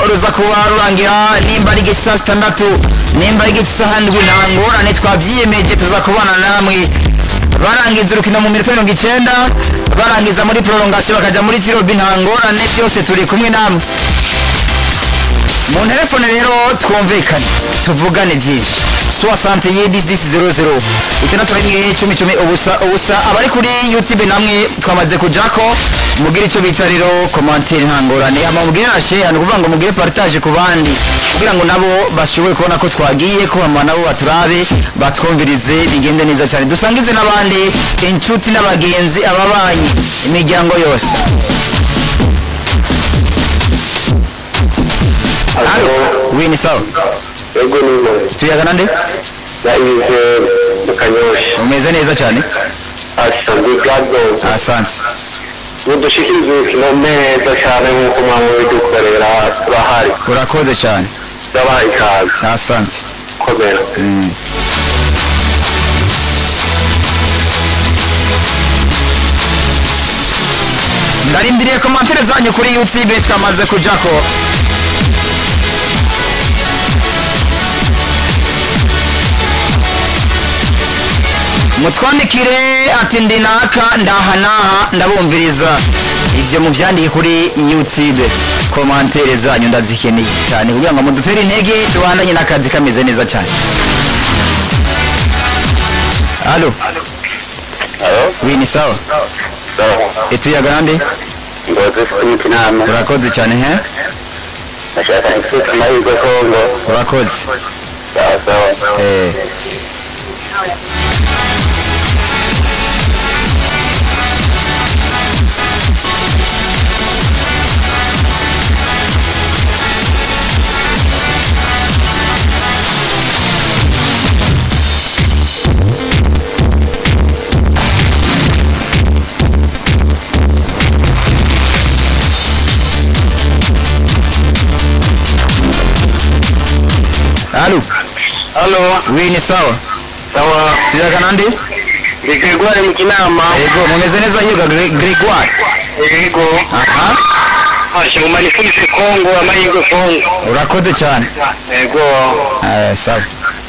ruza kuba rurangira nimba ari igihe cy'isaha zitandatu nimba ari igihe cy'isaha ndwi nta ngorane twabyiyemeje tuza kubana namwe barangiza urukino mu minota mirongo icyenda barangiza muri prolongation bakajya muri tirobi nta ngorane byose turi kumwe namwe mu telefone rero twumvikane tuvugane byinshi soixante ye disi disi zero zero itandatu rimwe icumi icumi ubusa ubusa abari kuri youtube namwe twamaze kujako mugire icyo bita rero komantere nta ngorane ama mubwire nashe ni ukuvuga ngo mugire partage ku bandi kugira ngo nabo bashobore kubona ko twagiye ko hama nabo baturabe batwumvirize bigende neza cyane dusangize n'abandi inshuti n'abagenzi ababanyi imiryango yose Halo, oui ni sawa. Ego ni mwe. Tuyagana nde? Yayize mu Kanyosha. Umeze neza cyane. Asa ndi gado. Asante. Mudushikirize urukino neza cyane nk'uko mwaba bidukorera turahari. Urakoze cyane. Ndabaha ikaze. Asante. Komera. Ndarindiriye komantere zanyu kuri YouTube twamaze kujako. mutwandikire ati ndi naka ndaha naha ndabumviriza ivyo muvyandike kuri youtube komantere zanyu ndazikeneye cyane kugira ngo mudutere intege tubandanye n'akazi kameze neza cyane alo Alo? wi ni sawa Sawa. etuyagana nde Ngozi Philip Nama. urakoze cyane he Nashaka nifite amahirwe Kongo. urakoze Sawa sawa. eh. alo Alo. wi ni sawa Sawa. tuyagana nde Ndi Gregoire mu Kinama. ego mumeze neza yiga Gre- gregoire Ego. aha Ashe mu manifeste Kongo amahirwe Kongo. urakoze cyane Ego. Eh, sawa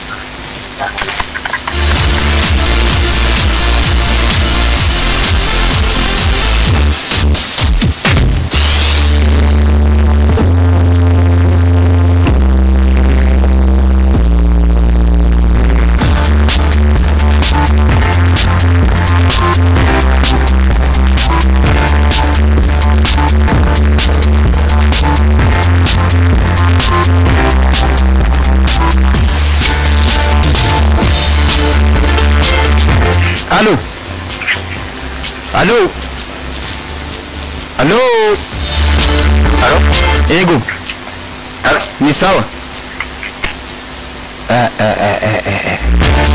Allô Allô Allô Alo? Ego Alo? ni sawa Eh, eh, eh, eh, eh, eh.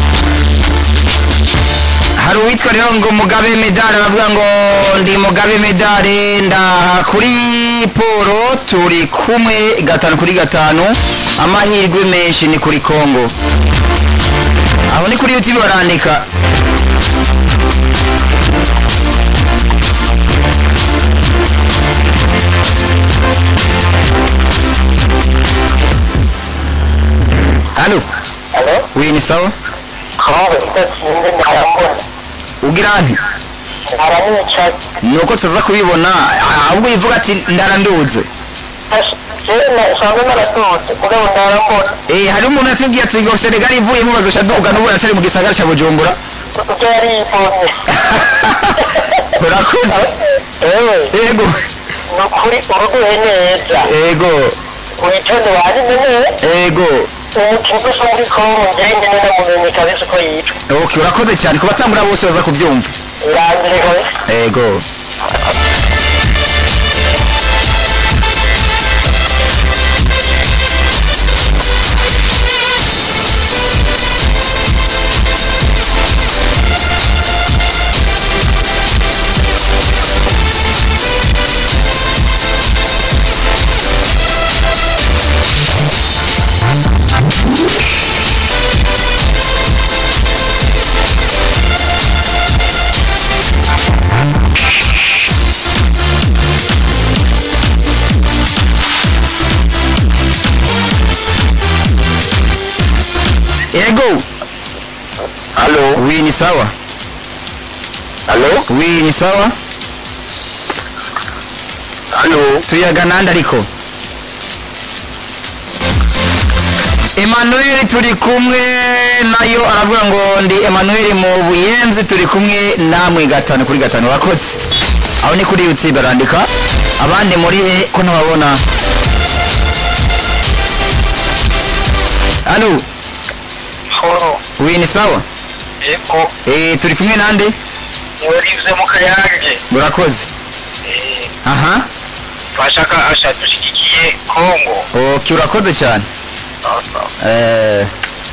hari uwitwa rero ngo mugabe medali aravuga ngo ndi mugabe medali ndaha kuri polo turi kumwe gatanu kuri gatanu amahirwe menshi ni kuri kongo aho ni kuri youtube barandika Allô Alo? Oui ni sawa Kongo itatsinze ndarambona. ugira nti Aramwica. nuko tutaza kubibona ahubwo yivuga ati ndaranduze Jewe nasanzwe naratutse mugabo ndarambona. eh hari umuntu yatubwiye ati ngo Senegal ivuyemo bazosha duga n'ubu aracari mu gisagara ca Bujumbura Ibyo yari yivomye. urakoze Ewe, ego ni ukuri uruguye neza. ego Witonde wanyine neza. ego Umukinnyi usa muri Kongo njyewe nyine namumenye kabisa uko yitwa. okay urakoze cyane ku batambura bose baza kubyumva Irangire kabisa. ego Halo, wi ni sawa halo, wi ni sawa halo. tuyaga nande ariko Emmanuel turi kumwe nayo aravuga ngo ndi Emmanuel mu buyenzi turi kumwe namwe gatanu kuri gatanu wakoze aho ni kuri YouTube barandika abandi muri he ko ntababona Halo Horo, wi ni sawa eko, eh turi kumwe nande warize mu kayange. murakoze Eh, aha bashaka asha dushigikiye Kongo. okay urakoze cyane eh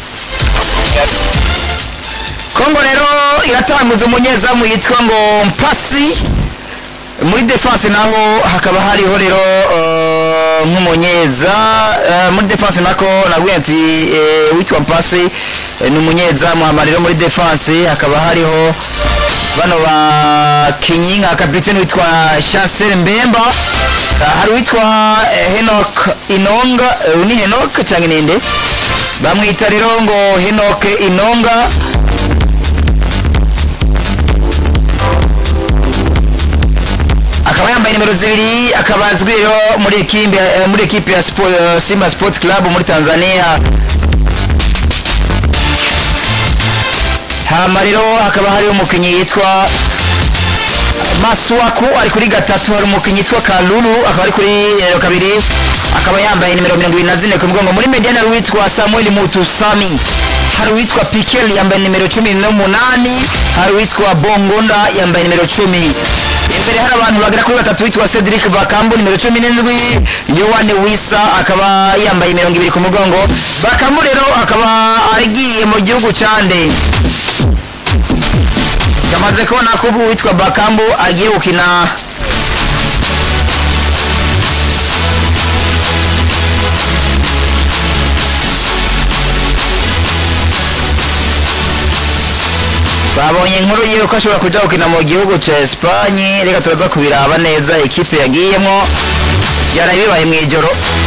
Kongo rero iratanguza umunyezamu yitwa ngo Mpasi muri defense naho hakaba hariho rero eh, nk'umunyeza eh, muri defense nako nabwiye ati eh, witwa Mpasi eh, ni umunyezamu hama rero muri defense hakaba hariho bano bakinyi nka kapiteni witwa Chancel Mbemba eh, hari witwa eh, Henok Inonga eh, ni Henok cyangwa ninde bamwita rero ngo Henok Inonga akaba yambaye nimero zibiri akaba azwi rero muri ekipe eh, muri ekipe ya Spo- eh, Simba Sport Club muri Tanzania hama rero hakaba hari umukinnyi yitwa Maswaku ari kuri gatatu hari umukinnyi yitwa Kalulu akaba ari kuri eh, kabiri akaba yambaye nimero mirongo ibiri na zine ku mugongo muri mediane hari uwitwa Samuel Mutusami hari uwitwa Pikel yambaye nimero cumi n'umunani hari uwitwa Bongonda yambaye nimero cumi imbere hari abantu bagera kuri batatu witwa Cedric Bakambu nimero cumi n'indwi Yohane Wisa akaba yambaye mirongo ibiri ku mugongo Bakambu rero akaba agiye mu gihugu cyande yamaze kubona ko ubu witwa Bakambu agiye gukina babonye inkuru yiwe ko ashobora kuja gukina mu gihugu ca Espagne reka turaza kubiraba neza ekipe yagiyemwo yaraye bibaye mw'ijoro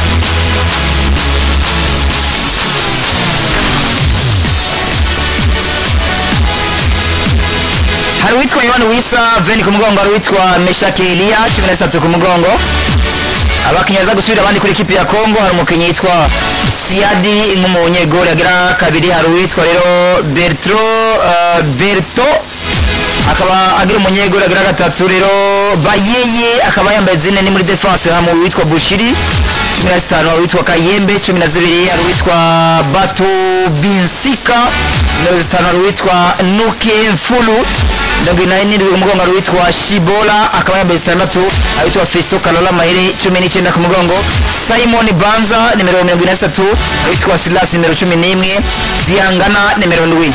hari uwitwa Yohani Wisa veni ku mugongo hari uwitwa Meshaki Elia cumi na zitatu ku mugongo abakinnyi baza gusubira abandi kuri ekipi ya Congo hari umukinnyi yitwa Siadi nk'umunyegoli agira kabiri hari uwitwa rero Bertro uh, Berto akaba agira umunyegoli agira gatatu rero Bayeye akaba yambaye zine ni muri defense hamwe uwitwa Bushiri cumi na zitanu hari uwitwa Kayembe cumi na zibiri hari uwitwa Batu Binsika mirongo zitanu hari uwitwa Nuke Mfulu mirongo inani n'indwi ku mugongo hari uwitwa Shibola akaba yambaye zitandatu hari uwitwa Festo Kalola Mahiri cumi n'icyenda ku mugongo Simon Banza nimero mirongo ine na zitatu hari uwitwa Silas nimero cumi n'imwe Diangana nimero ndwi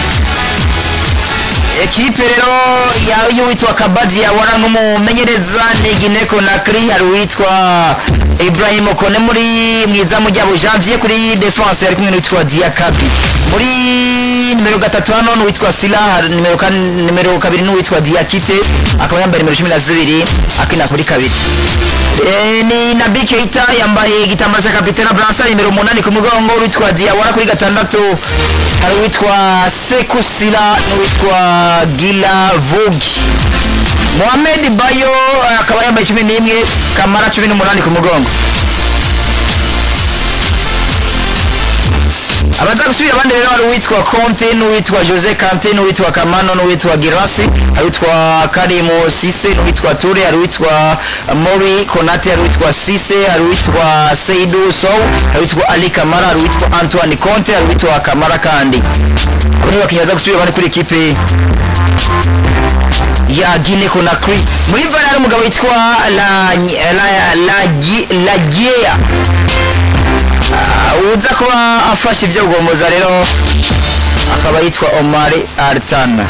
ekipe rero ya- y'uwitwa kabadi yabona nk'umumenyereza ni gineko nakri hari uwitwa ibrahim kone muri mwizamu ryabo janvier kuri defense ari kumwe n'uwitwa diakabi muri nimero gatatu hano n'uwitwa sila hari nimero kan- nimero kabiri n'uwitwa diakite akaba yambaye nimero cumi na zibiri akina kuri kabiri Eh, ni nabi keita yambaye igitambaro cya kapitena bransa nimero umunani ku mugongo witwa diawara kuri gatandatu hari uwitwa sekusila n'uwitwa gila vugi mohamed bayo eh, akaba yambaye cumi n'imwe kamara cumi n'umunani ku mugongo abaza gusubira abandi rero hari uwitwa conte n'uwitwa jose kante n'uwitwa kamano n'uwitwa girasi hari uwitwa karimu sise n'uwitwa ture hari uwitwa mori konate hari uwitwa sise hari uwitwa seidu sow hari uwitwa ali kamara hari uwitwa antoine conte hari uwitwa kamara kandi abo ni bakinnyi baza gusubira abandi kuri ekipe ya Guinea Conakry muri vara hari umugabo witwa la la la Lagiea uza kuba afashe ibyo guhomoza rero akaba yitwa Omar Artana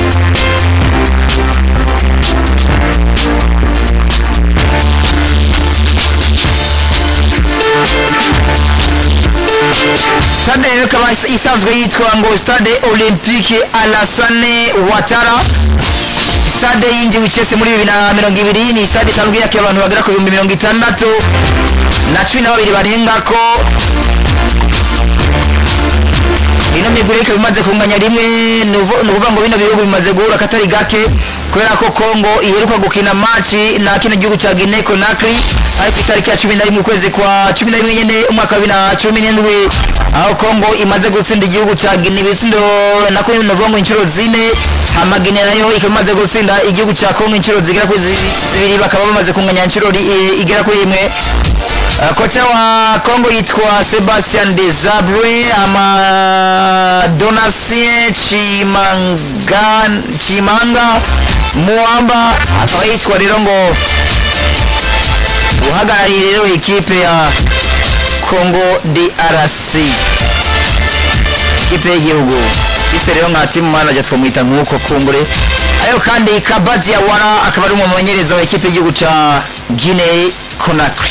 stade rero ikaba is- isanzwe yitwa ngo stade olympique Alassane Ouattara stade yinjiwe icese muri bibiri na mirongo ibiri ni stade isanzwe yakira abantu bagera ku bihumbi mirongo itandatu na cumi na babiri barengako ino migwi ikaba imaze kunganya rimwe ni uvu- ni ukuvuga ngo bino bihugu bimaze guhura katari gake kubera ko Congo iheruka gukina maci na kino gihugu ca Guinea Conakry ari ku itariki ya cumi na rimwe ukwezi kwa cumi na rimwe nyene umwaka wa bibiri na cumi n'indwi aho Congo imaze gutsinda igihugu ca Guinea ibitsindo nako novuga ngo inshuro zine hama Guinea nayo ikaba imaze gutsinda igihugu ca Congo inshuro zigera kuri zi- zibiri bakaba bamaze kunganya inshuro ri- i- igera kuri imwe Uh, kocha wa Kongo yitwa Sebastian Desabre ama Donatien Chimanga Chimanga Muamba akaba yitwa rero ngo uhagarariye rero ikipe ya Congo DRC ikipe y'igihugu ise rero nka team manager twamwita nk'uko kumbure ayo kandi Kabazi ya Wara akaba ari umumenyereza wa ikipe y'igihugu ca Guinea Conakry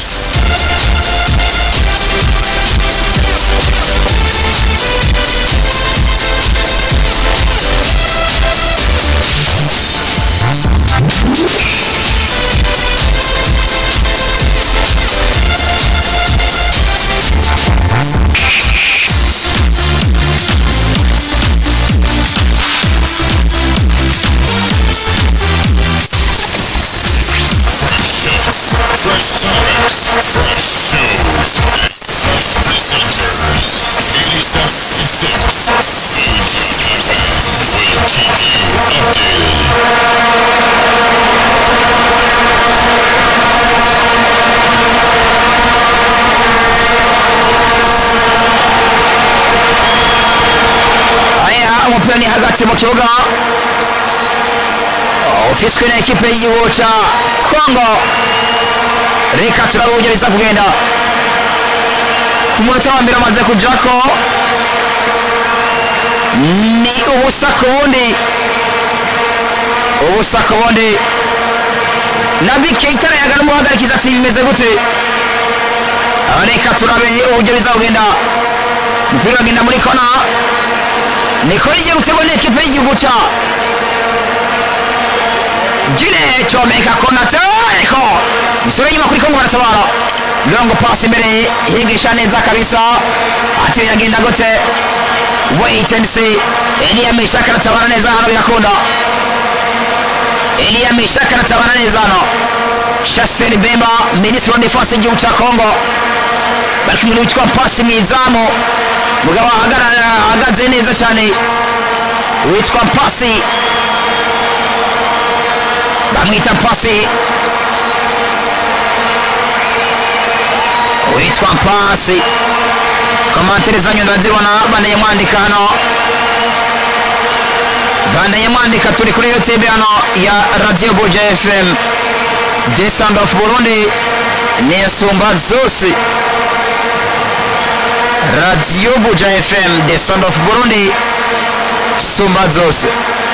Fresh topics, fresh shows, fresh presenters. 87.6 Fusion FM will keep you updated. aya umupira ni hagati mu kibuga ufiswe na ekipe y'igihugu ca kongo reka turabe uburyo biza kugenda ku munota wa mbere amaze kujako ni ubusa ku bundi ubusa ku bundi nabi keita yaga n'umuhagarikiza ati bimeze gute Ah, reka turabe uburyo biza kugenda umupira uragenda muri kona niko igiye gutegwa n'ikipe y'igihugu ca gine comeka konate ariko misoro inyuma kuri kongo baratabara longo pasi imbere yigisha neza kabisa ati biragenda gute wait and see eliya mishaka aratabara neza hano birakunda eliya mishaka aratabara neza hano shaseni bemba minisitiri wa defense y'igihugu ca kongo bari kumwe n'uwitwa pasi mu izamu mugabo ahagarara ahagaze neza cyane witwa pasi bamwita pasi witwa pasi komantere zanyu ndazibona banaye mwandika hano banaye mwandika turi kuri youtube hano ya radio buja fm the sound of burundi ni insumba zose radio buja fm the sound of burundi sumba zose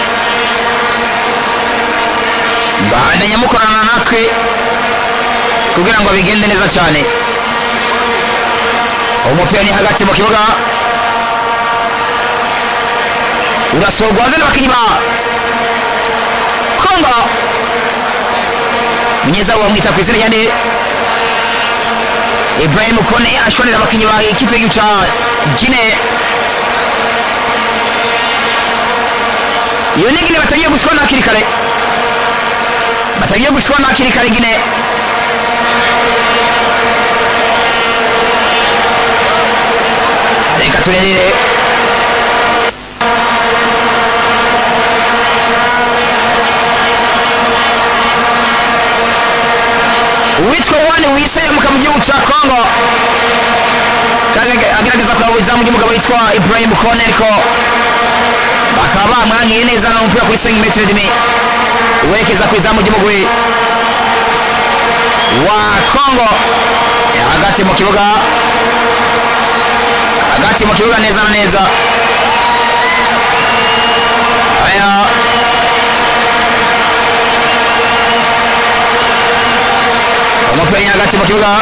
bandanya mukorana natwe kugira ngo bigende neza cyane umupira ni hagati mu kibuga urasorwa zane bakinnyi ba kongo munyezamu bamwita ku izina rya nde ibrahim kone ashorera abakinnyi ba ikipe y'igihugu ca gine iyo ni gine batagiye gushwana hakiri kare batagiye gushwana hakiri kare gine reka turerere uwitwa wani wiseyamuka mu gihugu cya kongo Kaga- agerageza kuraba izamu ry'umugabo witwa ibrahim kone ariko bakaba bamwangiye neza n'umupira kuri 5 metero demi werekeza ku izamu ry'umugwi wa kongo Eh, hagati mu kibuga hagati mu kibuga neza na neza aya umupira ni hagati mu kibuga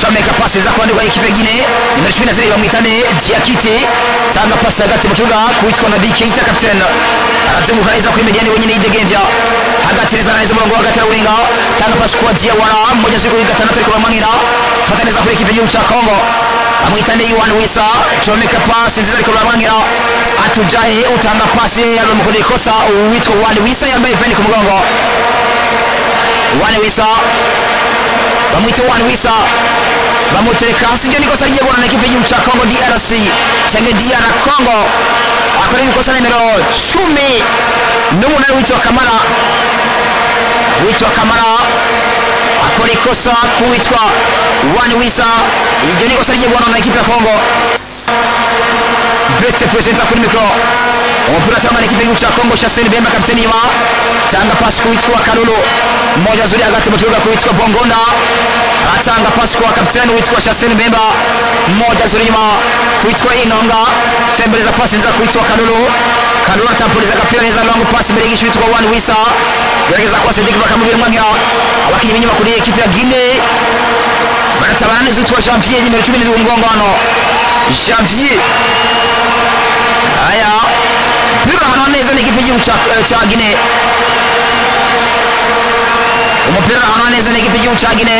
comeka pasi za kwandikwa ekipe gine nimero cumi na zibiri bamwitane diakite tanga pasi hagati mu kibuga kuwitwa na bikeita kapitene arazunguka neza kuri mediani wenyine yidegembya hagati neza na neza umurongo wa hagati arawurenga tanga pasi kwa diawara mmoja zuri kuri gatandatu ariko bamwangira fata neza kuri ekipe y'igihugu cya kongo amwitane yuwan wisa comeka pasi nziza ariko baramwangira atujahe utanga pasi abamukorera ikosa uwitwa wan wisa yambaye veni ku mugongo wan wisa bamwita wan wisa bamutereka hasi iryo ni ikosa rigiye guhura na ekipe y'igihugu cya kongo drc cyangwa dr congo akorera ikosa nimero cumi n'umunani witwa kamara witwa kamara akora ikosa kuwitwa wani wisa iryo ni ikosa rigiye guhura na ekipe ya kongo best presenter kuri mikoro umupira cyangwa na ekipe y'igihugu cya kongo shaseni bemba kapiteni inyuma tanga pasi kuwitwa karulu mmoja zuri hagati mu kibuga kuwitwa bongonda atanga pasi kwa kapiteni witwa shaseni bemba mmoja zuri nyuma kuwitwa inonga tembeleza pasi nziza kuwitwa karulu karulu atapuliza agapira neza longo pasi imbere y'igishu witwa wani wisa gerageza kwa sediki bakamubwira umwangira abakinnyi b'inyuma kuri ekipe ya gine baratabana neza witwa janvier nimero cumi n'indwi umugongo hano janvier aya mpira hano neza n'ikipe y'igihugu cya- cya gine umupira hano neza n'ikipe y'igihugu cya gine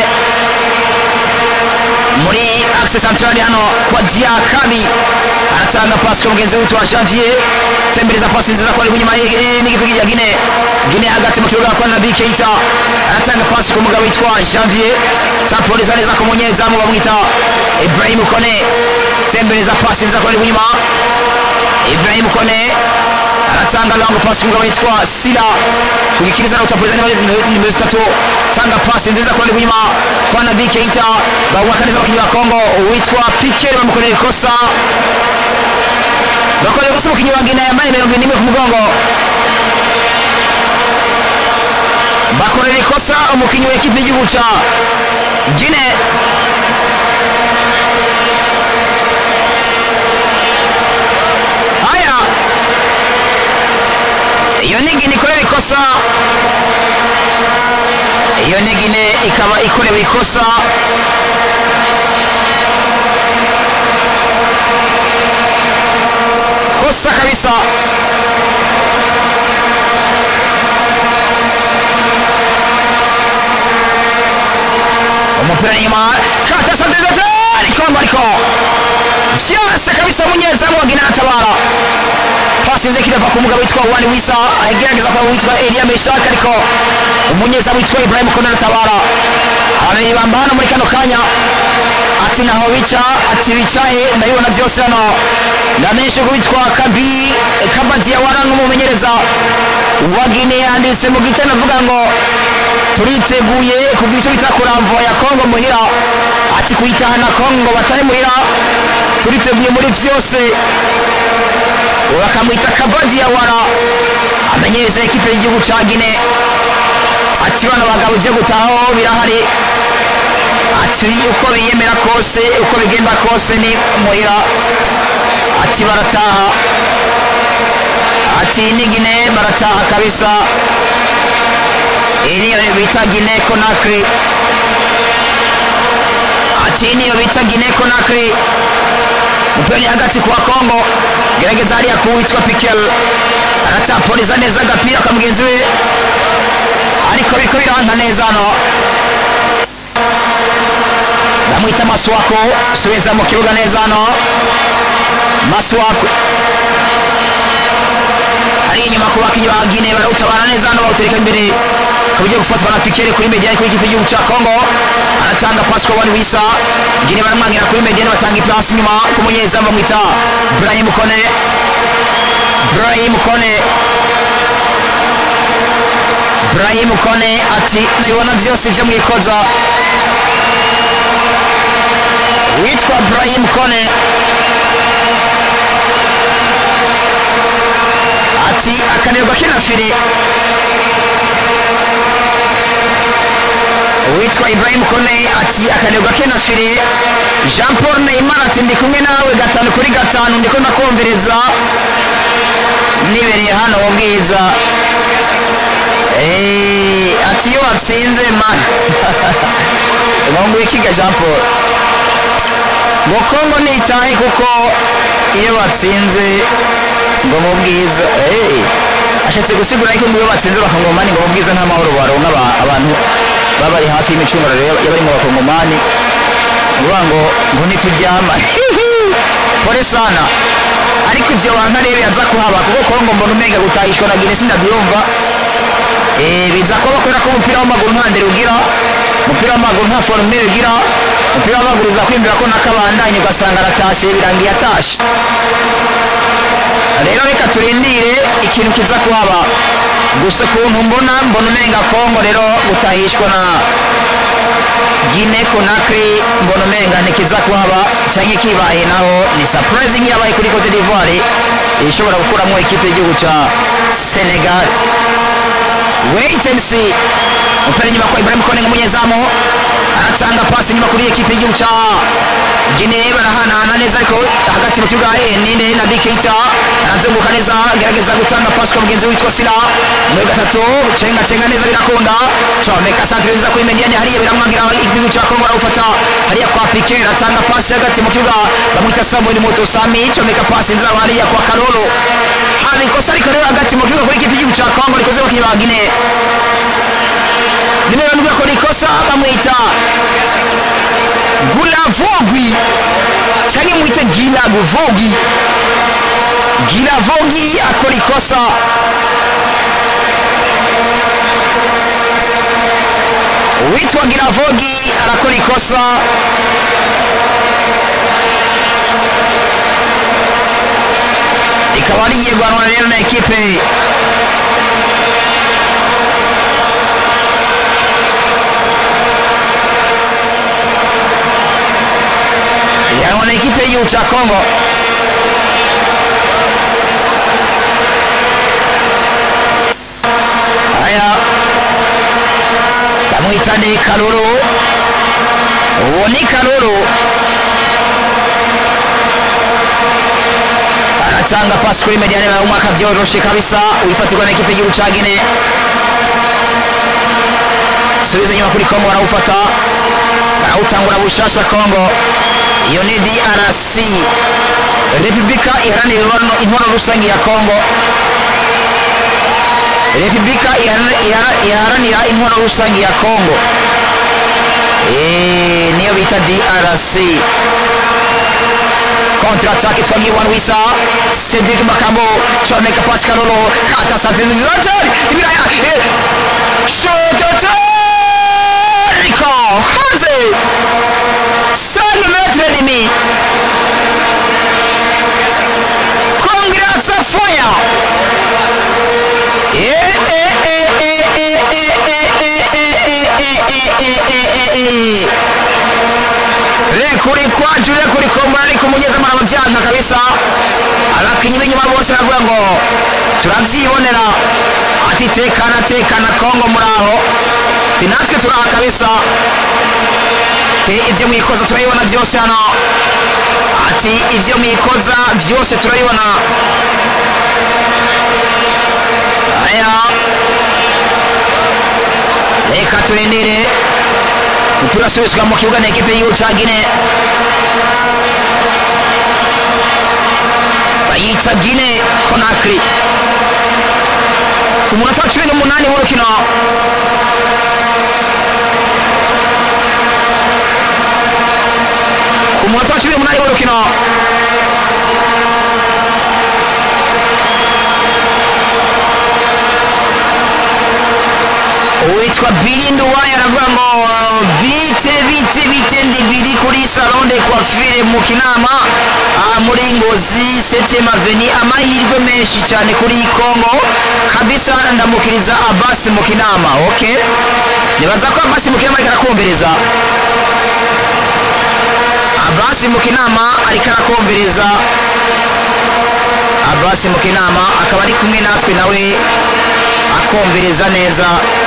muri axe centrale hano kwa diakabi aratanga pasi kwa mugenzi witwa janvier tembereza pasi nziza kwa inyuma n'ikipe ya gine gine hagati mu kibuga kwa nabi keita aratanga pasi ku mugabo witwa janvier tapoliza neza ku munyezamu bamwita ibrahim kone tembereza pasi nziza kwa inyuma ibrahim kone aratanga lango pasi ku mugabo witwa sila kugikiriza na utapoliza nimero zitatu tanga pasi nziza kwa inyuma kwa nabi keita bawakaniza abakinnyi ba kongo witwa piker bamukorera ikosa bakorera ikosa umukinnyi wa gine yambaye mirongo ine n'imwe ku mugongo bakorera ikosa umukinnyi wa ekipe y'igihugu cya gine haya iyo ni gine ikorewe ikosa iyo ni gine ikaba ikorewe ikosa kosa kabisa umupira nyuma kata santezete ikongo ariko vyose kabisa munyezamu wa gina anatabara pasi nze kirava ku mugabo witwa wani wisa agerageza kwa witwa elia meshak ariko umunyezamu witwa ibrahim kone anatabara abibamba hano muri kano kanya ati naho bica ati bicaye ndabibona byose hano ndamenyeshe ko witwa kabi kabadia wara nk'umumenyereza wa gine yanditse mu gitabo avuga ngo turiteguye kugira icyo bita kuramvura ya kongo muhira ati kuyitahana kongo batahe muhira turiteguye muri byose bakamwita kabadi ya wara amenyereza ekipe y'igihugu cya gine ati bano bagabo ujye gutahaho birahari ati uko biyemera kose uko bigenda kose ni muhira ati barataha ati ni gine barataha kabisa iyi niyo bita gine konakiri ati iyi niyo bita gine konakiri umupira ni hagati kwa kongo gerageza hariya kuwitwa pikel aratapoliza neza agapira ka mugenzi we ariko biriko biranka neza hano bamwita maswako subiza mu kibuga neza hano maswako ari inyuma ku bakinnyi ba gine barawutabara neza hano bawutereka imbere ukaba ugiye gufatwa na pikere kuri mediani kuri ikipe y'igihugu cya kongo aratanga pasi kwa wani wisa gine baramwangira kuri mediani batanga ipasi inyuma ku munyezamu bamwita brahim kone brahim kone brahim kone ati nabibona byose ibyo mwikoza witwa brahim kone ati akanirwa kina fire witwa ibrahim kone ati akanirwa kina fire jean paul neymar ati ndi kumwe nawe gatanu kuri gatanu ndiko ndakumviriza nibereye hano mu bwiza Eh, ati iyo watsinze ma nkongo ikiga jean paul ngo kongo nitahe kuko iyo batsinze ngo mu bwiza eh, ashatse gusigura yuko ngo iyo batsinze bakongomani ngo mu bwiza nta mahoro baronka aba- abantu baba bari hafi y'imicungararo y'aba- y'abari mu bakongomani uvuga ngo ngo ntituryama pole sana ariko ibyo wanka rero yaza kuhaba kuko kongo mbona umenga gutahishwa na guinea sindabyumva Eh, biza kuba kubera ko umupira w'amaguru nta ndero ugira umupira w'amaguru nta forumire ugira umupira w'amaguru uza kwinjira ko nakabandanye ugasanga aratashe birangiye atashe rero reka turindire ikintu kiza kuhaba gusa ukuntu mbona mbona umenga kongo rero gutahishwa na gine konakri mbona umenga ntikiza kuhaba cyangwa kibaye naho ni surprising yabaye kuri cote d'ivoire ishobora gukuramo ikipe y'igihugu cya senegal wait and see umupira inyuma kwa ibrahim konenga umunyezamu aratanga pasi inyuma kuri ekipe y'igihugu cya gine barahanahana neza ariko hagati mu kibuga eh, ninde na dikeita arazunguka neza agerageza gutanga pasi kwa mugenzi we witwa sila muri gatatu cenga cenga neza birakunda comeka santire nziza kuri mediane hariya biramwangira igihugu cya kongo arawufata hariya kwa pike aratanga pasi hagati mu kibuga bamwita samuel moto sami comeka pasi nziza hariya kwa karolo haba ikosa ariko rero hagati mu kibuga kuri ikipe y'igihugu cya kongo rikoze abakinnyi ba gine nimero ndwi akora ikosa bamwita gulavogwi cyangwa mwite gilaguvogi gilavogwi akora ikosa uwitwa giravogi arakora ikosa rikaba rigiye guhanwa rero na ekipe rihanwa na ekipe y'igihugu cya kongo aya bamwita ni karuru uwo ni karuru aratanga pasi kuri mediane umwaka byoroshe kabisa wifatirwa na ekipe y'igihugu cya gine subiza inyuma kuri kongo barawufata barawutangura bushasha kongo iyo ni drc repubulika iharanira imibonano- intwaro rusange ya kongo repubulika ihara- ihara- iharanira intwaro rusange ya kongo Eh, niyo bita drc contre attaque twagiye wan wisa cedric makambo comeka pasi karolo kata santizizatari ibiraya shototariko hanze 5 metre demi kongrasa foya rekuri kwaju rekuri komba ariko umunyezamo arababyanga kabisa abakinnyi b'inyuma bose baravuga ngo turabyibonera ati tekana tekana kongo muri aho ati natwe turaha kabisa te ibyo mwikoza turabibona byose hano ati ibyo mwikoza byose turabibona aya reka turindire umupira usubizwa mu kibuga na ekipe y'igihugu cya gine bayita gine konakiri ku munota wa cumi n'umunani w'urukino ku munota wa cumi n'umunani w'urukino uwitwa birindu wayo aravuga ngo bite bite bite ndi biri kuri salonde coiffure mu kinama aha muri ngozi septième avenue amahirwe menshi cyane kuri kongo kabisa ndamukiriza abasi mu kinama ok nibaza ko abasi mu kinama ariko arakumviriza abasi mu kinama ariko arakumviriza abasi mu kinama akaba ari kumwe natwe nawe akumviriza neza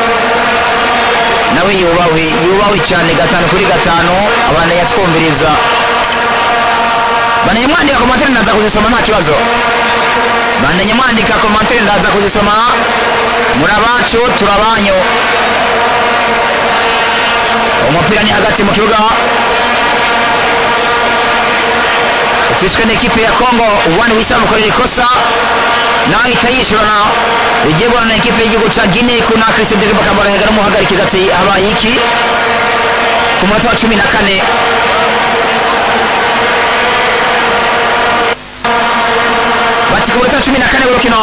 nawe yubahwe yubahwe cyane gatanu kuri gatanu abantu yatwumviriza bandanye mwandika komantere ndaza kuzisoma nta kibazo bandanye mwandika komantere ndaza kuzisoma muri abacu turabanyu umupira ni hagati mu kibuga ufishwe n'ikipe ya kongo uwani wisa mukorera ikosa nawe ahita yishurana igiye guhana na ekipe y'igihugu ca gine kuna christian dereba kamarayaga n'umuhagarikiza ati habaye iki ku munota wa cumi na kane bati ku munota wa cumi na kane w'urukino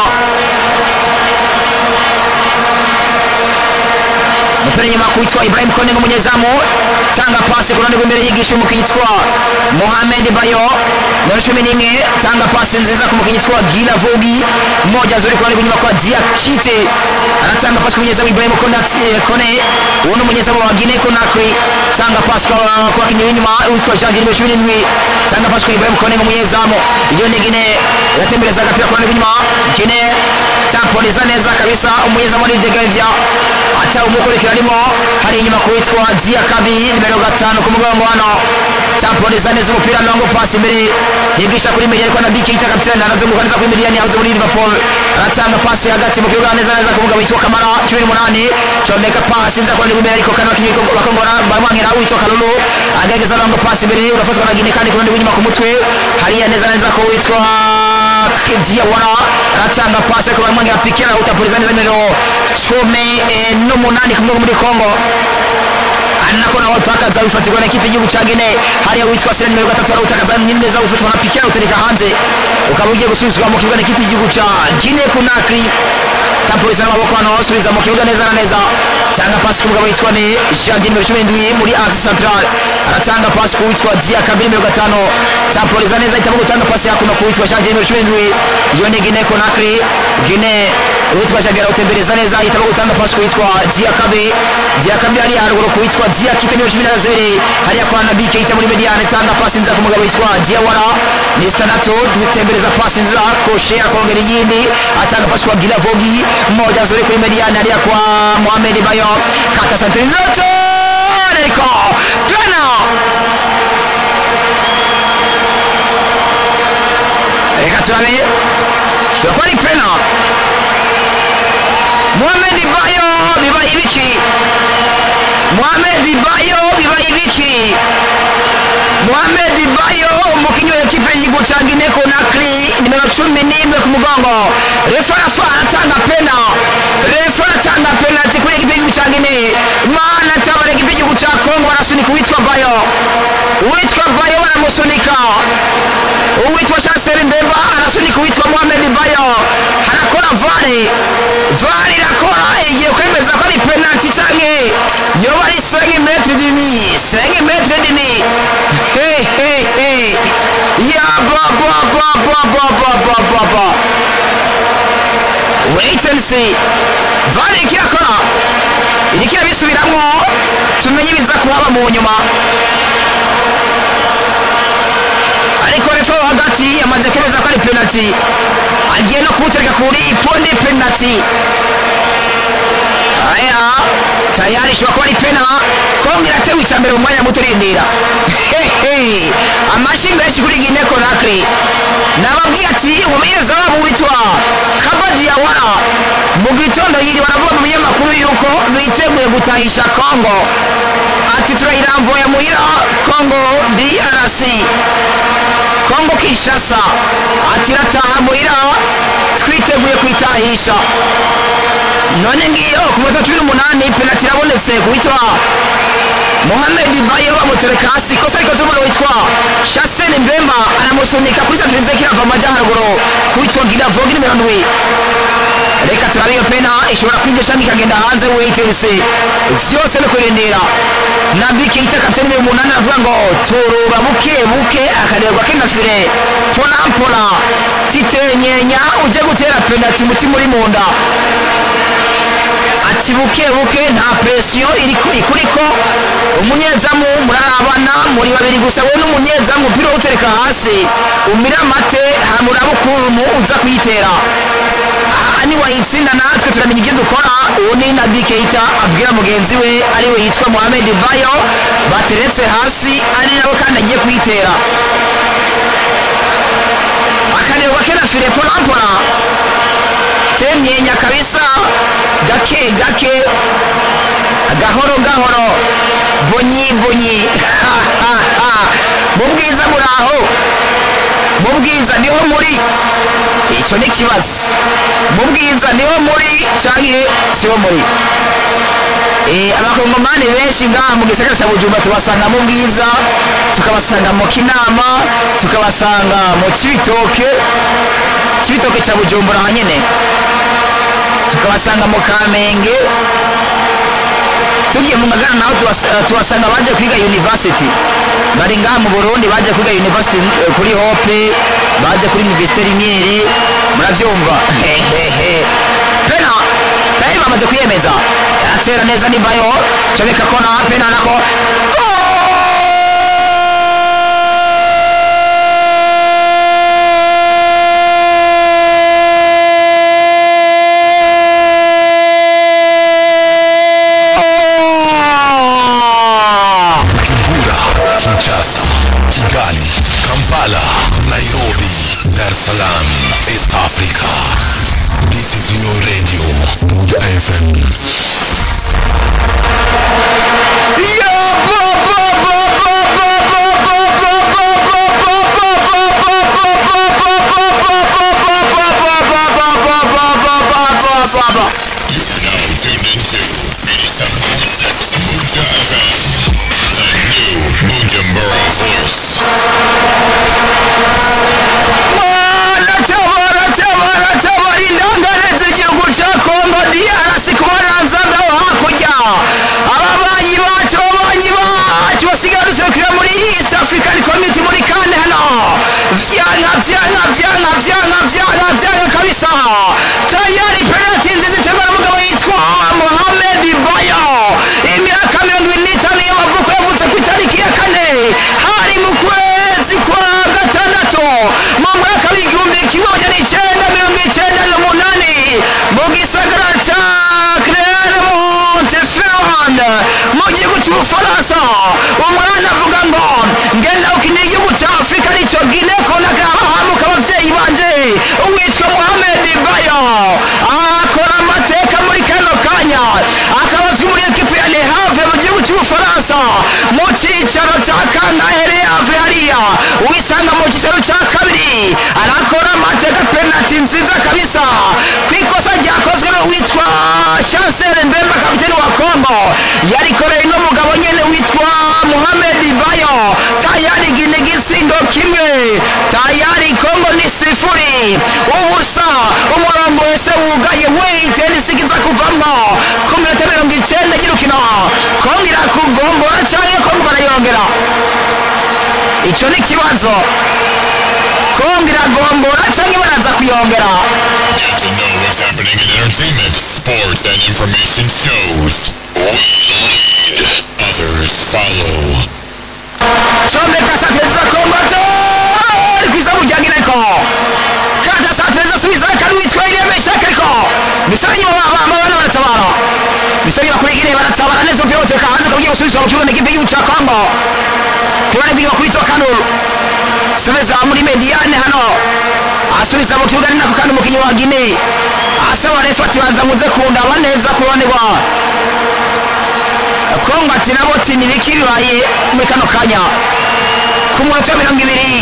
umupira nyuma kuwitwa ibrahim konenga umunyezamu tanga pasi ku ruhande rw'imbere yigisha umukinnyi yitwa mohamed bayo nimero cumi n'imwe tanga pasi nziza ku mukinnyi yitwa gila vugi moja zuri ku ruhande rw'inyuma kwa diakite anatanga pasi ku munyezamu ibrahim Konat- eh, kone uwo ni umunyezamu wa gine konakri tanga pasi kwa kwa bakinnyi b'inyuma witwa jean nimero cumi n'indwi tanga pasi kwa ibrahim konenga umunyezamu iyo ni gine iratembereza agapira ku ruhande rw'inyuma gine tamponiza neza kabisa umunyezamu ni degevya ata umukurikira arimo hari inyuma kuwitwa dia kabi nimero gatanu ku mugongo hano tamponiza neza umupira longo pasi imbere yigisha kuri meri ariko na biki yita kapitani anazunguka neza kuri miliyani yahoze muri liverpool aratanga pasi hagati mu kibuga neza neza ku mugabo witwa kamara cumi n'umunani comeka pasi nza kurandi imbere ariko kano bakinnyi bakongora baramwankira witwa kalulu agerageza longo pasi imbere urafatwa na gine kandi ku ruhande rw'inyuma ku mutwe hariya neza neza ko witwa diawara aratanga pasi ariko baramwangira pikera utapuriza neza nimero cumi eh, n'umunani kumwe muri kongo anako nawe utakaza wifatirwa na ekipe y'igihugu cya gine hariya witwa sena nimero gatatu arawutakaza ni neza wifatwa na pikera utereka hanze ukaba ugiye gusubizwa mu kibuga n'ikipe y'igihugu cya gine kunakri tampuriza n'amaboko hano subiza mu kibuga neza na neza tanga pasi ku mugabo witwa ni janvier nimero cumi n'indwi muri axe central aratanga pasi ku witwa dia kabiri nimero gatanu tampuriza neza ahitamo gutanga pasi hakuno ku witwa janvier nimero cumi n'indwi iyo ni gine konakri gine uwitwa janvier arawutembereza neza ahitamo gutanga pasi ku witwa dia kabiri dia kabiri hariya haruguru ku witwa dia kite nimero cumi na zeri hariya kwa nabi keita muri mediane tanga pasi nziza ku mugabo witwa dia wara ni stanato dutembereza pasi nziza koshe akongera iyindi atanga pasi kwa gila vogi moja nzuri kuri mediane hariya kwa mohamed bayo kata santere nziza ariko tena reka turabe shobora kuba ari pena mohamed bayo bibaye ibiki mohamed bayo bibaye ibiki mohamed bayo umukinnyi wa ekipe y'igihugu cya gine konakri nimero cumi n'imwe ku mugongo refa arafa aratanga pena refa aratanga penaliti kuri ekipe y'igihugu cya gine mana tabara ekipe y'igihugu cya kongo barasunika uwitwa bayo uwitwa bayo baramusunika uwitwa chancel mbemba arasunika uwitwa mohamed bayo harakora vare vare irakora igiye kwemeza ko ari penaliti canke yoba ari 5 metre demi 5 metre demi Hey, hey, hey. ya ba ba ba ba ba ba ba ba ba wait and see vare ikirakora iriko irabisubiramwo tumenye ibiza kuhaba mu nyuma ariko refa wo hagati yamaze kwemeza ko ari penaliti agiye no kuwutereka kuri ponde penaliti aya tayari ishobora kuba ari pena kongo iratewe icya mbere mu mwanya muto urindira Hehe. amashyi menshi kuri gine konakiri nababwiye ati umumenyereza wabo witwa kabaji yawara mu gitondo yiri baravuga mu binyamakuru yuko biteguye gutahisha kongo ati turayiramvuye muhira kongo drc kongo kinshasa ati irataha muhira twiteguye kuyitahisha none ngiyo ku munota cumi n'umunani penaliti irabonetse ku witwa mohamed bayo bamutereka hasi ikosa rikoze umwana witwa shasene mbemba aramusunika kuri santirinze kirava amajyaruguru ku witwa giravogi nimero ndwi reka turabe iyo pena ishobora kwinjira cyangwa ikagenda hanze weyitense byose no kurindira na bike yita kapitani nimero umunani aravuga ngo turura buke buke akarerwa kinafire mpora mpora titenyenya uje gutera penaliti umutima uri mu nda ati buke buke nta presiyo iri- ikuriko umunyezamu murarabana muri babiri gusa wowe n'umunyezamu umupira uwutereka hasi umira amate hamuraba ukuntu uza kuyitera aha niwayitsinda natwe turamenya ibyo dukora uwo ni nabi keita abwira mugenzi we ariwe yitwa mohamed bayo bateretse hasi ari nawe kandi agiye kuyitera akanerwa kena fire porampora temyenya kabisa gake gake gahoro gahoro bonyi bonyi mu bwiza muraho mu bwiza niho muri icyo ni ikibazo mu bwiza niho muri cyangwa siho muri Eh, abakongomani benshi ngaha mu gisagara cya bujumbura tubasanga mu bwiza tukabasanga mu kinama tukabasanga mu kibitoke kibitoke cya bujumbura hanyine tukabasanga mu kamenge tugiye mu ngagara naho tubas- eh, tubasanga baje kwiga university bari ngaha mu burundi baje kwiga university eh, kuri hope baje kuri universite rimyere murabyumva Hehehe. pena tayari bamaze kwiyemeza atera neza nimbayo comeka kona pena nako Goal! Bujumbura, Kinshasa, Kigali, Kampala, Nairobi, Dar es Salaam, East Africa. This is your radio, Buja FM. Baba. You are now tuned into 87.6 Buja FM. The new Bujumbura voice. indangarenze igihugu cya kongo drc kubaranza ngaho hakurya ababanyi bacu ababanyi bacu basigaye duserukira muri east african community muri kane hano vyanga vyanga vyanga vyanga vyanga vyanga kabisa tayari penalty nziza iterwa n'umugabo yitwa mohamed bayo imyaka mirongo ine n'itanu y'amavuko yavutse ku itariki ya kane hari mu kwezi kwa gatandatu mu mwaka w'igihumbi kimwe magana icyenda mirongo icyenda n'umunani mu gisagara cya clermont-ferrand mu gihugu cy'ubufaransa umwana avuga ngo ngenda ukinira igihugu cya afurika aricyo gine konaka abahamuka ababyeyi banje uwitwa mohamed bayo akora amateka muri kano kanya akaba azwi muri ekipi ya le havre mu gihugu cy'ubufaransa mu cyicaro cya kangahe le havre hariya wisanga mu cyicaro cya kabiri arakora amateka penalty nziza kabisa ku ikosa ryakozwe n'uwitwa chancel mbemba kapiteni wa kongo yarikoreye n'umugabo nyene witwa muhamed bayo tayari gine gitsindo kimwe tayari kongo ni sifuri ubusa umurongo wese wugaye weyite nisigiza kuvamwo ku minota mirongo icyenda y'urukino kongo irakugombora cyangwa kongo barayongera icyo ni ikibazo kongo iragombora cyangwa baraza kuyongera Get to know what's happening in entertainment, sports, and information shows. We lead, others follow. comeka sateza kombato kwiza mujyanga ineko kata sateza subiza kari witwa iriya meshaka ariko misari abana baratabara misari bakurigire baratabara neza umupira wose hanze kugiye gusubizwa mu kibuga n'ikipe y'igihugu cya kongo kubona bw'iyo bakubitwa kanuru subiza muri mediane hano asubiza mu kibuga ni nako kandi umukinnyi wa gine asaba refa ati banza muze kundaba neza ku ruhande rwa kongo ati nabo ati nibiki bibaye muri kano kanya ku munota wa mirongo ibiri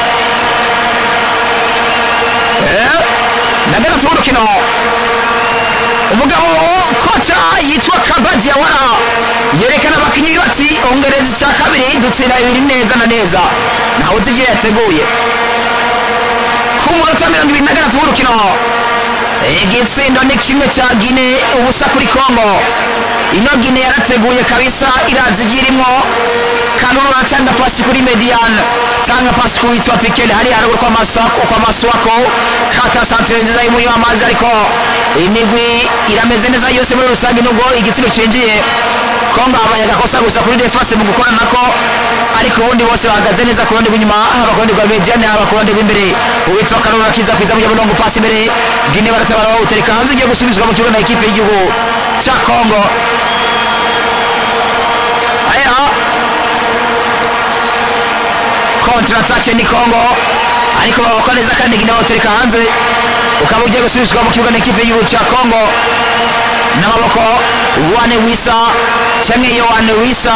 Eh, na gatatu w'urukino umugabo koca yitwa kabadi yawara yerekana abakinnyi be bati ongereza icya kabiri dutsinda bibiri neza na neza ntawe uzi ibyo yateguye ku munota wa mirongo ibiri na gatatu w'urukino igitsindo ni kimwe cya gine ubusa kuri kongo ino gine yarateguye kabisa irazi ibyo irimo kanunu aratanga pasi kuri mediane tanga pasi ku witwa pikele hari haruguru kwa masako kwa maswako kata santere nziza y'umurima amazi ariko imigwi irameze neza yose muri rusange nubwo igitsina cinjiye kongo habaye agakosa gusa kuri defense mu gukora nako ariko ubundi bose bahagaze neza ku ruhande rw'inyuma haba ku ruhande rwa mediane haba ku ruhande rw'imbere uwitwa kanunu akiza kwiza mu nyabunongo pasi imbere gine baratabara bawutereka hanze ugiye gusubizwa mu kibuga na ekipe y'igihugu cya kongo aya kontra atake ni kongo ariko babakwa neza kandi gine bawutereka hanze ukaba ugiye gusubizwa mu kibuga n'ikipe y'igihugu cya kongo n'amaboko wane wisa cyangwa iyo wane wisa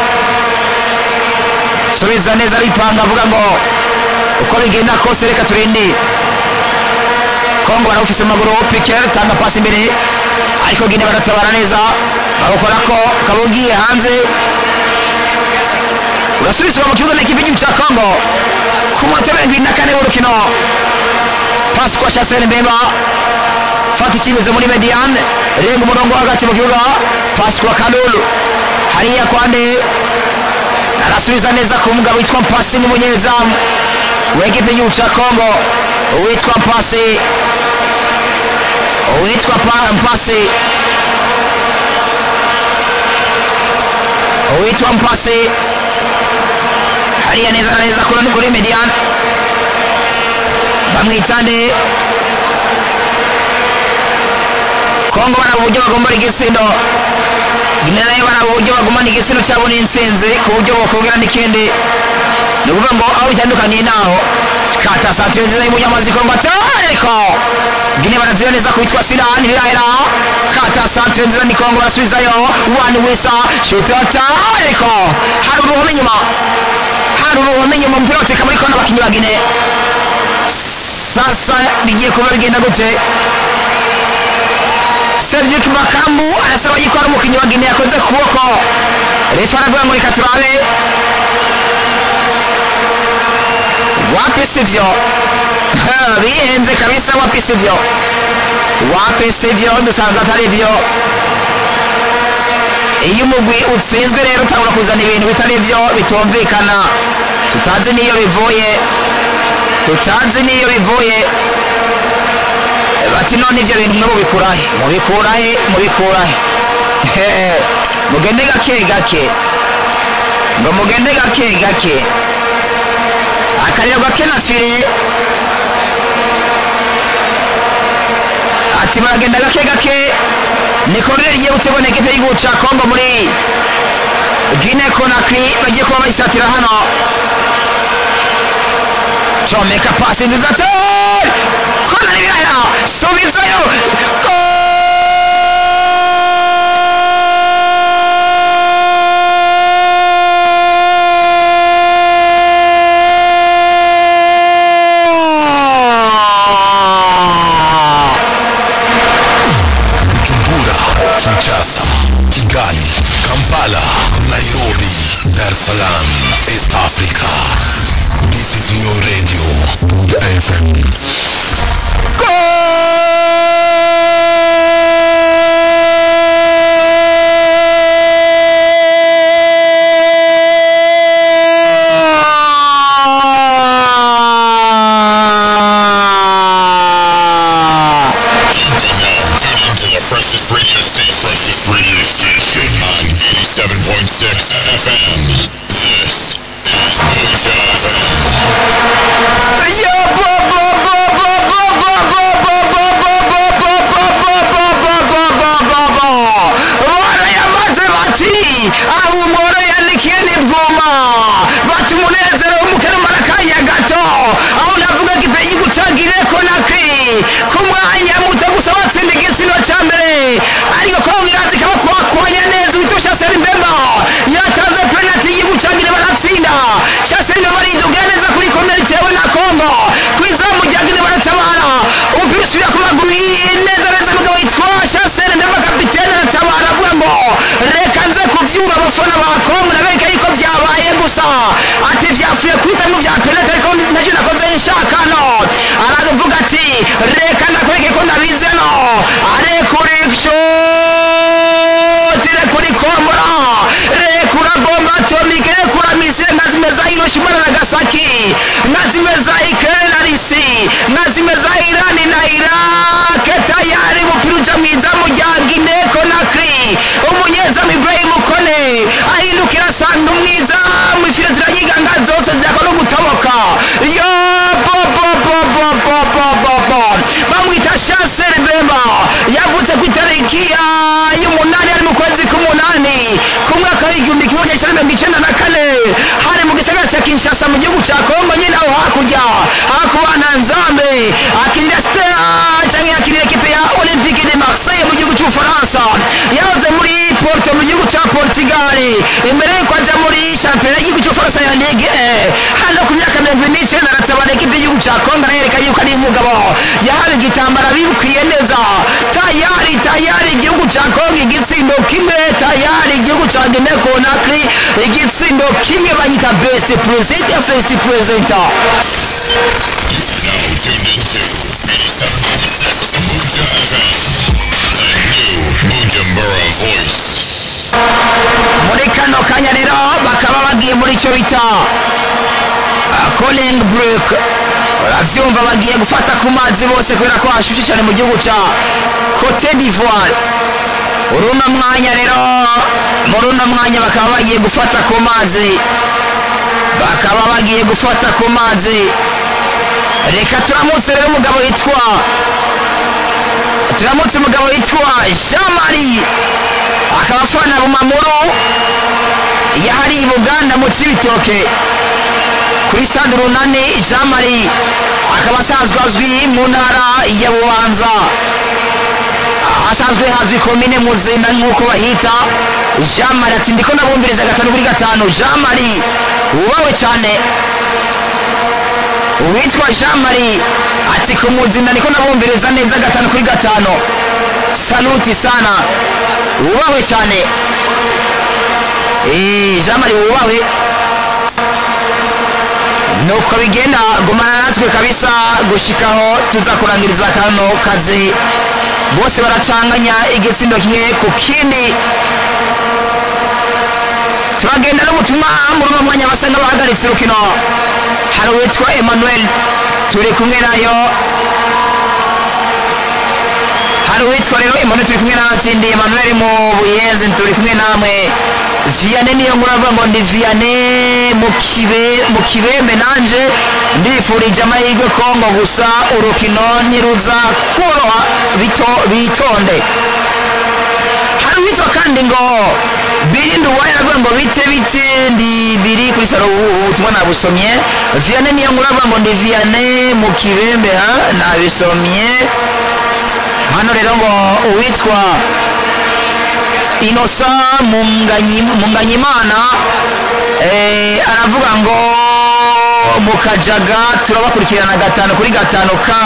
subiza neza aripanga avuga ngo uko bigenda kose reka turinde kongo barawufise mu maguru piker tanga pasi imbere ariko gine baratabara neza bagakora ko ukaba ugiye hanze urasubizwa mu kibuga n'ikipe y'igihugu cya kongo ku munota mirongo irindwi na kane w'urukino pasi kwa shasene mbemba fata icyemezo muri mediane renga umurongo wo hagati mu kibuga pasi kwa kalulu hariya kwande arasubiza neza ku mugabo witwa mpasi n'umunyezamu w'ekipe y'igihugu cya kongo uwitwa mpasi uwitwa Pa- mpasi uwitwa mpasi hariya neza na neza kuri kuri mediane bamwitande kongo baraba uburyo bagombora igitsina guinea nayo baraba uburyo bagumana igitsina cyabo n'intsinzi ku buryo bakongera n'ikindi ni ukuvuga ngo aho bitandukaniye naho kata santire nziza y'umunyamazi kongo atariko guinea baraziba neza ku witwa sirani birahera kata santire nziza ni kongo barasubizayo wani wisa shuti atariko hari uruhome inyuma hari uruhome inyuma umupira wateka muri kona abakinnyi ba guinea sasa bigiye kuba bigenda gute Cedric Makambu anasema yuko ari umukinnyi wa Guinea yakoze ku kuboko refa aravuga ngo reka turabe wapi sivyo Ha, bihenze kabisa wapi sivyo wapi sivyo dusanze atari byo iyo umugwi utsinzwe rero utangura kuzana ibintu bitari byo bitumvikana tutazi n'iyo bivuye tutazi n'iyo bivuye bati none ibyo bintu mwe mubikurahe mubikurahe mubikurahe He, mugende gake gake ngo mugende gake gake akariro gake na fire ati muragenda gake gake niko rero rigiye gutegura ekipe y'igihugu cya kongo muri gine konakiri bagiye kuba bayisatira hano comeka pasi nziza cyane kona n'ibiraya subizayo Bujumbura, Kinshasa, Kigali, Kampala, Nairobi, Dar es Salaam, East Africa. This is your radio, Buddha FM. You can now tune into the freshest radio station. Freshest radio station on 87.6 FM. This is Buddha FM. barayamaze bati aho umworo yandikiye ni bwuma bati umunezero w'umukarumara kanya gato aho navuga ko ipe y'igucagire konakiri ku mwanya muto gusa batsinda igitsina cya mbere ariko ko birazi kaba kwakwanya neza uhita ushasera imbemba yatanze penalty y'igucagire baratsinda shasera imbemba ariduga neza kuri komera itewe na kongo ku izamu rya gine baratabara umupira usubira ku maguru neza neza mugabo witwa shasera imbemba kapitene aratabara avuga ngo reka nze kuvyura abafana ba kongo nabereka yuko vyabaye gusa ati vyafuye kuhitamwo vya penalty ariko nacyo nakoze nshakano aravuga ati reka ndakwereke ko ndabizi no arekurikisho kuri kombora rekura bomba atomike rekura misile nka zimwe za hiroshima na nagasaki nka zimwe za ikirere na risi nka zimwe za irani na irake tayari umupira uja mu izamu rya gine konakiri umunyezamu ibrahim kone ahindukira asanga umwizamu ifire zirayiganga zose zirako no gutoboka yo bo bo bo bo bo bo bo bo bamwita shasere bemba yavutse ku itariki ya- y'umunani ari mu kwezi k'umunani ku mwaka w'igihumbi kimwe magana cyenda mirongo icyenda na kane hari mu gisagara cya kinshasa mu gihugu cya kongo nyine aho hakurya hakubana nzambe akinira stera cyangwa yakinira ekipe ya olympique de marseille mu gihugu cy'ubufaransa yahoze muri porto mu gihugu cya portugal imbere yuko ajya muri shampiyona y'igihugu cy'ubufaransa ya ligue eh, hano ku myaka mirongo ine n'icyenda aratabara ekipe y'igihugu cya kongo arereka yuko ari umugabo yahawe igitambara bibukwiye neza tayari tayari igihugu cya kongo igitsindo kimwe tayari igihugu cya gine konakri igitsindo kimwe banyita best present first presenter Now tuned into 87.6 Muja FM. The new Bujumbura voice. muri kano kanya rero bakaba bagiye muri icyo bita coling break urabyumva bagiye gufata ku mazi bose kubera ko hashushe cyane mu gihugu cya cote d'ivoire muri uno mwanya rero muri uno mwanya bakaba bagiye gufata ku mazi bakaba bagiye gufata ku mazi reka turamutse rero umugabo witwa turamutse umugabo witwa jean marie akaba afana bumamuru yahari i buganda mu cibitoke kuri stade runani jean marie akaba asanzwe azwi mu ntara ya bubanza asanzwe hazwi komine muzina nk'uko bahita jean marie ati ndiko nabumviriza gatanu kuri gatanu jean marie wubawe cyane uwitwa jean marie ati ku muzina niko nabumviriza neza gatanu kuri gatanu saluti sana wubawe cyane Eh, jean marie wubawe nuko bigenda gumana natwe kabisa gushikaho tuza kurangiriza kano kazi bose baracanganya igitsindo kimwe ku kindi turagenda n'ubutumwa muri uno mwanya basa nk'abahagaritse urukino hari uwitwa emmanuel turi kumwe nayo hari uwitwa rero emmanuel turi kumwe n'abatindi emmanuel mu buyeze turi kumwe namwe viane niyo nkuru avuga ngo ndi viane mu kibe mu kibembe nanje ndifurije amahirwe kongo gusa urukino ntiruza koroha bito bitonde hari uwitwa kandi ngo birinde uwaye aravuga ngo bite bite ndi biri kuri salo ubu ubutumwa nabusomye viane niyo nkuru avuga ngo ndi viane mu kibembe ha nabisomye hano rero ngo uwitwa inosa Munganyi- munganyimana eh, aravuga ngo mu kajaga turabakurikirana gatanu kuri gatanu ka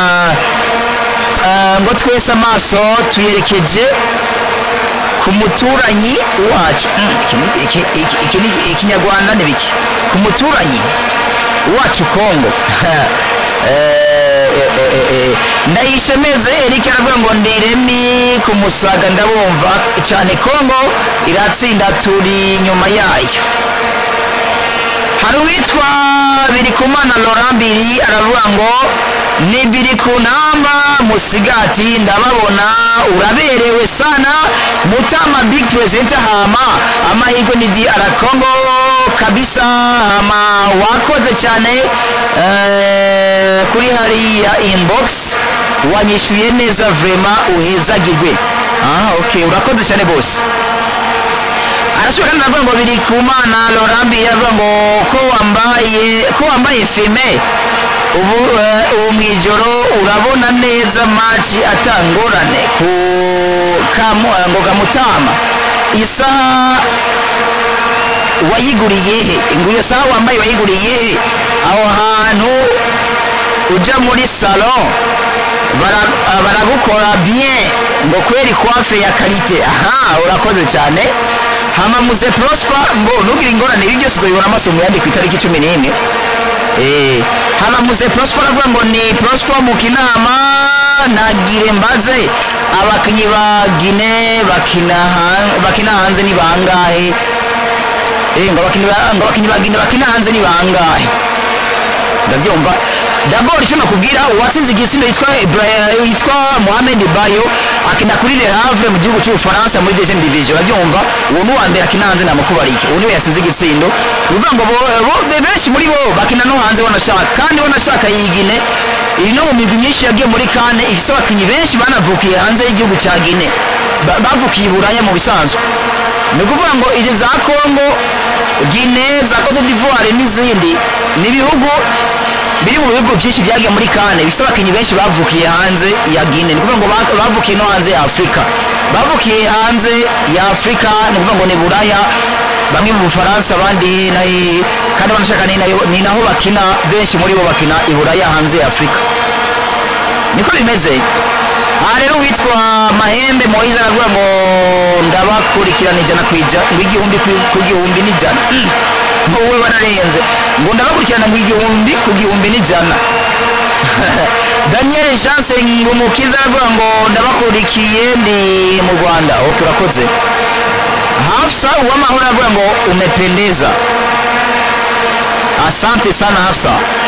ah, ngo twese amaso tuyerekeje ku muturanyi wacu Mm, iki ni- iki- iki- iki ni- ikinyarwanda ni biki ku muturanyi wacu kongo Eh, eh, eh, eh, ndayishemeze eric aravuga ngo ndiremi ku musaga ndabumva cyane kongo iratsinda turi inyuma yayo hari uwitwa birikumana laurent biri aravuga ngo ni biri ku namba musigati ndababona uraberewe sana mutama big president hama amahirwe ni di arakongo kabisa hama wakoze cyane eh, kuri hariya inbox wanyishyuye neza vrema uhezagirwe ah, okay urakoze cyane bose arashobora kandi aravuga ngo biri ku mana lorambi aravuga ngo ko wambaye ko wambaye fime ubu eh, ubu mu ijoro urabona neza maci atangorane ku kamu eh, ngo gamutama isaha wayiguriye he ngo iyo saha wambaye wayiguriye he aho hantu uja muri salon bara- ah, baragukora bien ngo kweri coiffe ya karite aha urakoze cyane hama muze prosper ngo ntugire ingorane ibi byose uzabibona amaso mu yandi ku itariki cumi n'imwe Eh, hama muze prosper aravuga ngo ni prosper mu kinama nagire mbaze abakinnyi ba gine bakina han- bakina hanze ni bangahe Eh, ngo abakinnyi ba- ngo abakinnyi ba gine bakina hanze ni bangahe ndabyumva dabord icyo nakubwira uwatsinze igitsina yitwa Ibra- yitwa Mohamed Bayo akina kuri Le Havre mu gihugu cy'Ubufaransa muri deuxième division urabyumva uwo ni uwa mbere akina hanze namukubariye uwo niwe yatsinze igitsindo uvuga ngo bo- bo- be- benshi muri bo bakina no hanze banashaka kandi banashaka yigine iri no mu migwi myinshi yagiye muri kane ifise abakinnyi benshi banavukiye hanze y'igihugu cya Guinea ba- bavukiye i buraya mu bisanzwe ni ukuvuga ngo izi za congo gine za cote d'ivoire n'izindi ni ibihugu biri mu bihugu byinshi byagiye muri kane bifite abakinnyi benshi bavukiye hanze ya gine ni ukuvuga ngo ba- bavukiye no hanze ya afurika bavukiye hanze ya afurika ni ukuvuga ngo ni buraya bamwe mu bufaransa abandi na- kandi banashaka ni nayo- ni naho bakina benshi muri bo bakina i buraya hanze ya afurika niko bimeze aha rero witwa mahembe moyize aravuga ngo ndabakurikirana ijana ku ijana ngo igihumbi ku- ku gihumbi n'ijana Mm. wowe wararenze ngo ndabakurikirana ngo igihumbi ku gihumbi n'ijana daniel chance ngumukiza aravuga ngo ndabakurikiye ndi mu rwanda ok urakoze hafsa uwamahoro aravuga ngo umependeza asante sana hafsa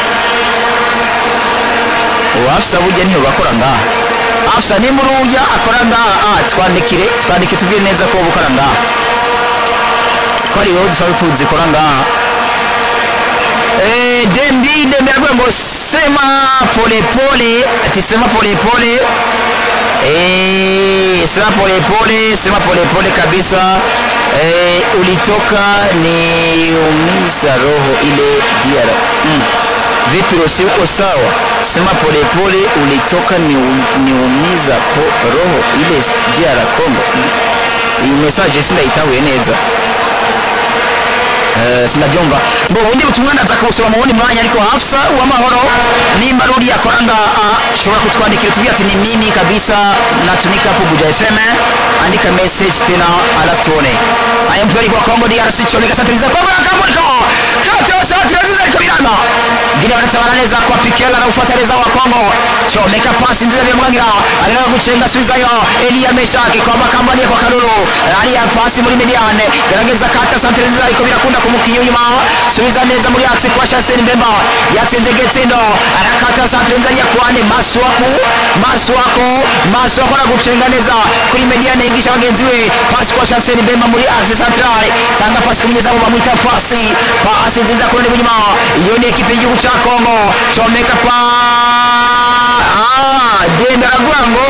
uwo hafsa burya niyo bakora ngaha hafsa nimba urujya akora ngaha ah, twandikire twandike tubwire neza ko wowe ukora ngaha ko ari wowe dusanzwe tuzi ikora ngaha Eh, dembi dembi aravuga ngo sema polepole ati sema polepole Eh, sema polepole sema polepole kabisa eh, ulitoka ni umiza roho ile diara mm. vipi rosi uko sawa sema polepole ulitoka ni, ni umiza po roho ile diara congo Mm. iyi message sindayitahuye neza Eh, sinabyumva ngo ubundi butumwa ndaza kubusoma mu wundi mwanya ariko hafsa uwamahoro nimba ruri akora ngaha ashobora kutwandikira tubwira ati ni mimi kabisa natumika hapo Buja FM andika message tena alafu tuone aya mpira kwa Kongo DRC chomeka satiriza Kongo na Kamuriko kata satiriza iko birana ngine wanatabana neza kwa Pikela na ufuatiliza wa Kongo chomeka pasi nziza vya mwangira anataka kuchenga suizayo Elia Meshaki kwa makambani kwa Kalulu ali ya pasi muri mediane garagaza kata satiriza ariko birakunda kumukinya inyuma subiza neza muri axe kwa Shasen Mbemba yatsinze Getsindo arakata satiriza ya kwane Maswaku Maswako Maswako na kuchenga neza kuri mediane yigisha bagenzi we pasi kwa Shasen Mbemba muri axe central tanga pasi kumnyeza mu bamwita pasi pasi nziza kurone inyuma iyo ni ekipe y'igihugu cya Kongo chomeka pa ah dembe aravuga ngo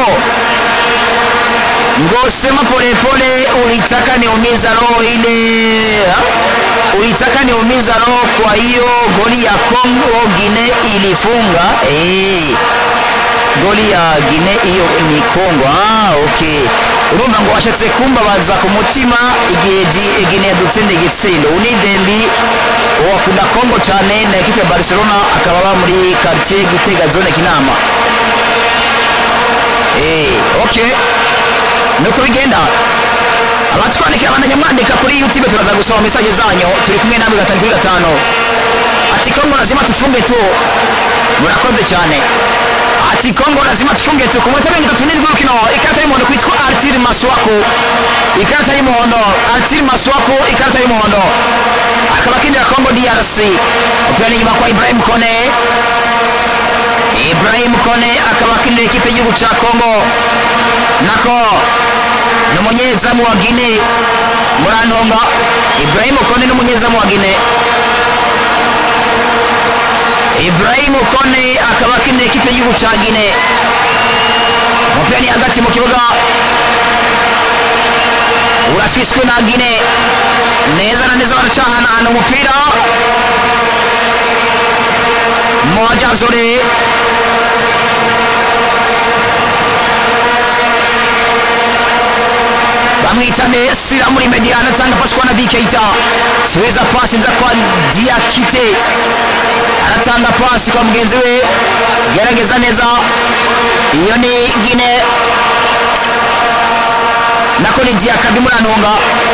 ngo sema polepole ulitaka niumiza roho ile ha? ulitaka niumiza roho kwa hiyo goli ya Kongo Gine ilifunga eh goli ya Gine iyo ni Kongo ah okay urumva ngo washatse kumbabaza ku mutima igihe di- Gine yadutsinda igitsindo unidembi wakunda Kongo cyane na ekipe ya Barcelona akaba aba muri quartier Gitega zone Kinama eh okay nuko bigenda abatwandikira bandanya mwandika kuri youtube turaza gusoma mesaje zanyu turi kumwe namwe gatanu kuri gatanu ati kongo lazima tufunge tu murakoze cyane ati kongo lazima tufunge tu ku minota mirongo itatu n'indwi y'urukino ikarita y'umuhondo kwitwa artiri maswaku ikarita y'umuhondo artiri maswaku ikarita y'umuhondo akaba akinira kongo drc umupira ni inyuma kwa ibrahim kone ibrahim kone akaba akinira ikipe y'igihugu cya kongo nako ni umunyezamu wa gine murantonga ibrahim kone ni umunyezamu wa gine ibrahim kone akaba akinira ikipe y'igihugu cya gine umupira ni hagati mu kibuga urafiswe na gine neza na neza baracahanahana umupira moja zore bamwitane sira muri mediana atanga pasi kwa nabi keita subiza pasi nza kwa diakite aratanga pasi kwa mugenzi we gerageza neza iyo ni gine nako ni diakabi murantunga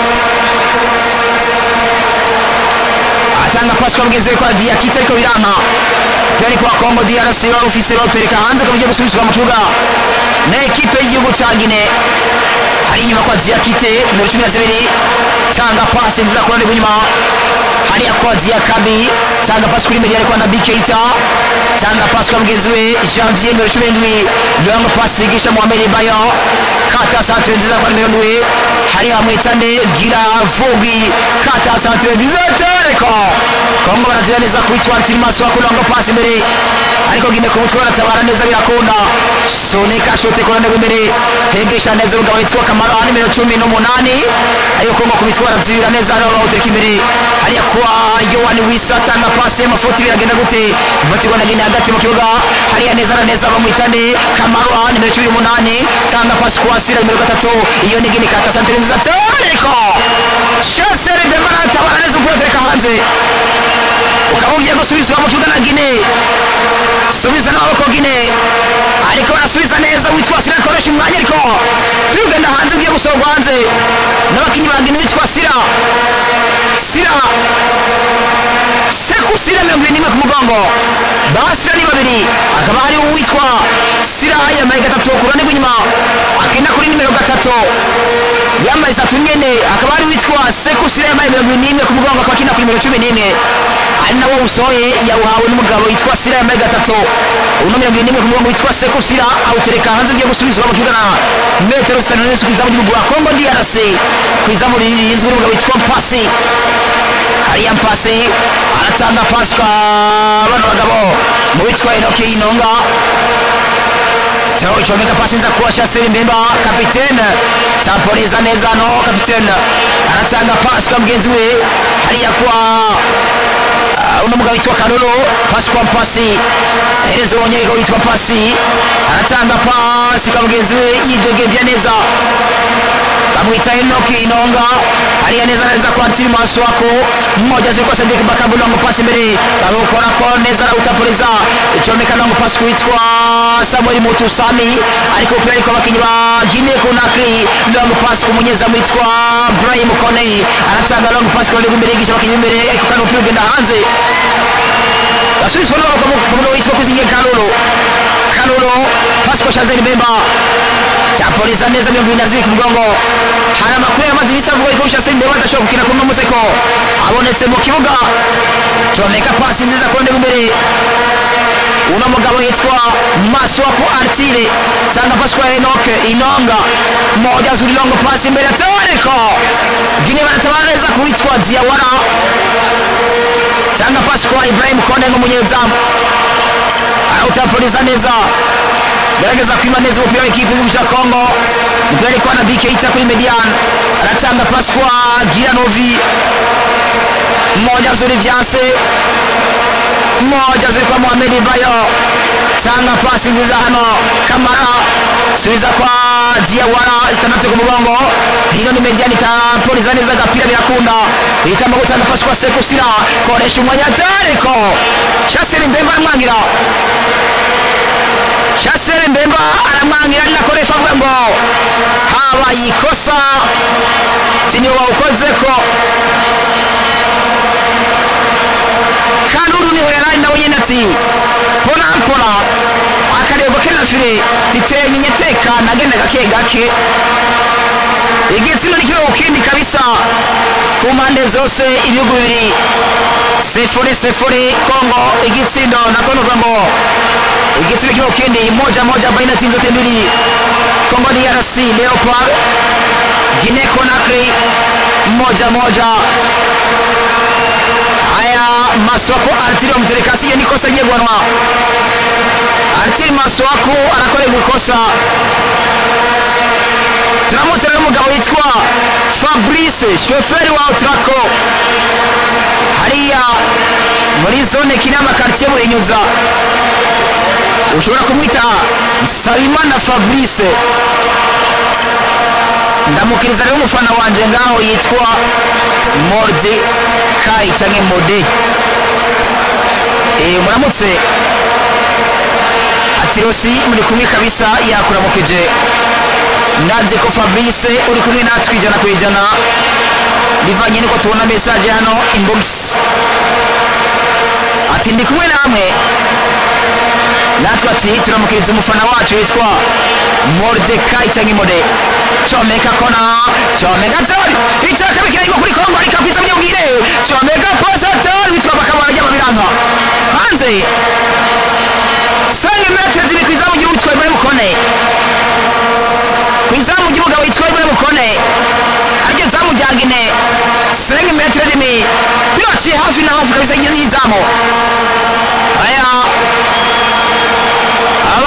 atanga pasi kwa mugenzi we kwa diakite ariko biranka peri kwa kongo drc wari ufise bawutereka hanze ko bigiye gusubizwa mu kibuga na ekipe y'igihugu cya gine hari inyuma kwa diakite nimero cumi na zibiri tanga pasi nziza kurane inyuma hariya kwa diakabi tanga pasi kuri mediane kwa nabi keita tanga pasi kwa mugenzi we janvier nimero cumi n'indwi longo pasi yigisha muhamedi bayo kata santere nziza kwa nimero ndwi hariya mwitane gira vugi kata santere nziza tereko kongo barazira neza kwitwa artiri maso wako longo pasi imbere imbere ariko gine ku mutwe baratabara neza birakunda sonika shote ku ruhande rw'imbere hegesha neza umugabo witwa kamaro aha nimero cumi n'umunani ariko kongo ku mitwe barazibira neza hano bawutereka imbere hariya kuwa yowani wisa atanga pasi y'amafuti biragenda gute ifatirwa na gine hagati mu kibuga hariya neza na neza bamwitane kamaro aha nimero cumi n'umunani tanga pasi kuwasira nimero gatatu iyo ni gine kata santere nziza ariko shasere bemba aratabara neza umupira utereka hanze ukaba ugiye gusubizwa mu kibuga na gine subiza n'amaboko gine ariko barasubiza neza witwa sira akoresha umwanya ariko turi kugenda hanze ugiye gusohorwa hanze n'abakinnyi ba gine witwa sira sira seku sira mirongo irindwi n'imwe ku mugongo basira ni babiri hakaba hari uwitwa sira yambaye gatatu ku ruhande rw'inyuma akenda kuri nimero gatatu yambaye itatu nyene hakaba hari uwitwa seku sira yambaye mirongo irindwi n'imwe ku mugongo akaba akina kuri nimero cumi n'imwe ari nawo usohoye yawuhawe n'umugabo witwa sira yambaye gatatu uno mirongo irindwi n'imwe ku mugongo witwa seku sira awutereka hanze ugiye gusubizwa mu kibuga na metero zitanu n'inzu ku izamu ry'igihugu wa kongo drc ku izamu rinzwe n'umugabo witwa mpasi hariya mpasi aratanga pasi kwa bano bagabo mu witwa enoke inonga Teo icomeka pasi nza kuwa Shasiri Mbemba kapitene tamporiza neza no kapitene anatanga pasi kwa mgenzi we hariya kwa uh, uno mugabo witwa Karolo pasi kwa mpasi herezo wonyeko witwa pasi anatanga pasi kwa mgenzi we yidegevya neza bamwita Enoki Inonga hariya neza neza kwa Nsiri maso wako mmoja zilikuwa Sadiki Bakabu longo pasi mbele bamukora ko neza na utapuriza icomeka longo pasi kuitwa Samuel Mutusami ariko pia ariko abakinyi ba Guinea Conakry longo pasi kumunyeza mwitwa Brahim Kone anatanga longo pasi kwa imbere yigisha abakinyi imbere ariko kana upira ugenda hanze basubizwa n'abagabo ku mugabo witwa Kuzinge Kalolo Kalolo pasi kwa Shazeli Bemba tapoliza neza mirongo irindwi na zibiri ku mugongo hari amakuru yamaze iminsi avuga yuko Shaseli Bemba adashobora gukina kuri uno museko abonetse mu kibuga comeka pasi nziza ku ruhande rw'imbere uno mugabo yitwa Maswako Artile tanga pasi kwa Enoch Inonga moja zuri longo pasi imbere ya Tawariko Gine banatabara neza kuitwa Diawara tanga pasi kwa Ibrahim Kone nk'umunyezamu arawutapoliza neza gerageza kwima neza umupira w'ikipe y'igihugu cya Kongo umupira ariko na BK ita kuri Median aratanga pasi kwa Giranovi moja zuri vyanse moja zuri kwa Mohamed Bayo tanga pasi nziza hano Kamara subiza kwa Diawara zitandatu ku mugongo hino ni Median itapoliza neza agapira birakunda ihitamo gutanga pasi kwa Sekou Sira koresha umwanya atariko Shasiri Mbemba aramwangira Shasiri Mbemba aramwangira ariko refa avuga ngo habaye ikosa tiniwe wawukozeko kanuru niho yari ari nawe nyine ati pona pona akareba kena fire titeye nyeteka nagenda gake gake igitsina nikiwe ukindi kabisa ku mpande zose ibihugu bibiri sifuri sifuri kongo igitsindo nako nuvuga ngo igitsina kiwe ukindi moja moja baina timu zote mbili kongo drc leopard guinea conakry moja moja haya maswako artiri wamterekasi hiyo ni kosa jegwanwa artiri maswako anakorerwa ikosa turamutse rero umugabo witwa fabrice shoferi wa utrako hariya muri zone kinama quartier buhinyuza ushobora kumwita sabimana fabrice ndamukiriza rero umufana wanje ngaho yitwa morde kai canke mode eh muramutse ati rosi muri kumwe kabisa yakuramukije ndazi ko fabrice uri kumwe natwe ijana ku ijana bivanye nuko tubona message hano inbox ati ndi kumwe namwe natwe ati turamukiriza umufana wacu witwa Mordecai cyangwa Mode comeka kona comeka tori icya kabiri kiragwa kuri Kongo ariko kwiza byubwire comeka pasa tori witwa bakabara ry'amabiranga hanze sange metre ziri kwiza mu gihugu twa Ibrahim Kone kwiza mu gihugu witwa Ibrahim Kone aryo zamu ryagine sange metre zimi biraciye hafi na hafi kabisa y'izamu aya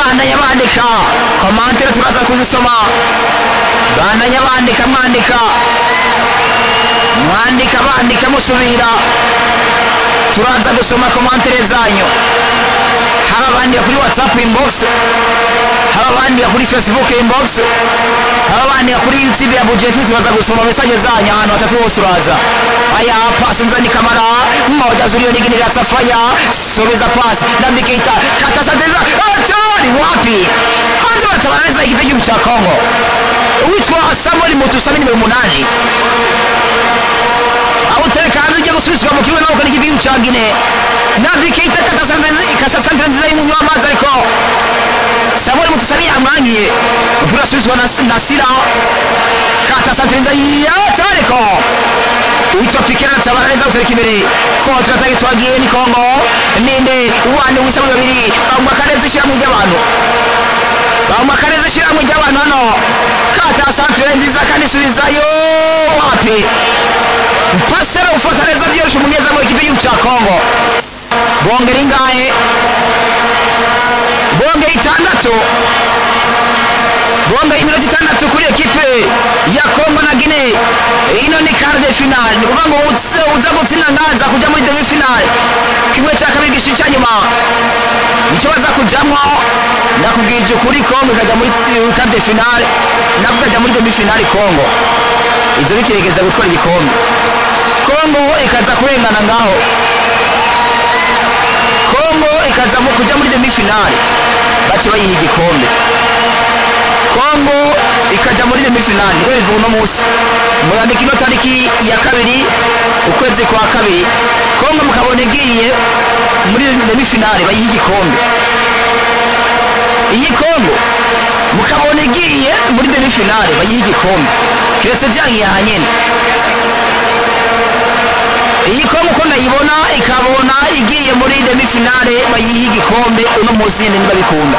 bandanya bandika komantere turaza kuzisoma bandanya bandika mwandika mwandika bandika musubira turaza gusoma komantere zanyu haba bandika kuri whatsapp inbox haba bandika kuri facebook inbox haba bandika kuri youtube ya bujefu turaza gusoma mesaje zanyu ahantu hatatu hose uraza aya pasi nzani kamara moja zurio nyingine ya safaya sobeza pasi na mikita kata sateza atari wapi hanze batabaraniza ikipe cy'igihugu cya kongo witwa samuel mutusami nimero umunani aho utereka hanze ujya gusubizwa mu kibuga nawe ukora igihugu cya gine nabi keita kasasante nziza y'umunywa w'amazi ariko samuel mutusami yamwangiye umupira urasubizwa na na sira kata sante nziza yata ariko uwitwa pikera tabara neza utereka imbere kontra atagi twagiye ni kongo ninde wande wisa mu babiri bamwakareze ishyirahamwe ry'abantu bamwakareze ishyirahamwe ry'abantu hano kata santere nziza kandi isubizayo wapi pasera ufata neza byoroshye umunyezamu w'ikipe y'igihugu cya kongo bongera ingahe bongera itandatu bongera iminota itandatu kuri ekipe ya kongo na gine ino ni karde finale ni ukuvuga ngo uze uza gutsinda nganza kujya muri demi finale kimwe cya kabiri gishica cya nyuma nicyo baza kujamwo nakubwije ukuri kongo ikajya muri karde finale nabwo ikajya muri demi finale kongo izo bikerekeza gutwara igikombe kongo ikaza kurengana ngaho kongo ikaza mu kujya muri demi finale bace bayiha igikombe kongo ikajya muri demi finale niko bivuga uno munsi murandika ino tariki ya kabiri ukwezi kwa kabiri kongo mukabona igiye muri demi finale bayiha igikombe iyi kongo mukabona igiye muri demi finale bayiha igikombe keretse byangiye aha nyene iyi kongo uko ndayibona ikabona igiye muri demi finale bayiha igikombe uno munsi nyene niba bikunda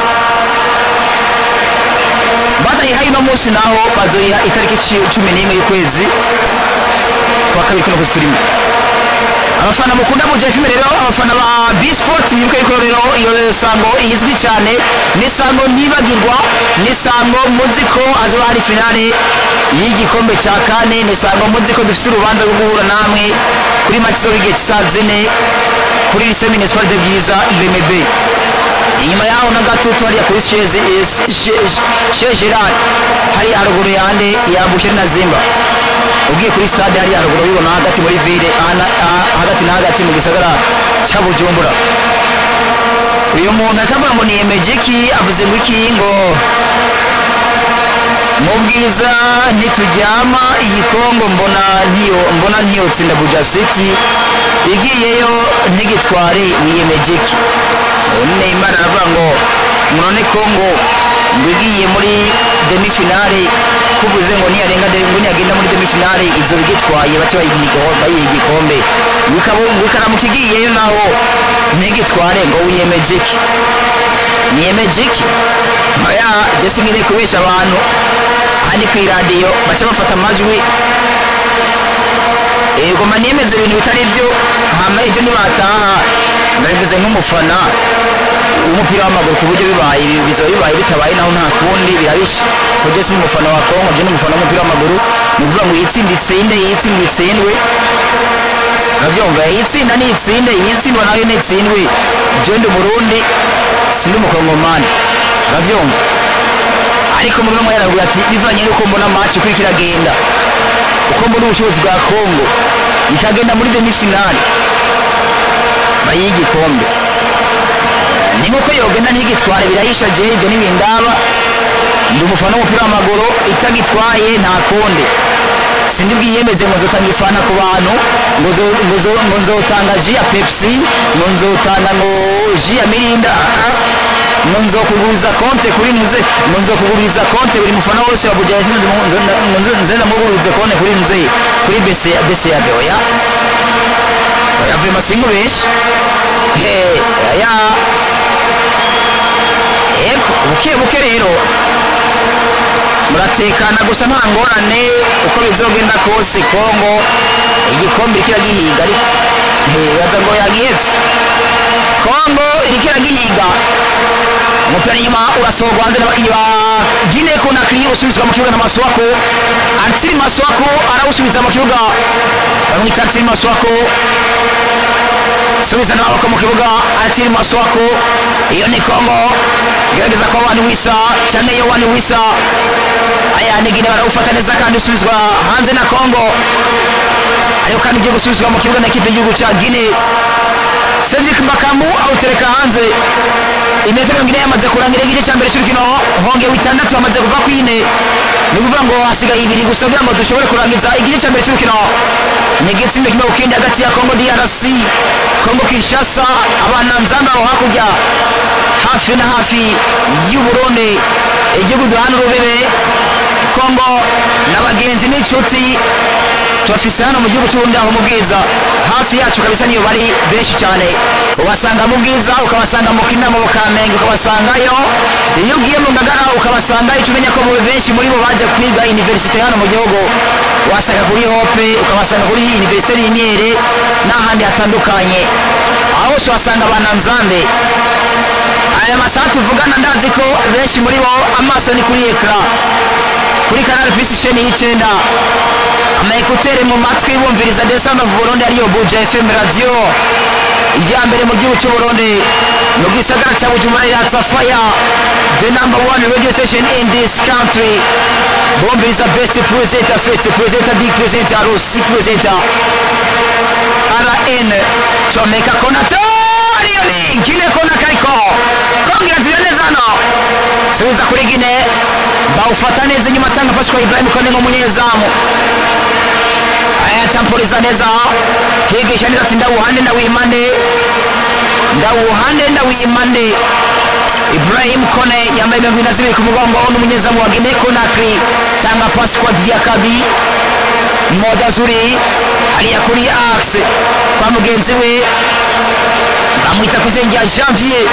bazayiha ino munsi naho bazoyiha itariki ci- cumi n'imwe y'ukwezi kwa kabiri kuno kwezi turimo abafana mukunda mu jefime rero abafana ba bisport mwibuke yuko rero iyo sango izwi cyane ni sango ntibagirwa ni sango muzi ko hazoba hari finale y'igikombe cya kane ni sango muzi ko dufite urubanza rwo guhura namwe kuri match zo igihe cy'isaa zine kuri lycée municipal de bwiza remebe inyuma yaho na gatutu hariya kuri chez gerard hariya haruguru yande yambushe na zimba ugiye kuri stade hariya haruguru ubibona hagati muri ville ahana- ah- hagati na hagati mu gisagara cya bujumbura uyu muntu akavuga ngo niyemeje iki avuze ngo iki ngo mu bwiza ntituryama iyi kongo mbona ntiyo mbona ntiyotsinda buja city igiyeyo ntigitware wiyemeje iki neymar aravuga ngo none kongo ngo igiye muri demi finale kuvuze ngo niyarenga de- ngo niyagenda muri demi finale izo bigitwaye bace bayiha igiho- bayiha igikombe Bikaba- bikaramuka igiyeyo naho ntigitware ngo wiyemeje iki niyemeje iki oya jesi ngine kubesha abantu handi ku iradiyo baca bafata amajwi yego mba niyemeza ibintu bitari byo hama ibyo nibataha ndabivuze nk'umufana w'umupira w'amaguru ku buryo bibaye bizoba bibaye bitabaye naho nta kundi birabishe ko jesi umufana wa kongo je n'umufana w'umupira w'amaguru ni ukuvuga ngo yitsinde itsinde yitsinde itsindwe uravyumva yitsinda nitsinde yitsindwa nayo nitsindwe je ndi umurundi sindi umukongomani uravyumva ariko muri bamwe yaravuga ati bivanye n'uko mbona match uko iriko iragenda uko mbona ubushobozi bwa kongo ikagenda muri demi finale bayiha igikombe ni nk'uko yogenda ntigitware birahisha je ibyo ntibindaba ndi umufana w'umupira w'amaguru itagitwaye nta kundi sindi bwiyemeze ngo nzotanga ifana ku bantu ngo zo- ngo zo- ngo nzotanga ji ya pepsi ngo nzotanga ngo ji ya mirinda ah, ah. ngo nzokuguriza konte kuri muze ngo nzokuguriza konte buri mufana wose wa buja ngo nzo- ngo nzo- nze ndamugurize konte kuri muze kuri bese bese ya beoya oya vema singu benshi he ya eko buke buke rero muratekana gusa nta ngorane uko bizogenda kose kongo igikombe iriko iragihiga ariko ntibaza ngo yagihevye kongo iriko iragihiga umupira inyuma urasohorwa hanze n'abakinnyi ba gine konakiri usubizwa mu kibuga na maswako artiri maswako arawusubiza mu kibuga bamwita artiri maswako subiza n'amaboko mu kibuga artiri maswako iyo ni kongo gerageza ko wani wisa cyangwa iyo wani wisa aya ni gine barawufata neza kandi usubizwa hanze na kongo ariko kandi ugiye gusubizwa mu kibuga na ekipe y'igihugu cya gine cedric makamu awutereka hanze imetero mirongo ine yamaze kurangira igice cya mbere cy'urukino honge witandatu bamaze kuva ku ine ni ukuvuga ngo hasigaye ibiri gusa kugira ngo dushobore kurangiza igice cya mbere cy'urukino ni igitsindo kimwe ku kindi hagati ya kongo drc kongo kinshasa abana nzamba aho hakurya hafi na hafi y'uburundi igihugu duhana urubebe kongo n'abagenzi n'inshuti tubafise hano mu gihugu cy'uburundi aho mu bwiza hafi yacu kabisa niyo bari benshi cyane ubasanga mu bwiza ukabasanga mu kinama mu kamenge ukabasangayo iyo ugiye mu ngagara ukabasangayo icyo umenya ko mu benshi muri bo baje kwiga universite hano mu gihugu wasanga kuri hope ukabasanga kuri universite y'imyere n'ahandi hatandukanye aho hose wasanga abananzande aya masaha tuvugana ndazi ko benshi muri bo amaso ni kuri ekara kuri kanari pisi isheni y'icyenda amaekutere mu matwi bumviriza the sound of burundi ariyo buja fm radio ya mbere mu gihugu cy'u burundi mu gisagara cya bujumbura iratsa fire the number one radio station in this country bumviriza best presenter first presenter big presenter rusi presenter rn comeka konata ariyo ni gine kona kariko kongera zira neza hano subiza kuri gine bawufata neza inyuma atanga pasi kwa ibrahim kone nk'umunyezamu ayatampoliza neza higisha neza ati ndawuhande ndawimande ndawuhande ndawimande ibrahim kone yambaye mirongo ine na zibiri ku mugongo n'umunyezamu wa gine konakri tanga pasi kwa diakabi moja zuri hariya kuri axe kwa mugenzi we bamwita ku izina rya janvier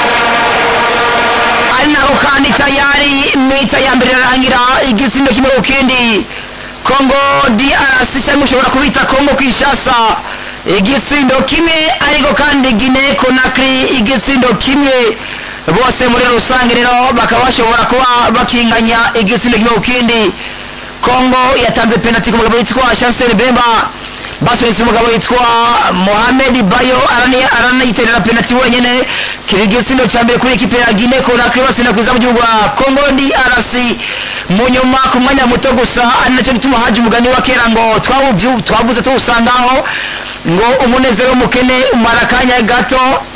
ari naho kandi tayari mita ya mbere irarangira igitsindo kimwe ku kindi kongo drc cyangwa ushobora kubita kongo kinshasa igitsindo kimwe ariko kandi gine konakri igitsindo kimwe bose muri rusange rero bakaba bashobora kuba bakinganya igitsindo kimwe ku kindi kongo yatanze penalty ku mugabo witwa chancel bemba basunitse umugabo witwa mohamed bayo arani- aranayiterera penalty wenyine kiba igitsindo cya mbere kuri ekipe ya gine konakri basinda kwiza mu gihugu wa kongo drc mu nyuma ku mwanya muto gusa ari nacyo gituma haje umugani wa kera ngo twawubyu- twavuze tuwusangaho ngo umunezero w'umukene umara akanya gato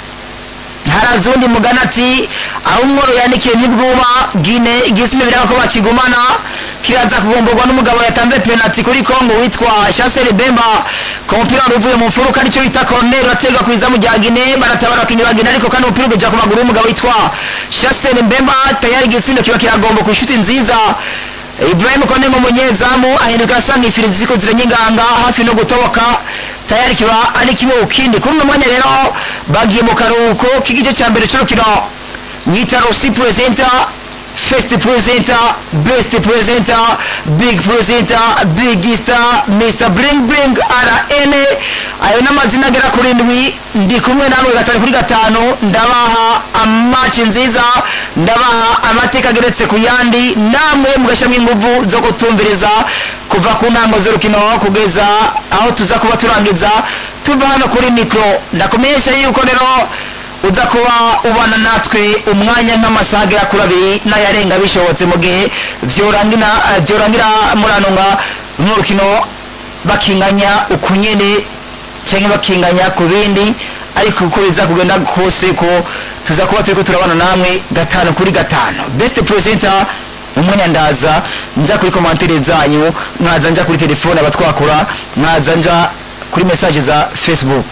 haraza undi mugana ati aho umworo yandikiye ntibwuma gine igisime biraba ko bakigumana kiraza kugomborwa n'umugabo yatanze penalty kuri kongo witwa chancel bemba ku mupira wari uvuye mu mfuruka nicyo bita corner uraterwa ku izamu rya gine baratabara abakinnyi ba gine ariko kandi umupira ugaja ku maguru y'umugabo witwa chancel bemba tayari igitsindo kiba kiragomba ku inshuti nziza ibrahim kone nk'umunyezamu ahinduka asanga ifiri ziko ziranyinganga hafi no gutoboka tayari kiba ari kimwe ku kindi kuri uno mwanya rero bagiye mu karuhuko k'igice cya mbere cy'urukino nyita rosi presenter first presenter best presenter big presenter big star mr bring bring rn ayo n'amazina agera kuri ndwi ndi kumwe namwe gatanu kuri gatanu ndabaha amaci nziza ndabaha amateka ageretse ku yandi namwe mugashyiramo ingufu zo kutumviriza kuva ku ntango z'urukino kugeza aho tuza kuba turangiza tuva hano kuri mikoro ndakumenyesha yuko rero uza kuba ubana natwe umwanya nk'amasaha agera kuri abiri n'ayarenga bishobotse mu gihe byorangira byorangira muranunga mu rukino bakinganya ukunyene cyangwa bakinganya ku bindi ariko uko biza kugenda kose ko tuza kuba turi ko turabana namwe gatanu kuri gatanu best presenter umwanya ndaza nja kuri komantere zanyu nkaza nja kuri telefone abatwakura nkaza nja kuri message za facebook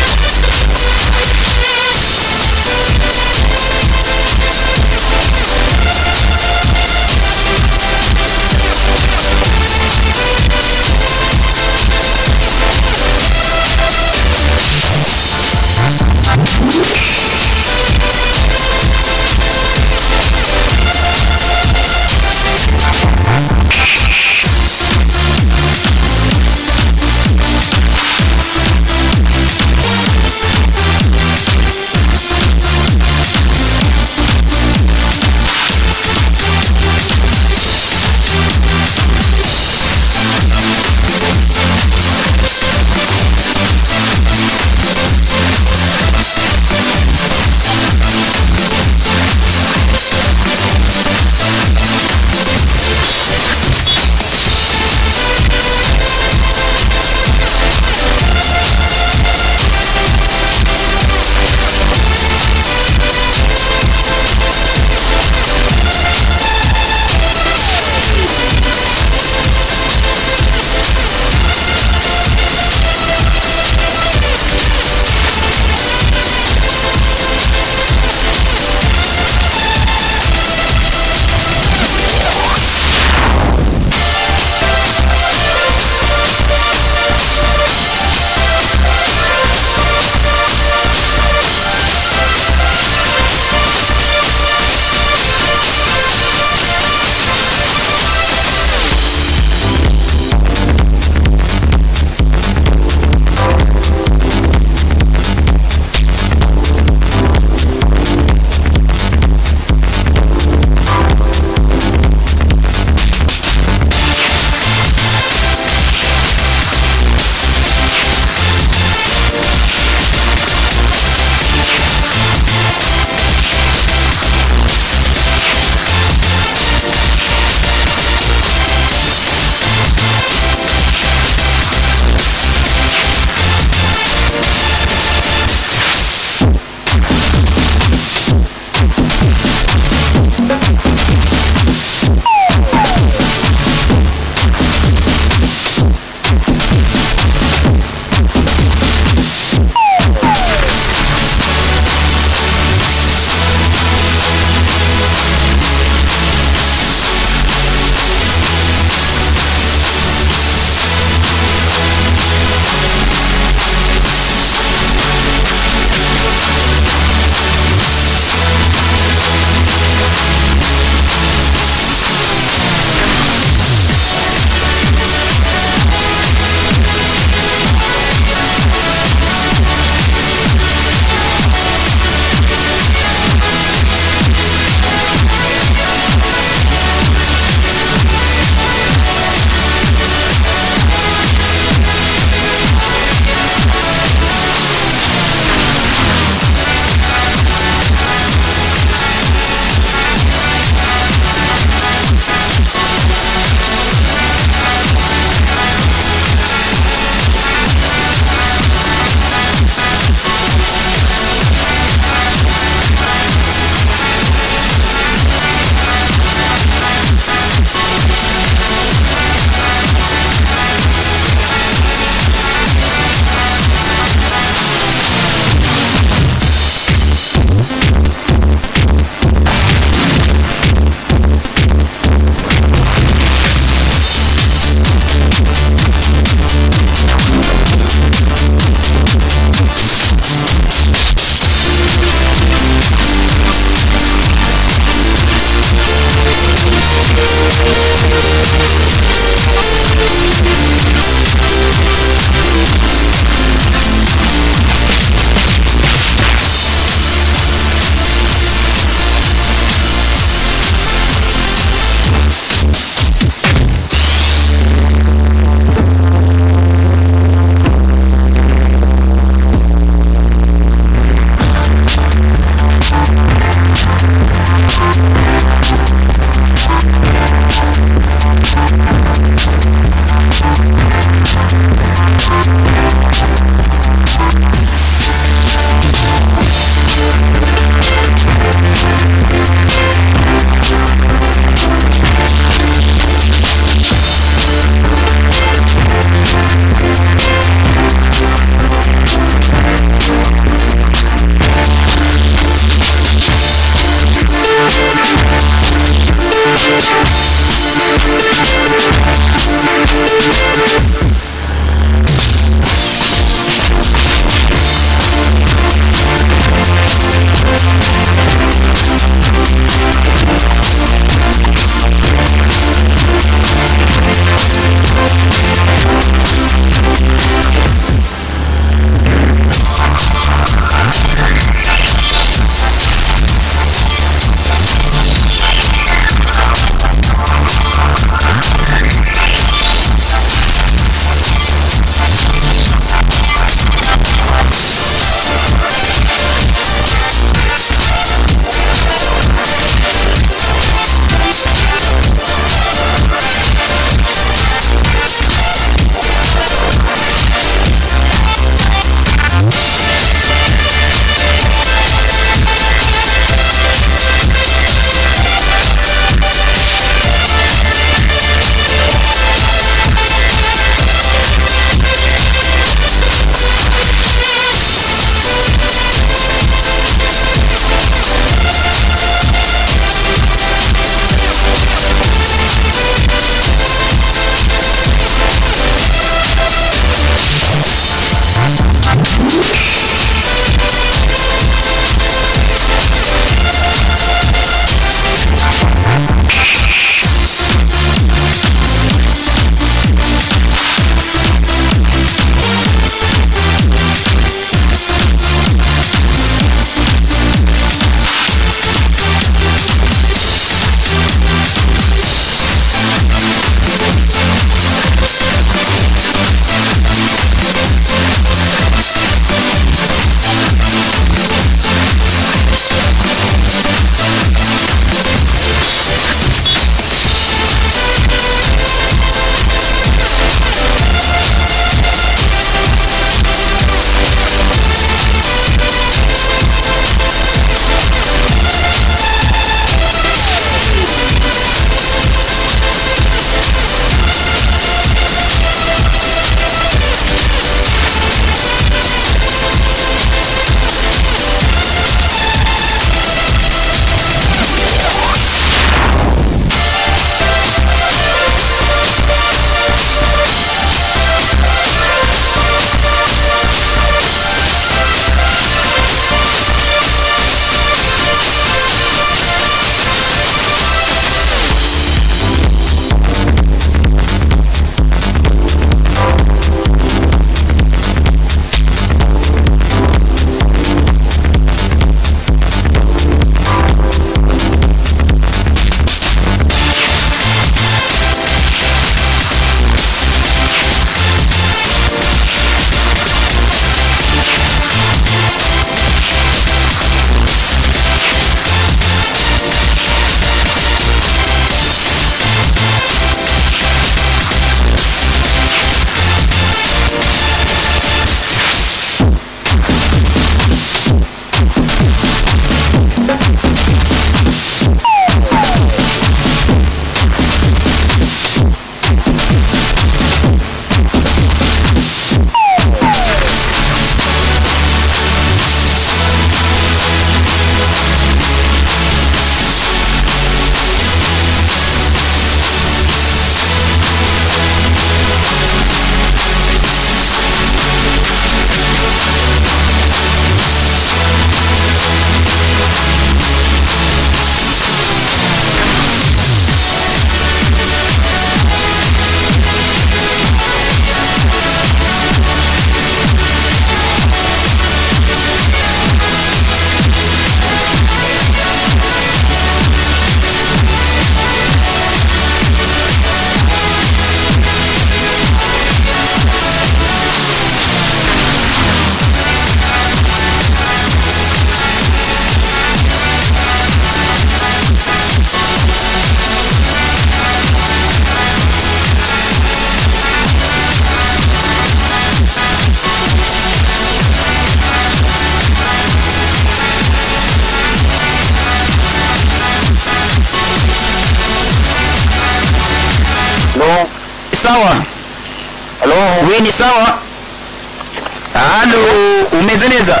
sawa halo we ni sawa halo umeze neza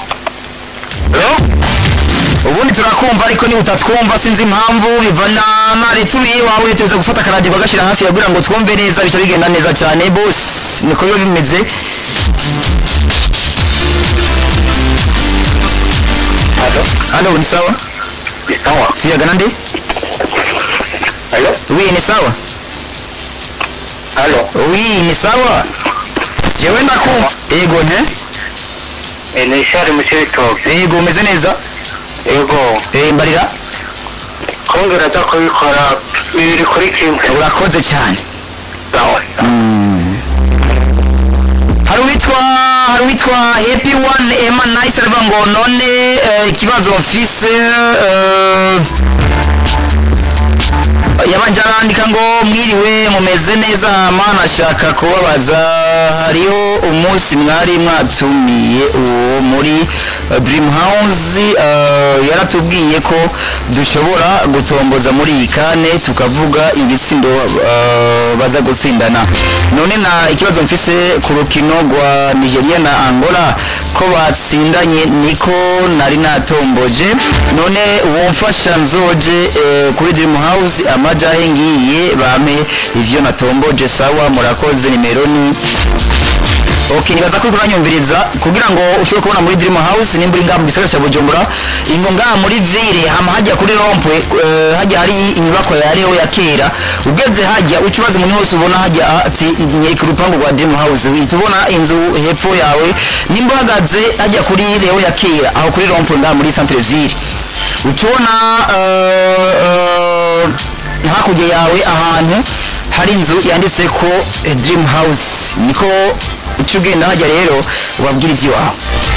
ubundi turakumva ariko niba utatwumva sinzi impamvu bivana na leta uri iwawe tuza gufata akaradiyo kagashyira hafi ya kugira ngo twumve neza bica bigenda neza cyane bose niko biba bimeze halo halo ni sawa ni sawa tuyagana nde halo wi ni sawa halo wi ni sawa jewe ndakumva yego nte Eh, ni ishari mu cibitoke yego umeze neza yego Eh, mbarira kongera aza kubikora bibiri kuri kimwe urakoze cyane sawa hari uwitwa hari uwitwa happy one emma nice aravuga ngo none eh, ikibazo mfise eh, yabanje arandika ngo mwiriwe mumeze neza hama nashaka kubabaza hariho umunsi mwari mwatumiye uwo muri eh, dream house eh, yaratubwiye ko dushobora gutomboza muri iyi kane tukavuga ibitsindo eh, baza gutsindana none na ikibazo mfise ku rukino rwa nigeria na angola ko batsindanye niko nari natomboje none uwo mfasha nzoje eh, kuri dream house amajahe ngiye bame ivyo natomboje sawa murakoze nimero ni ok nibaza ko kuranyumviriza kugira ngo ushobore kubona muri dream house nimba uri ngaha mu gisagara cya bujumbura ingo ngaha muri ville hama hajya kuri rompwe eh, hajya hari inyubako ya reo ya kera ugeze hajya uca ubaza umuntu wese ubona hajya ati nyereka urupangu rwa dream house uhita ubona inzu hepfo yawe nimba uhagaze hajya kuri reo ya kera aho kuri rompwe ngaha muri centre ville uca ubona eh, eh, hakurya yawe ahantu hari inzu yanditse ko eh, dream house niko uca ugenda hajya rero ubabwira iby'iwawe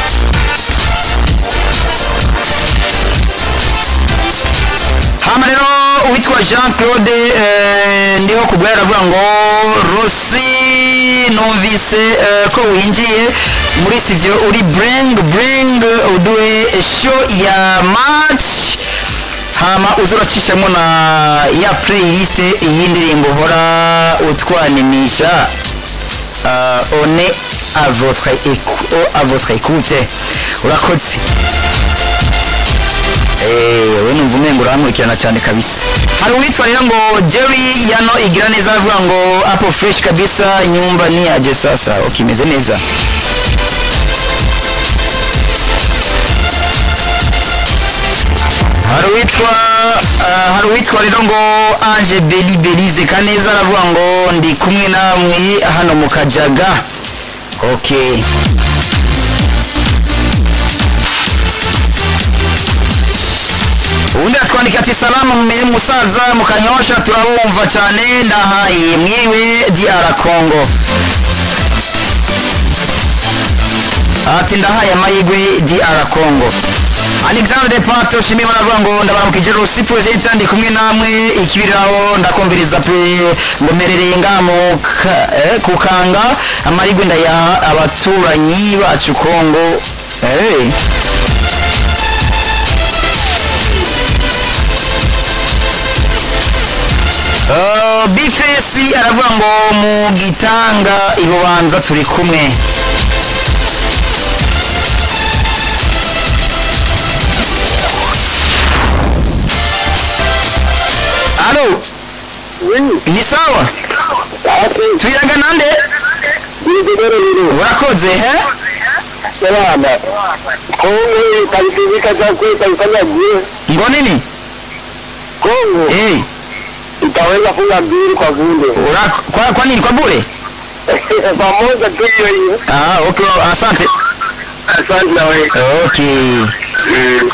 hama rero uwitwa jean claude eh, ndiho kubwira aravuga ngo rosi numvise eh, ko winjiye muri studio uri bring bring uduhe show ya match hama uza uracishamo na ya playlist iyi ndirimbo uhora utwanimisha uh, on est à votre, écou- à votre écoute urakoze Eh, we numva umengo urankurikirana cyane kabisa hari uwitwa rero ngo jerry yano igira neza avuga ngo apple fresh kabisa nyumba ni aje sasa ukimeze neza hari uwitwa ah, hari uwitwa rero ngo ange beli belize kaneza aravuga ngo ndi kumwe namwe hano mu kajaga okay ubundi atwandika ati salamu mumenye musaza mukanyosha turabumva cyane ndahaye mwiwe diara congo ati ndahaye amahirwe diara congo alexandre pato shimwe baravuga ngo ndabaramukije rusi project ndi kumwe namwe ikibiriraho ndakumviriza pe ngo merereye ngaha mu ka- eh, kukanga amahirwe ndayaha abaturanyi bacu congo hey. Uh, bifesi aravuga ngo mu gitanga ibubanza turi kumwe alo ni sawa tuyaga nande urakoze he Salama. Kongo italifika za kwetu ifanya je? ngo nini Kongo hey, itaweza funga mbili kwa vile. ura, kwa, kwa nini kwa bure Pamoja tu hiyo hiyo. ah, okay, asante Asante na wewe. okay Mm.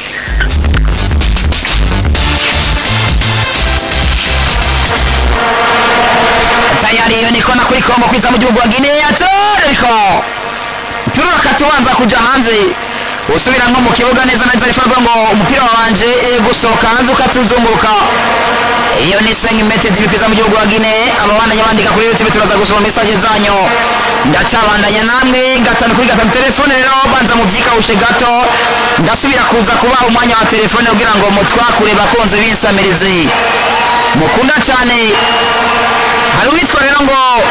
tayari hiyo niko na kuri kongo kwiza mu gihugu wa guinea toriko mpira urakatubanza kuja hanze usubira nko mu kibuga neza neza rifavuga ngo umupira wanje eh, gusohoka hanze ukatuzunguruka iyo ni segmented bikwiza mu gihugu wa guinea ababandanya bandika kuri youtube turaza gusoma message zanyu ndacabandanya namwe gatanu kuri gatanu telefone rero banza mubyikawushe gato ndasubira kuza kubaha umwanya wa telefone kugira ngo mutwakure bakunze binsamirizi mukunda cyane hari uwitwa rero ngo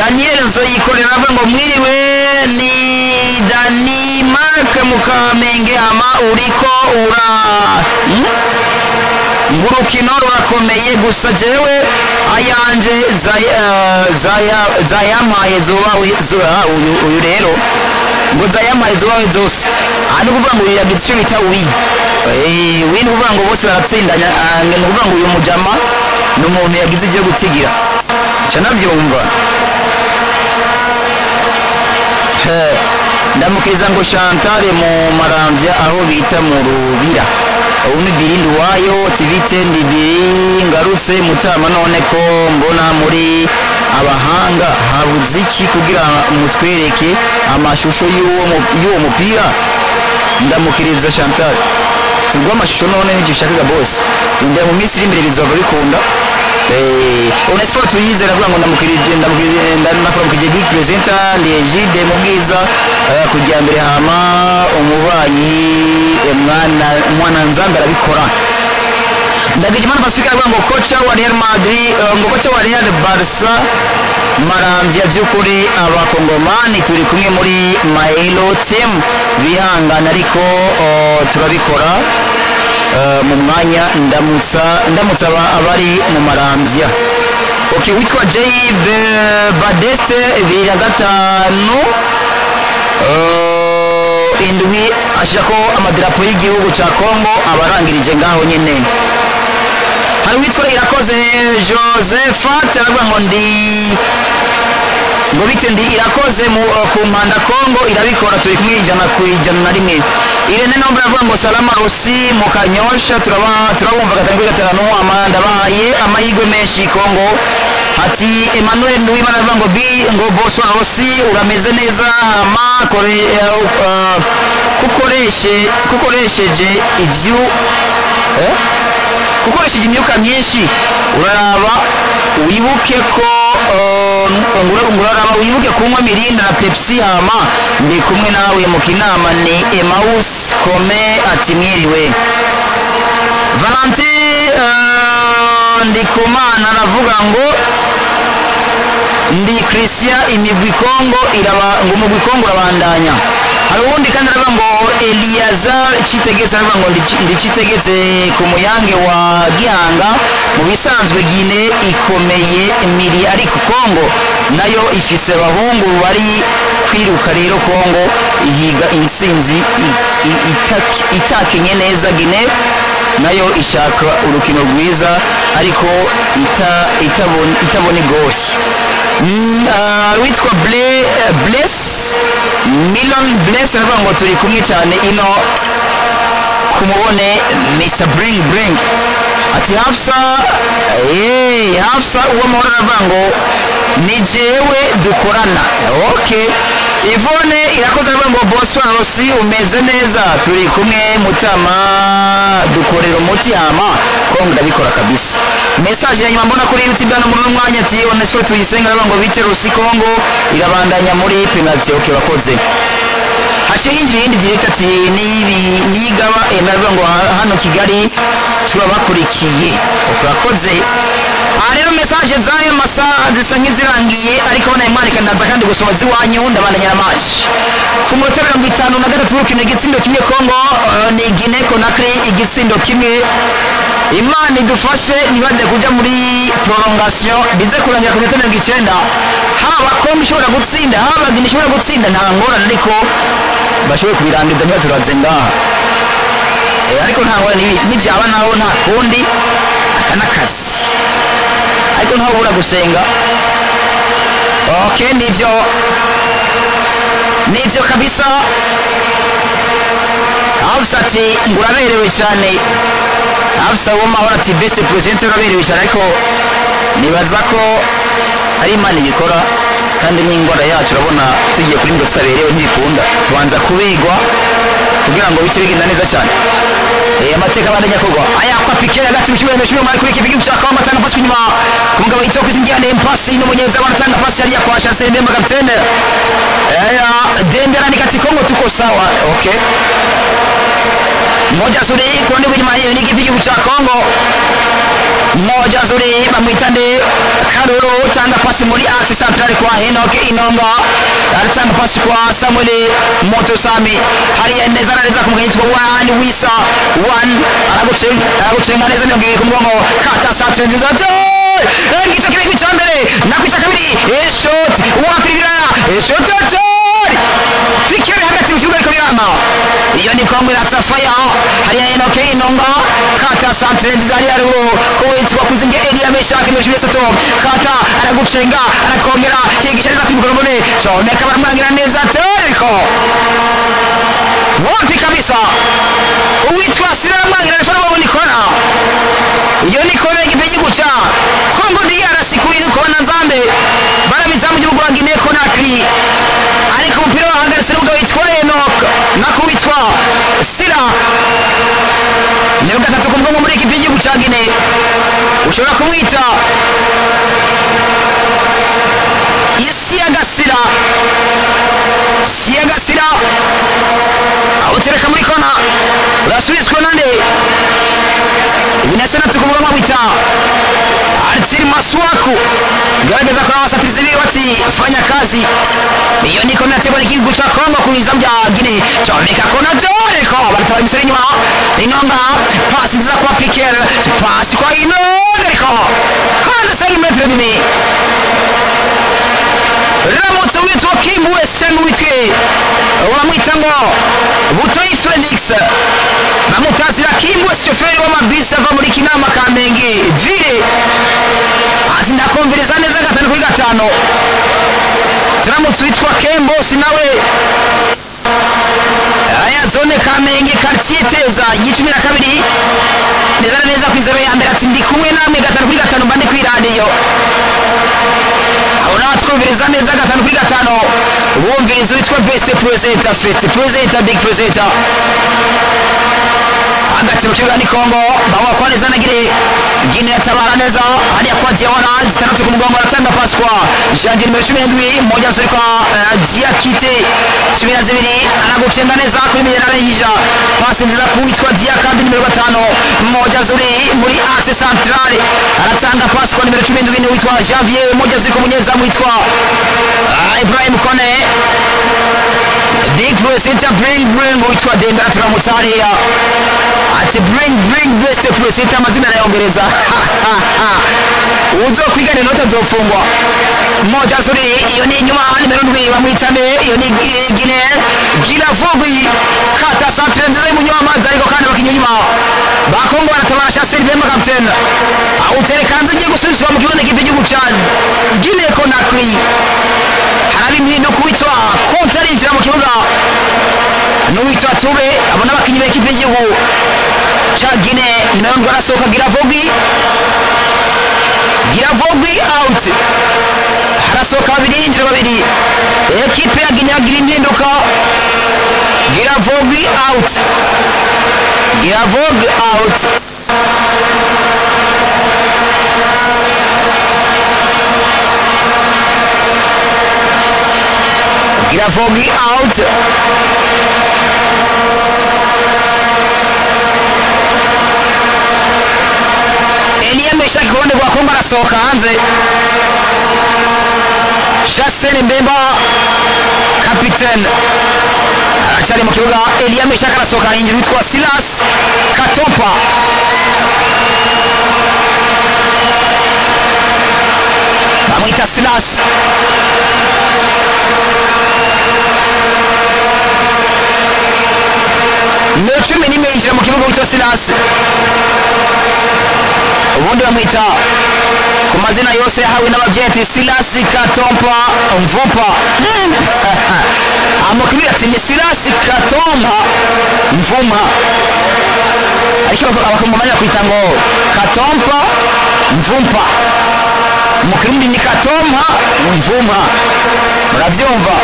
daniel nzoyikorera avuga ngo mwiriwe ni dani mark mukamenge hama uriko ura Hmm? ngo urukino rurakomeye gusa jewe ayanje zay- eh, zaya- zayampaye zuba zuba- uyu uyu rero ngo zayampaye zubawe zose aha ni ukuvuga ngo uyu yagize icyo bita wi Eh, wi ni ukuvuga ngo bose baratsindanya ah, ni ukuvuga ngo uyu mujama ni umuntu yagize icyo gutigira nca nabyumva Eh, ndamukiriza ngo chantale mu marambya aho bita mu rubira ubu ni birindi wayo tibite ndibiri ngarutse mutama none ko mbona muri abahanga habuze iki kugira mutwereke amashusho y'uwo mu- y'uwo mupira ndamukiriza chantal tugwa amashusho none n'ibyo ushakaga bose injira mu minsi iri imbere bizava bikunda onesiporo tuyizera avuga ngo ndamukirije ndamukirije ndakuramukije big presenter ndejide mu bwiza eh, kujya mbere hama umubanyi eh, mwana mwana nzanga arabikora ndagijimana pacifique aravuga ngo koca wa real madrid eh, ngo koca wa real barca marambya by'ukuri abakongomani turi kumwe muri maelo team bihangana ariko oh, turabikora eh, mu mwanya ndamutsa ndamutsa aba- abari mu marambya ok witwa jay Be- badeste bibiri na gatanu eh, indwi ashyira amadarapo y'igihugu cya congo abarangirije ngaho nyine hari uwitwa irakoze josephat aravuga ngo ndi ngo bite ndi irakoze mu, uh, ku mpanda congo irabikora turi kumwe ijana ku ijana na rimwe irene nombre aravuga ngo salama rusi mu kanyosha turaba- turabumva gatanu kuri gatanu ama- ndabahaye amahirwe menshi congo ati emmanuel nduwimana aravuga ngo bi ngo boswa rusi urameze neza hama kore, uh, uh, kukoreshe kukoresheje ivyu eh? gukoresheje imyuka myinshi uraraba wibuke ko uh, ngura- nguraraba wibuke kunywa mirinda na pepsi hama ndi kumwe nawe mu kinama ni emaus kome ati mwiriwe valenti uh, ndikumana aravuga ngo ndi christian imigwi kongo iraba ngo umugwi kongo urabandanya hari uwundi kandi aravuga ngo eliyazar citegetse aravuga ngo ndi- ndi citegetse ku muyange wa gihanga mu bisanzwe gine ikomeye miri ariko kongo nayo ifise abahungu bari kwiruka rero kongo ihiga intsinzi i- i- itaki- itakinye neza gine nayo ishaka urukino rwiza ariko ita- itabon- itabona igoshye Mm, ah, witwa Ble- eh, bless milon bless aravuga ngo turi kumwe cyane ino kumubone mr bring bring ati hafsa eh, hafsa uwo mahoro aravuga ngo ni jewe dukorana ok ivone irakoze aravuga ngo boswa rosi umeze neza turi kumwe mutama dukorera umuti hama kongo ndabikora kabisa message ya nyuma mbona kuri youtube hano muri uno mwanya ati onesiforo tuyisenga aravuga ngo bite rusi kongo irabandanya muri penalty ok bakoze haciye hinjira iyindi direct ati nibi nigaba emera ngo ha- hano kigali turabakurikiye urakoze aha rero mesaje z'ayo masaha zisa nk'izirangiye ariko banaye mwarika ndaza kandi gusoma z'iwanyu ndabandanya na match ku munota mirongo itanu na gatatu w'urukino igitsindo kimwe kongo eh, ni gine konakri igitsindo kimwe imana idufashe ntibajye kujya muri prolongation bize kurangira ku minota mirongo icyenda haba kongo ishobora gutsinda haba gine ishobora gutsinda nta ngorane ariko bashoboye kubirangiza niba turanze ngaha Eh, ariko nta ngorane nibi- nibyaba naho nta kundi aka n'akazi ariko ntaho ubura gusenga ok nibyo nibyo kabisa Hafsa ati ngo uraberewe cyane Hafsa w'amahoro ati best present uraberewe cyane ariko nibaza ko ari imana ibikora kandi n'indwara yacu urabona tugiye kuri ngo tutaberewe ntibikunda tubanza kubigwa kugira ngo bice bigenda neza cyane Eh, amateka abandanya kugwa aya kwa pike hagati mu kibuga cy'umwe muri kuri kibigibu cya kamba tanga pasi inyuma ku mugabo yitwa kwizingirane pasi n'umunyeza wanatanga pasi yari kwa Chancel Mbemba kapitene aya Dembe anaandika ati Kongo tuko sawa okay moja zuri kundi kwenye hiyo ni kipigo cha Kongo moja zuri bamwita nde Karuru tanga pasi muri axe central kwa Enoch Inonga aratanga pasi kwa Samuel Moto Sami hariya neza na neza kumugani yitwa Wan Wisa Wan aragucenga aragucenga neza mirongo ibiri ku mugongo kata centre nziza ngico kiri ku cyambere nakwica kabiri eshot wakwirira eshot atari fikiri hagati mu kibuga ariko biranga iyo ni kongo iratafaya hariya enoke inonga kata centre nziza hariya ruguru kuwitwa kuzinge elia meshaki mirongo ibiri n'itatu kata aragucenga arakongera kigisha neza kuri mikoro mbone comeka baramwangira neza ariko wapi kabisa uwitwa sira aramwangira ariko nabo ni kona iyo ni kona y'igihugu ca kongo drc kuri kona nzambe barabiza mu gihugu wa guinea conakry ariko umupira wahagaritse n'umugabo witwa enok nako witwa sira niyo gatatu ku bwonko muri ekipi y'igihugu ca guinea ushobora kumwita isi y'agasira isi y'agasira awutereka muri kona urasubizwa nande binasa natatu ku bwonko bwita Artir Maswaku garagaza kwa wasatirizi biwe bati fanya kazi iyo niko nategwa n'igihugu ca Kongo kuiza bya Guinea comeka kona doreko barataba imisoro inyuma inonga pasi nziza kwa Piquer pasi kwa inonga ariko hanze sari metero dimi ramutse witwa Kim West cyangwa witwe uramwita ngo Butoyi Felix bamutazira Kim West shoferi w'amabisi ava muri Kinama Kamenge vile ati ndakumviriza neza gatanu kuri gatanu turamutse witwa Kembosi nawe aya zone Kamenge quartier Teza y'icumi na kabiri neza na neza kwizero ya mbere ati ndi kumwe namwe gatanu kuri gatanu mba ndi kuri radiyo aho nawe twumviriza neza gatanu kuri gatanu wumviriza witwa best presenter first presenter big presenter hagati mu kibuga ni kongo bawa kwa neza na gire gine yatabara neza hariya kwa diawara zitandatu ku mugongo aratanga pasi kwa janvier nimero cumi n'indwi moja zuri kwa uh, diakite cumi na zibiri anagucenga neza kuri minerale yija pasi nziza kuwitwa diakandi nimero gatanu moja zuri muri axe centrale aratanga pasi kwa nimero cumi n'indwi witwa janvier moja zuri ku munyezamu witwa uh, ibrahim kone big presenter bring bring witwa dembera turamutse hariya ati bring bring best presenter amazina arayongereza uzokwiga inota zofungwa moja zuri iyo ni inyuma nimero ndwi bamwitane iyo ni eh, gine gira vugwi kata centre nziza y'umunywa amazi ariko kandi bakinya inyuma bakongo baratabara shaseri bemba kapitene awutereka hanze ugiye gusubizwa mu kibuga n'ikipe y'igihugu ca gine konakry haraba impindu kuwitwa konti arinjira mu kibuga n'uwitwa tube abo n'abakinnyi b'ekipe y'igihugu ca gine nimero ndwi arasohoka gira vugwi giravogwi out harasohoka babiri hinjira babiri ekipe ya gine yagira impinduka giravogwi out giravog out giravogwi out Elia Meshaki ku ruhande rwa Kongo arasohoka hanze Jasen Mbemba kapitene aracyari mu kibuga Elia Meshaki arasohoka hinjira witwa Silas Katompa bamwita Silas nimero cumi n'imwe yinjira mu kibuga witwa Silas ubundi bamwita ku mazina yose yahawe n'ababyeyi ati silasi katompa mvupa amakuru ati ni silasi katompa mvuma ariko bakamumanya kwita ngo katompa mvumpa mu kirundi ni katompa mvumpa murabyumva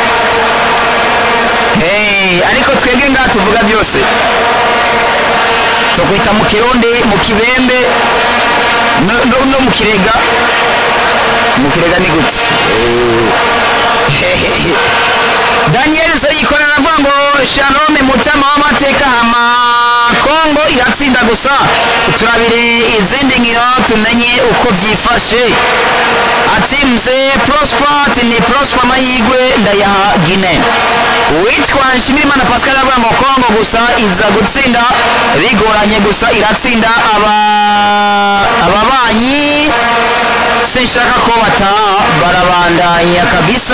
Hey, ariko twebwe ngaha tuvuga byose tukwita mu kirundi mu kibembe no, no, no mu kirega mu kirega ni gute Eh, daniel soyikorera avuga ngo shalome mutama w'amateka hama kongo iratsinda gusa turabire izindi nkino tumenye uko byifashe ati mze prospat ni prosper amahirwe ndayaha gine uwitwa nshimirimana pascal avuga ngo kongo gusa iza gutsinda bigoranye gusa iratsinda aba ababanyi sinshaka ko bataha barabandanya kabisa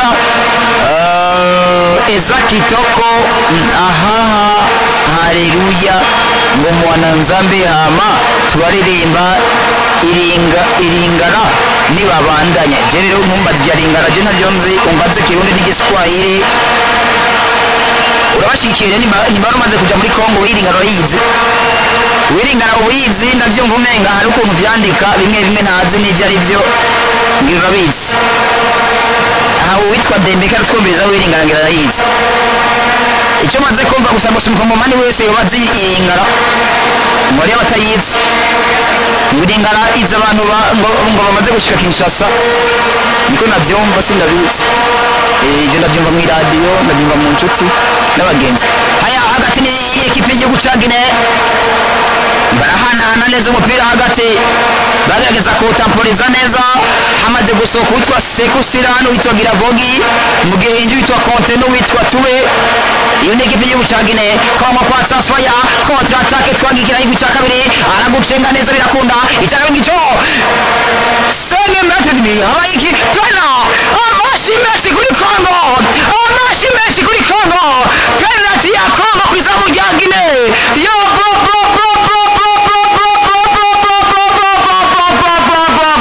uh, eza kitoko mm, ahaha haleluya ngo mwananzambe hama tubaririmba iringa iringara nibabandanya je rero ntumbaze ibya ringara je ntaryo nzi umbaze kirundi n'igiswahili urabashyigikiye nimba nimba wari umaze kuja muri kongo wiringara urayizi wiringara ubizi ndabyumva umenga hari ukuntu vyandika bimwe bimwe ntazi n'ivyo ari vyo ngira urabizi aha uwitwa dembeka aratwumviriza wiringara ngira arayizi icyo maze kumva gusa ngo umukongomani wese yoba azi iringara ngo ariyo batayizi ngo iringara izi abantu ba- ngo ngo bamaze gushika kinshasa niko nabyumva sindabizi Eh, ibyo ndabyumva mu iradiyo ndabyumva mu nshuti n'abagenzi haya hagati ni ekipe y'igihugu ca gine barahanahana neza umupira hagati bagerageza kuwutamporiza neza hamaze gusohoka uwitwa sekusira n'uwitwa giravogi mu gihe hinji witwa konte n'uwitwa tube iyo ni ekipe y'igihugu ca gine kongo kwatsa faya kontra atake twagikira igihugu ca kabiri aragucenga neza birakunda icya kabiri gico senge mratedmi habaye iki pena amashi menshi kuri kongo amashi menshi kuri kongo penalty ya kongo ku izamu rya gine yo bo bo bo bo bo bo bo bo bo bo bo bo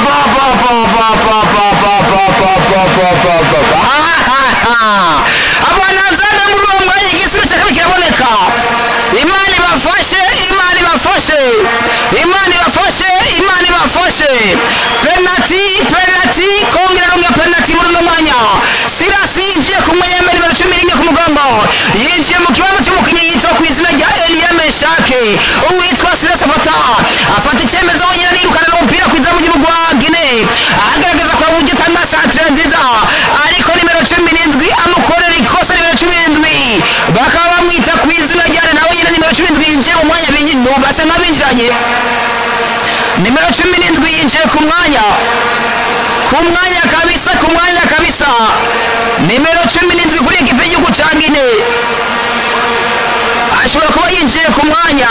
abanazana muri uwo mwanya igisubizo cya kabiri kiraboneka imana ibafashe imana ibafashe imana ibafashe imana ibafashe penalty penalty kongera runga penalty muri uno mwanya sirasi yinjiye ku mwanya nimero cumi n'imwe ku mugongo yinjiye mu kibanza cy'umukinnyi yitwa ku izina rya eliya meshake uwitwa sirasi afata afata icyemezo wenyine nirukana n'umupira ku izamu ry'igihugu wa gine agaragaza ko uburyo atanga santire nziza ariko nimero cumi n'indwi amukorera ikosa nimero cumi n'indwi bakaba bamwita ku izina rya nawe nyine nimero cumi n'indwi yinjiye mu mwanya binyi- basa nk'abinjiranye nimero cumi n'indwi yinjiye ku mwanya ku mwanya kabisa ku mwanya kabisa nimero cumi n'indwi kuri ekipe y'igihugu cya gine ashobora kuba yinjiye ku mwanya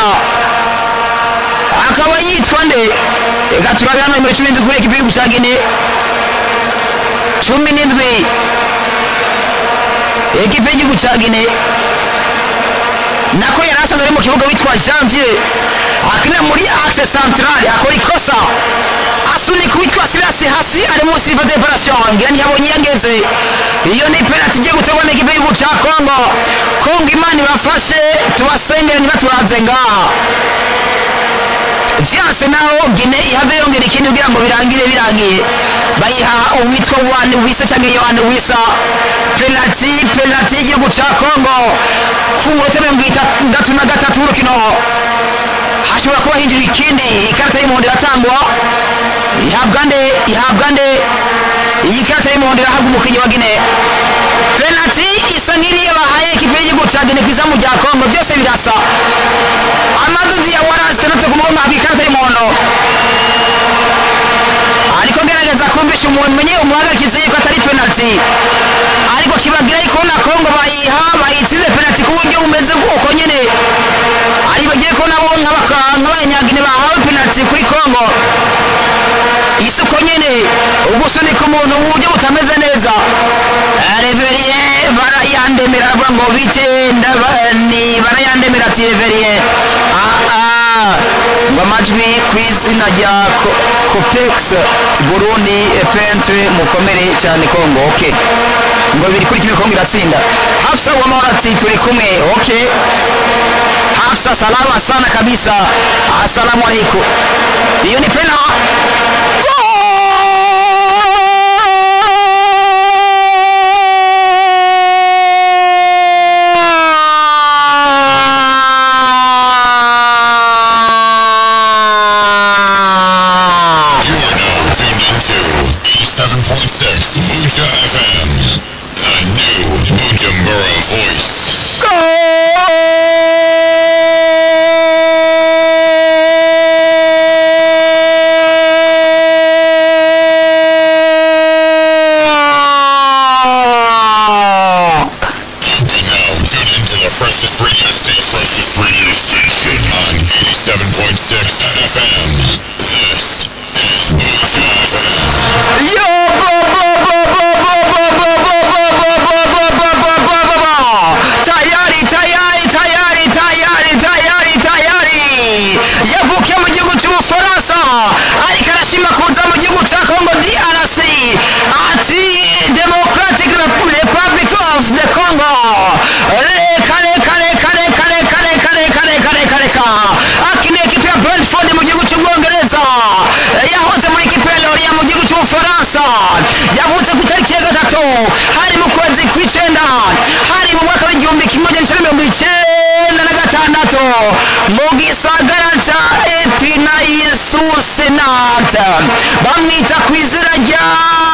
akaba yitwa nde reka turabe hano nimero cumi n'indwi kuri ekipe y'igihugu cya gine cumi n'indwi ekipe y'igihugu cya gine nako yari asanzwe ari mu kibuga witwa janvier akina muri axe centrale akora ikosa asunika uwitwa sirasi hasi ari munsi y'iva deparasiyo ngira ntiyabonye iyo ageze iyo ni penalty igiye gutegwa n'ikipe y'igihugu cya kongo kongo imana ibafashe tubasengere ntibaturaze ngaha vyanse naho gine ihave yongera ikindi kugira ngo birangire birangiye bayiha uwitwa wani wisa cyangwa yohani wisa penalty penalty y'igihugu cya kongo ku munota mirongo itandatu na gatatu w'urukino hashobora kuba hinjira ikindi ikarita y'umuhondo iratangwa ihabwa nde ihabwa nde iyi karita y'umuhondo irahabwa umukinnyi wa gine penalty isa nk'iriya bahaye ekipe y'igihugu cya gine ku izamu rya kongo byose birasa amaduzi ya warasi itandatu ku mugongo ahabwa ikarita y'umuhondo ariko gerageza kumvisha umuntu menye umuhagarikizi yuko atari penalty ariko kibagira yuko na kongo bayiha bayitsinze penalty ku buryo bumeze uko nyine ari bagiye ko nabo nk'abaka- nk'abanyagine bahawe penalty kuri kongo isi uko nyine ugusunika umuntu mu buryo butameze neza reveriye barayandemera aravuga ngo bite ndaba- ni barayandemera ati reveriye Ah, ah. ngo amajwi ku izina rya Co- copex burundi pentre mukomere cyane kongo ok ngo biri kuri kimwe kongo iratsinda hafsa wamahoro ati turi kumwe ok hafsa salama sana kabisa assalamu alaikum iyo ni pena You are now tuned into 87.6 Muja FM. The new Muja You're a voice. You can now tune into the freshest radio station. Freshest radio station on 87.6 FM. This is Moja FM. Yo, bo, bo, bo, bo, bo, bo, bo, bo, bo, bo, bo, bo, bo, bo, bo, bo. tayari tayari tayari tayari tayari tayari yavukiye mu gihugu cy'ubufaransa ariko arashima kuza mu gihugu cya congo drc ati democratic republic of the congo reka reka reka reka reka reka reka reka reka reka akina ekipe ya brentford mu gihugu cy'ubwongereza yahoze muri ekipe ya loria mu gihugu cy'ubufaransa yavutse ku itariki ya gatatu hari mu kwezi kw'icenda hari mu mwaka w'igihumbi kimwe magana cyenda mirongo icenda na gatandatu mu gisagara ca epina isusenat bamwita ku izina rya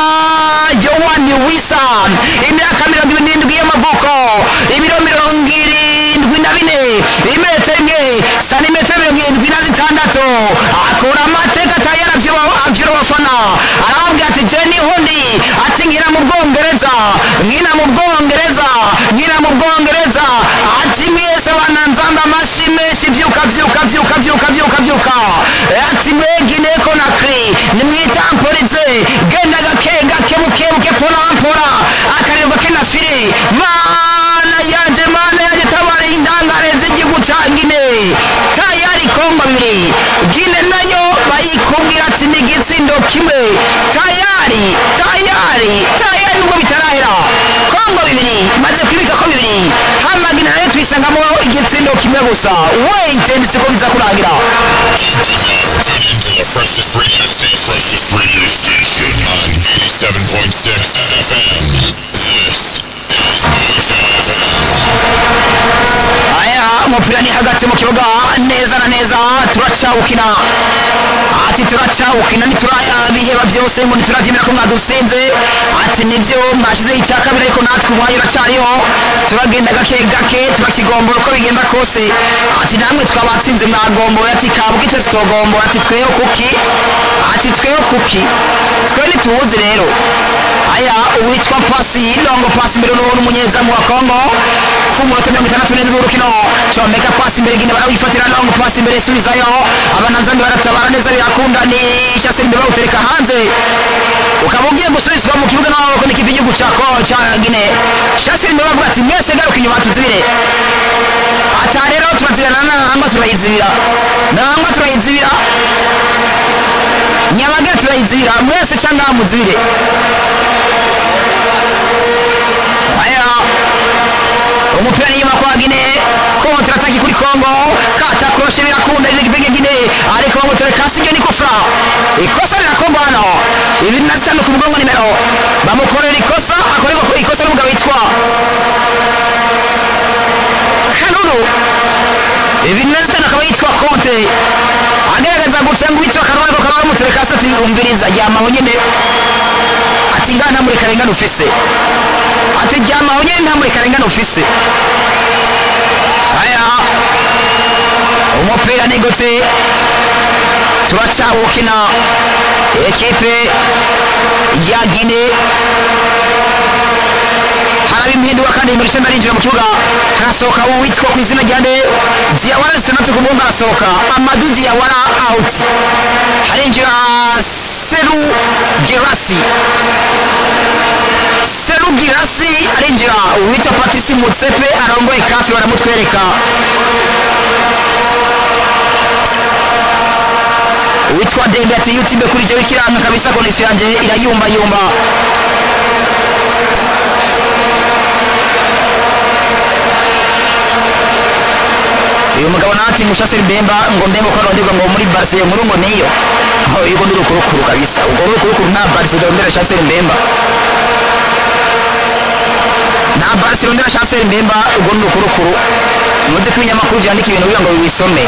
yohani wisa imyaka mirongo ibiri n'indwi y'amavuko ibiro mirongo irindwi na bine imetero imwe santimetero mirongo irindwi na zitandatu akura amateka atayara avyura abafana arababwira ati je niho ndi ati nkina mu bwongereza nkina mu bwongereza nkina mu bwongereza ati mwese bananzamba amashi menshi vyuka vyuka vyuka vyuka vyuka vyuka ati mwegine ko na kri nimwitamporize genda gake gake buke buke pora pora akariro gake na fire mana yanje mana yanje tabara indangare z'igihugu ca gine tayari kongo bibiri gine nayo bayikubwira ati ni igitsindo kimwe tayari tayari tayari nubwo bitarahera kongo bibiri maze kwibika ko bibiri hamagina nayo tuyisangamo igitsindo kimwe gusa wait siko biza kurangira You can now tune into the freshest radio station. Freshest radio station on 87.6 FM. This is Moja FM. aya umupira ni hagati mu kibuga neza na neza turacawukina ati turacawukina ntiturabiheba byose ngo ntiturabyemera ko mwadusinze ati nibyo mwashyizeho icya kabiri ariko natwe umwanya uracyariho turagenda gake gake turakigombora uko bigenda kose ati namwe twabatsinze mwagomboye ati kabwe twe tutogombora ati tweho kuki ati tweho kuki twe ntituwuzi rero aya uwitwa pasi longo pasi imbere n'uwo n'umunyezamu wa kongo ku munota mirongo itandatu n'indwi w'urukino comeka pasi imbere gine barawifatira longo pasi imbere isubizayo abananzambi baratabara neza birakunda ni shaseri imbere bawutereka hanze ukaba ugiye gusubizwa mu kibuga n'amaboko n'ikipe y'igihugu cya Ko- cya gine shaseri imbere bavuga ati mwese garuka inyuma tuzibire ata rero turazibira na nangwa turayizibira nangwa turayizibira nyabaga turayizibira mwese cyangwa muzibire aya umupira n'inyuma kwa gine kontra ataki kuri kongo katakoroshe birakunda irigibenge gine ariko bamutore kasi ryo ni kufra ikosa rirakorwa hano ibiri na zitanu ku mugongo nimero bamukorera ikosa akorerwa ku ikosa n'umugabo witwa kanunu ibiri na zitanu akaba yitwa konte agaragaza guca ngo uwitwa kanunu ariko akaba bamutere kasi ati umviriza ryamaho nyine ati ngaha nta mureka rengana ufise ati ryamaho nyine nta mureka rengana ufise aya umupira nigutse turacawukina ekipe ya gine haraba impinduka kandi nimero icyenda arinjira mu kibuga harasohoka uwitwa ku izina rya nde diyawara zitandatu ku mugongo harasohoka amadu diyawara awuti harinjira seru gerasi seru girasi arinjira uwitwa patisi mutsepe arongoye kafi baramutwereka uwitwa dembe ati youtube kuri jewe kiranga kabisa connection yanje irayumba yumba uyu mugabo nati ngushasira mbemba ngo mbemba ko ronderwa ngo muri barse iyo nkuru ngo niyo aho yuko ndi rukurukuru kabisa ubwo rukurukuru nta barse rondera shasira mbemba nta barse rondera shasira mbemba ubwo ni rukurukuru muzi ko ibinyamakuru byandika ibintu kugira ngo biwisome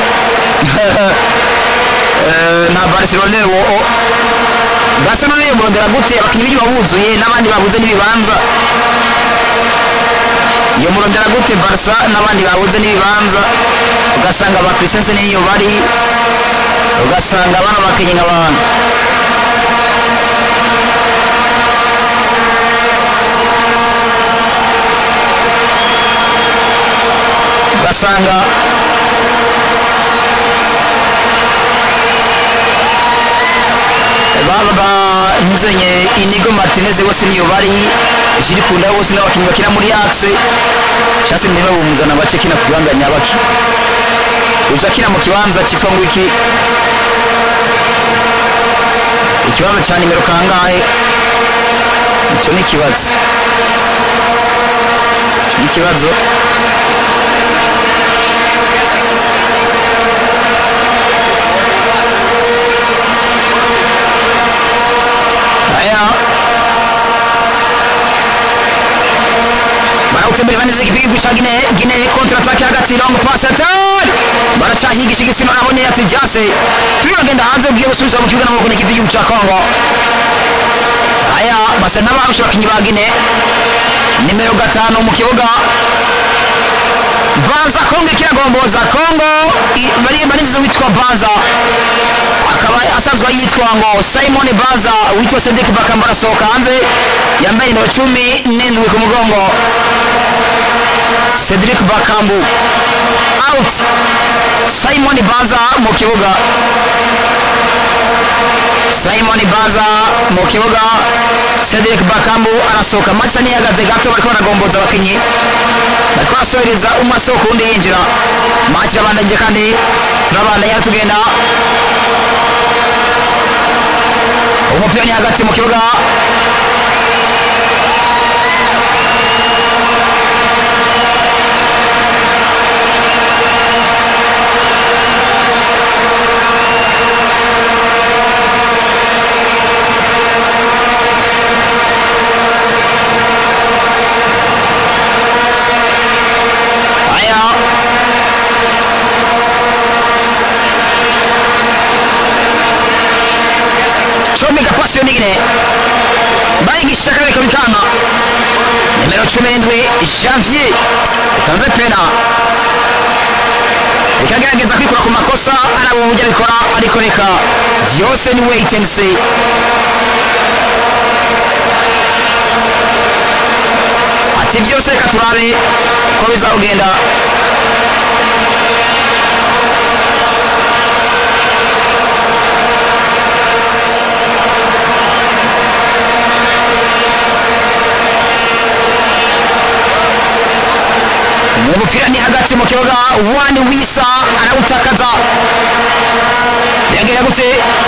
Eh, nta barcelone wo o- barcelone yo murondera gute abakinnyi b'igihugu buzuye n'abandi babuze n'ibibanza iyo murondera gute barsa n'abandi babuze n'ibibanza ugasanga ba christensen niyo bari ugasanga bano bakenye nk'abantu ugasanga baba nzenye inigo martinez bose niyo bari jiri kunda bose n'abakinnyi bakina muri axe shase mbere babumuzana bace kina ku kibanza nyabaki uza kina mu kibanza cyitwa ngo iki ikibanza cya nimero kangahe icyo ni ikibazo icyo ni ikibazo aya barawutembereza neza igihugu cya gine gine kontra atake hagati long pass attack baracahigisha igitsina nabonye ati byase turagenda hanze ugiye gusubiza mu kibuga n'amaboko n'igihugu cya kongo aya basa n'abarusha abakinnyi ba gine nimero gatanu mu kibuga banza kongo ikiragomboza kongo i- bari barinziza witwa banza akaba asanzwe yitwa ngo simon banza witwa cedric bakamba arasohoka hanze yambaye nimero cumi n'indwi ku mugongo cedric bakambu out simon banza mu kibuga simon banza mu kibuga cedric bakambu arasohoka matisa niyagaze gato bariko baragomboza abakinyi bariko barasohereza umwe asohoka uwundi yinjira match irabandanyije kandi turabandanya tugenda umupira ni hagati mu kibuga aya comeka pasi yo nigine bayigisha kareka bikanga nimero cumi n'indwi janvier itanze pena ikagerageza kwikura ku makosa araba uburyo abikora ariko reka byose ni wait and see ati byose reka turabe ko bizawugenda umupira ni hagati mu kibuga wani wisa arawutakaza biragenda gute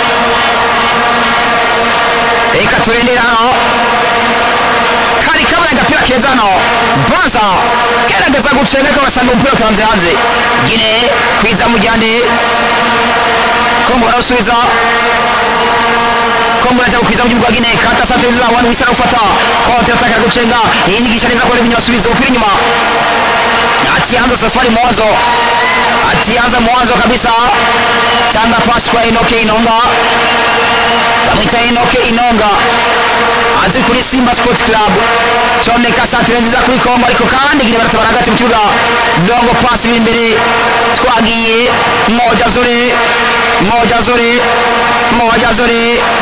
reka turendera hano kari kabaye agapira keza hano baza gerageza gucenga ariko basanga umupira utanze hanze gine kwiza mujyane kongo barawusubiza kongo yaje gukwiza mu gihugu gine kata sante nziza wani wisa arawufata kontra ataka gucenga yinyigisha neza kwa Levinyo basubiza umupira inyuma atianza safari mwanzo atianza mwanzo kabisa tanga pasi kwa enoke inonga bamwita enoke inonga azi kuri simba sport club comeka santire nziza kuri kongo ariko kandi gine baratabara hagati mu kibuga dongo pasi iri imbere twagiye moja zore moja zore moja zore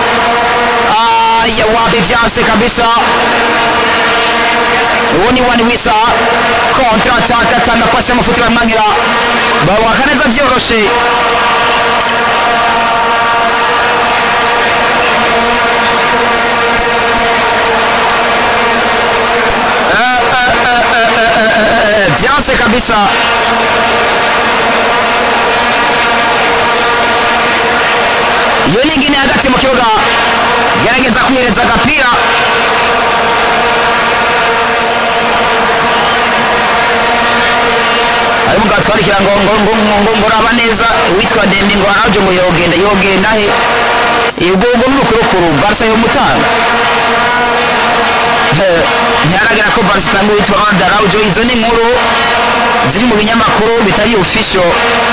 aya wapi vyanse kabisa uwo ni wani wisa kontra ataka atanga pasi y'amafuti baramwangira bawaka neza byoroshe Eh, eh, eh, eh, eh, eh, eh, vyanse kabisa iyo ni ingine hagati mu kibuga gerageza kwihereza agapira ari mugabo twandikira ngo ngo ngo ngo ngo ngo raba neza witwa Dembi ngo araje ngo yogenda yogenda he ubwo ubwo n'urukurukuru Barca yo mutanga ntiharagera ko Barca itanga uwitwa Ronald Araujo izo ni inkuru ziri mu binyamakuru bitari official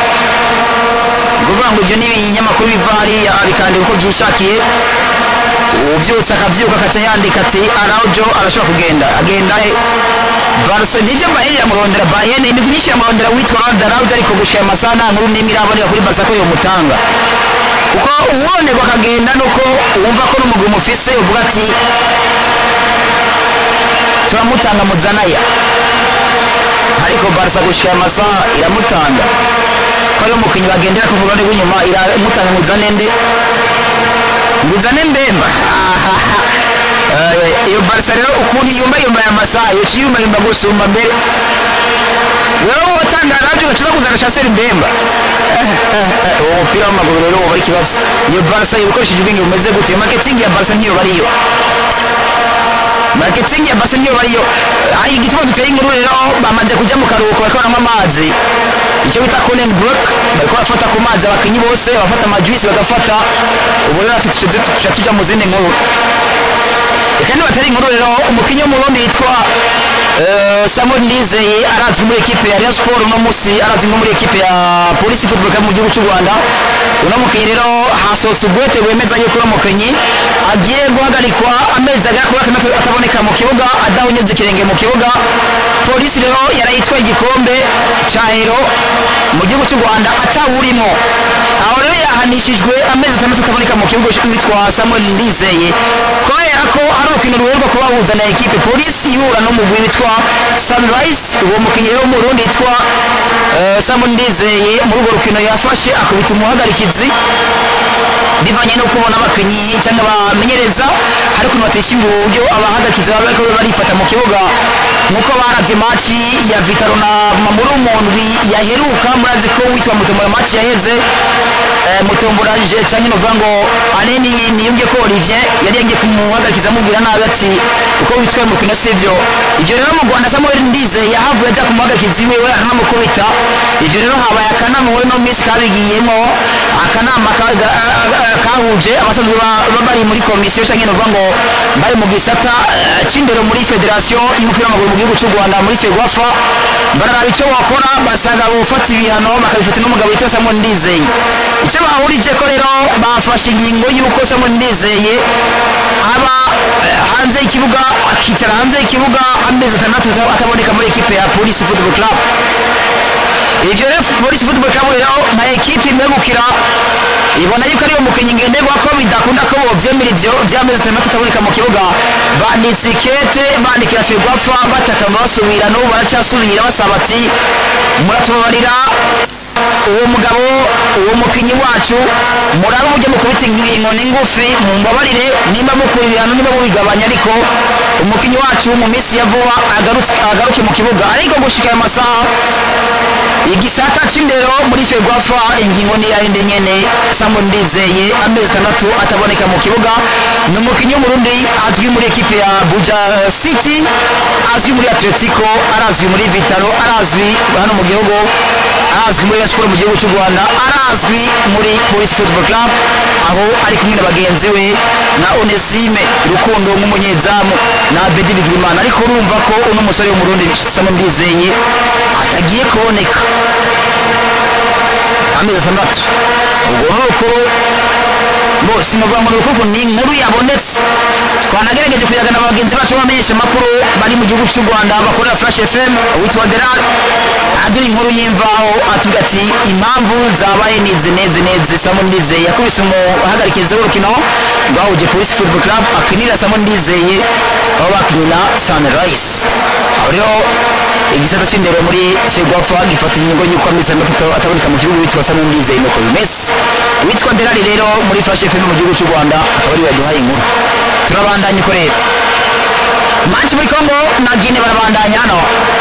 ukuvuga ngo ibyo ni ibinyamakuru biva hariya bikandika uko byishakiye ubyutse akabyuka akaca yandika ati araujo arashobora kugenda agenda he barse nibyo bayern iramurondera bayern imigwi myinshi iramurondera witwa Ronald araujo ariko gushika amasaha nta nkuru n'imwe iraboneka kuri barsa ko yomutanga kuko uwonerwa akagenda nuko wumva ko n'umugwi umufise uvuga ati turamutanga muzanaya ariko barsa gushika aya masaha iramutanga ko ari umukinnyi bagendera ku ruhande rw'inyuma iramutanga muzane nde muzane mbemba Eh, iyo barsa rero ukuntu yumva yumva aya masaha yoca yumva yumva gusumba mbere wewe watanga radio ugacuza kuzana shaseri mbemba uwo mupira w'amaguru rero woba ari ikibazo iyo barsa ibikoresheje ubwenge bumeze gute marketing ya barsa ntiyo bariyo marketing ya barsa niyo bariyo hari igituma duteye inkuru rero bamaze kuja mu karuhuko bariko baranywa amazi icyo bita cooling break bariko barafata ku mazi abakinyi bose bafata amajuisi bagafata ubu rero natwe tuca tuca tuja mu zindi nkuru reka nibatari inkuru rero umukinyi w'umurundi yitwa eh, samuel nizeye arazwi muri ekipe ya rayon sport uno musi arazwi nko muri ekipe ya polisi football club mu gihugu cy'u rwanda uno mukinyi rero hasohotse ubwete bwemeza yuko uno mukinyi agiye guhagarikwa amezi agera kuri atandatu ataboneka mu kibuga adahonyeze ikirenge mu kibuga polisi rero yarayitwaye igikombe cya hero mu gihugu cy'u rwanda atawurimo aho rero yahanishijwe amezi atandatu ataboneka mu kibuga witwa samuel ndizeye kubera ko ari urukino ruheruka kubahuza na ekipe polisi ihura n'umugwi witwa sunrise uwo mukinnyi rero w'umurundi yitwa eh, samuel ndizeye muri urwo rukino yafashe akubita umuhagarikizi bivanye no kubona abakinnyi cyangwa abamenyereza hari ukuntu batishimira uburyo abahagarikizi baba bariko barifata mu kibuga nkuko baravye maci ya vitaro na mamuru mundwi yaheruka murazi ko witwa mutombora maci yaheze eh, mutombora je canke novuga ngo aneni niyumvye ko olivier yari yagiye kumuhagarikiza amubwira nabi ati uko witwaye mu rukino sivyo ivyo rero mu rwanda samuel ndize yahavuye aja kumuhagarikizi wiwe aranamukubita ivyo rero habaye akanama muri no minsi kabigiyemo akanama ka- ga- ga- kahuje abasanzwe ba- ba- bari muri komisiyo canke novuga ngo bari mu gisata eh, c'indero muri federasiyo y'umupira w'amaguru mu gihugu cy'u rwanda muri fegwafa bararaba icyo wakora basanga gufata ibihano bakabifata n'umugabo witwa samuel ndizeye icyo bahurije ko rero bafashe ingingo y'uko samuel ndizeye aba eh, hanze y'ikibuga akicara hanze y'ikibuga amezi atandatu ata- ataboneka muri ekipe ya polisi football club ivyo rero polisi football club rero nka ekipe imwegukira ibona yuko ariyo mukinnyi ngenderwa ko bidakunda ko bovyemera ivyo vy'amezi atandatu ataboneka mu kibuga banditse ikete bandikira fegwafa bataka basubira n'ubu baracyasubira basaba ati muratubabarira uwo mugabo uwo mukinnyi wacu murabe uburyo mukubita inkoni ngufi mumbabarire nimba mukura ibihano nimba mubigabanya ariko umukinnyi wacu mu minsi ya vuba agarutse- agaruke mu kibuga ariko gushika ayo masaha igisata c'indero muri fegwafa ingingo ni yayindi nyene samuel ndizeye amezi atandatu ataboneka mu kibuga ni umukinnyi w'umurundi azwi muri ekipe ya buja city azwi muri atletico arazwi muri vitaro arazwi hano mu gihugu arazwi muri Rayon Sport mu gihugu cy'u rwanda arazwi muri police football club aho ari kumwe na bagenzi we na onesime rukundo nk'umunyezamu na bedi bigirimana ariko urumva ko uno musore w'umurundi samuel ndizeye atagiye kuboneka amezi atandatu ubwo ni uko bose ni ukuvuga ngo ni ukuvuga ni inkuru yabonetse twanagerageje kuyagana bagenzi bacu b'abamenyesha amakuru bari mu gihugu cy'u rwanda bakorera flash fm witwa deral aduha inkuru y'imvaho atubwira ati impamvu zabaye nizi nezi nezi samu ndizeye yakubise umuhagarikizi w'urukino rwahuje polisi football club akinira samu ndizeye aho bakinira sunrise aho rero igisata cy'indero muri fegwafa gifata ingingo y'uko amezi atandatu ataboneka mu gihugu witwa samu ndizeye nuko bimeze witwa derari rero muri flash fm mu gihugu cy'u rwanda akaba ariwe yaduhaye inkuru turabandanya uko rero manchi muri congo na gine barabandanya hano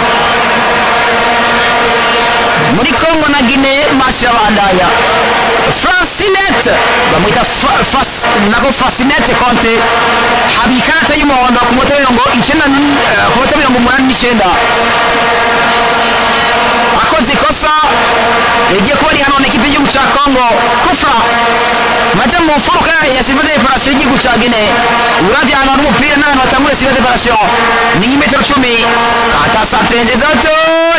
muri congo na gine masi irabandanya francinete bamwita Fa- Fas- nako fasinete konte haba ikarata y'umuhondo ku munota mirongo icyenda n- eh, ku munota mirongo umunani n'icyenda akoze ikosa rigiye kuba rihanwa n'ikipe y'igihugu cya congo kufra maja mu mfuruka ya silva de reparation y'igihugu cya gine uravye ahantu hari umupira n'ahantu hatangura silva de reparation ni nk'imetero cumi kata santere nziza to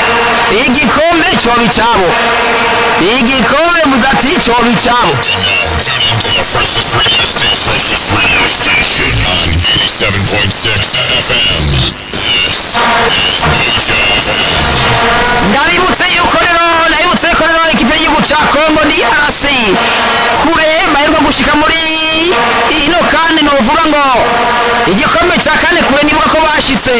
igikombe coba icabo igikombe muze ati coba icabo Now tune into the freshest radio station on 87.6 FM. This is Deja FM. ndabibutse yuko rero nabibutse ko rero ikipe y'igihugu ca kongo ni rc kure baheruka gushika muri ino kandi novuga ngo igikombe ca kane kure nibuka ko bashitse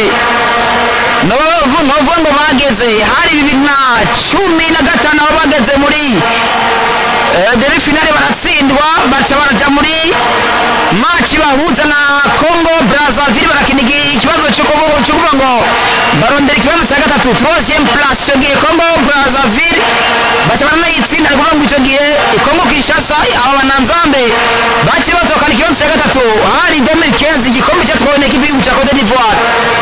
novuga novuga ngo bageze hari bibiri na cumi na gatanu aho bageze muri eh, demi finale baratsindwa baca baraja muri maci bahuza na congo brazaville barakina igi- ikibazo cyo kuvu- cyo kuvuga ngo barondera ikibazo cya gatatu troisième place icyo gihe congo brazaville baca baranayitsinda ari kuvuga ngo icyo gihe congo kinshasa aba bananzambe baciye batokana ikibazo cya gatatu hari 2015 igikombe cyatwawe n'ikipe y'igihugu cya cote d'ivoire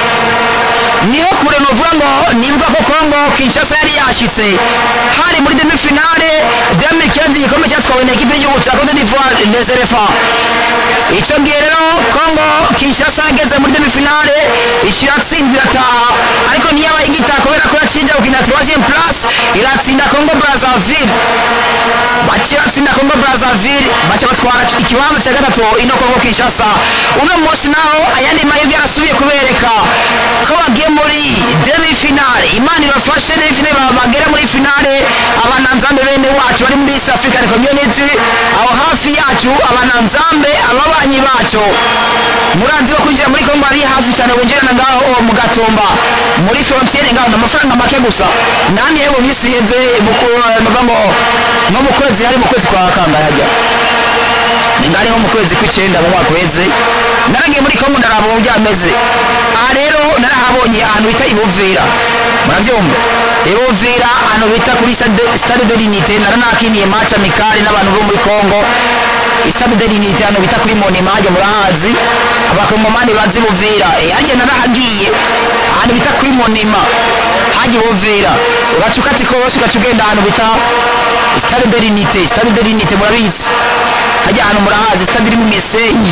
niho kure novuga ngo nibuka ko congo kinshasa yari yashitse hari muri demi finale 2015 igikombe cyatwawe na ekipe y'igihugu cya cote d'ivoire les elephants icyo gihe rero congo kinshasa yageze muri demi finale ikiratsinda irataha ariko ntiyaba igitaha kubera ko yacinja gukina troisième place iratsinda congo brazaville bakiratsinda congo brazaville baca batwara ikibanza cya gatatu ino congo kinshasa uno munsi naho ayandi mahirwe yarasubiye kubereka ko bagiye muri demi finale imana ibafashe demi finale ba- bagere muri finale abananzambe bene wacu bari muri east african community aho hafi yacu abananzambe ababanyi bacu muranzi ko kwinjira muri congo ari hafi cyane winjirana ngaho mu gatumba muri frontiere ngaho ni amafaranga make gusa namwe mu minsi iheze mu ku- nuvuga ngo nko mu kwezi hari mu kwezi kwa kangahe hajya ngari nko mu kwezi kw'icyenda mu mwaka uheze naragiye muri kongo ndaraba uburyo ameze aha rero narahabonye ahantu bita ibuvira murabyumva ibuvira ahantu bita kuri stade- stade de l'unité naranakiniye match amicale n'abantu bo muri kongo stade de l'unité ahantu bita kuri monima hajya murahazi abakongomani bazi ibuvira Eh, hajya narahagiye ahantu bita kuri monima hajya ibuvira uraca ukati kose ugaca ugenda ahantu bita stade de l'unité stade de l'unité murabizi hajya ahantu murahazi stade iri mu misenyi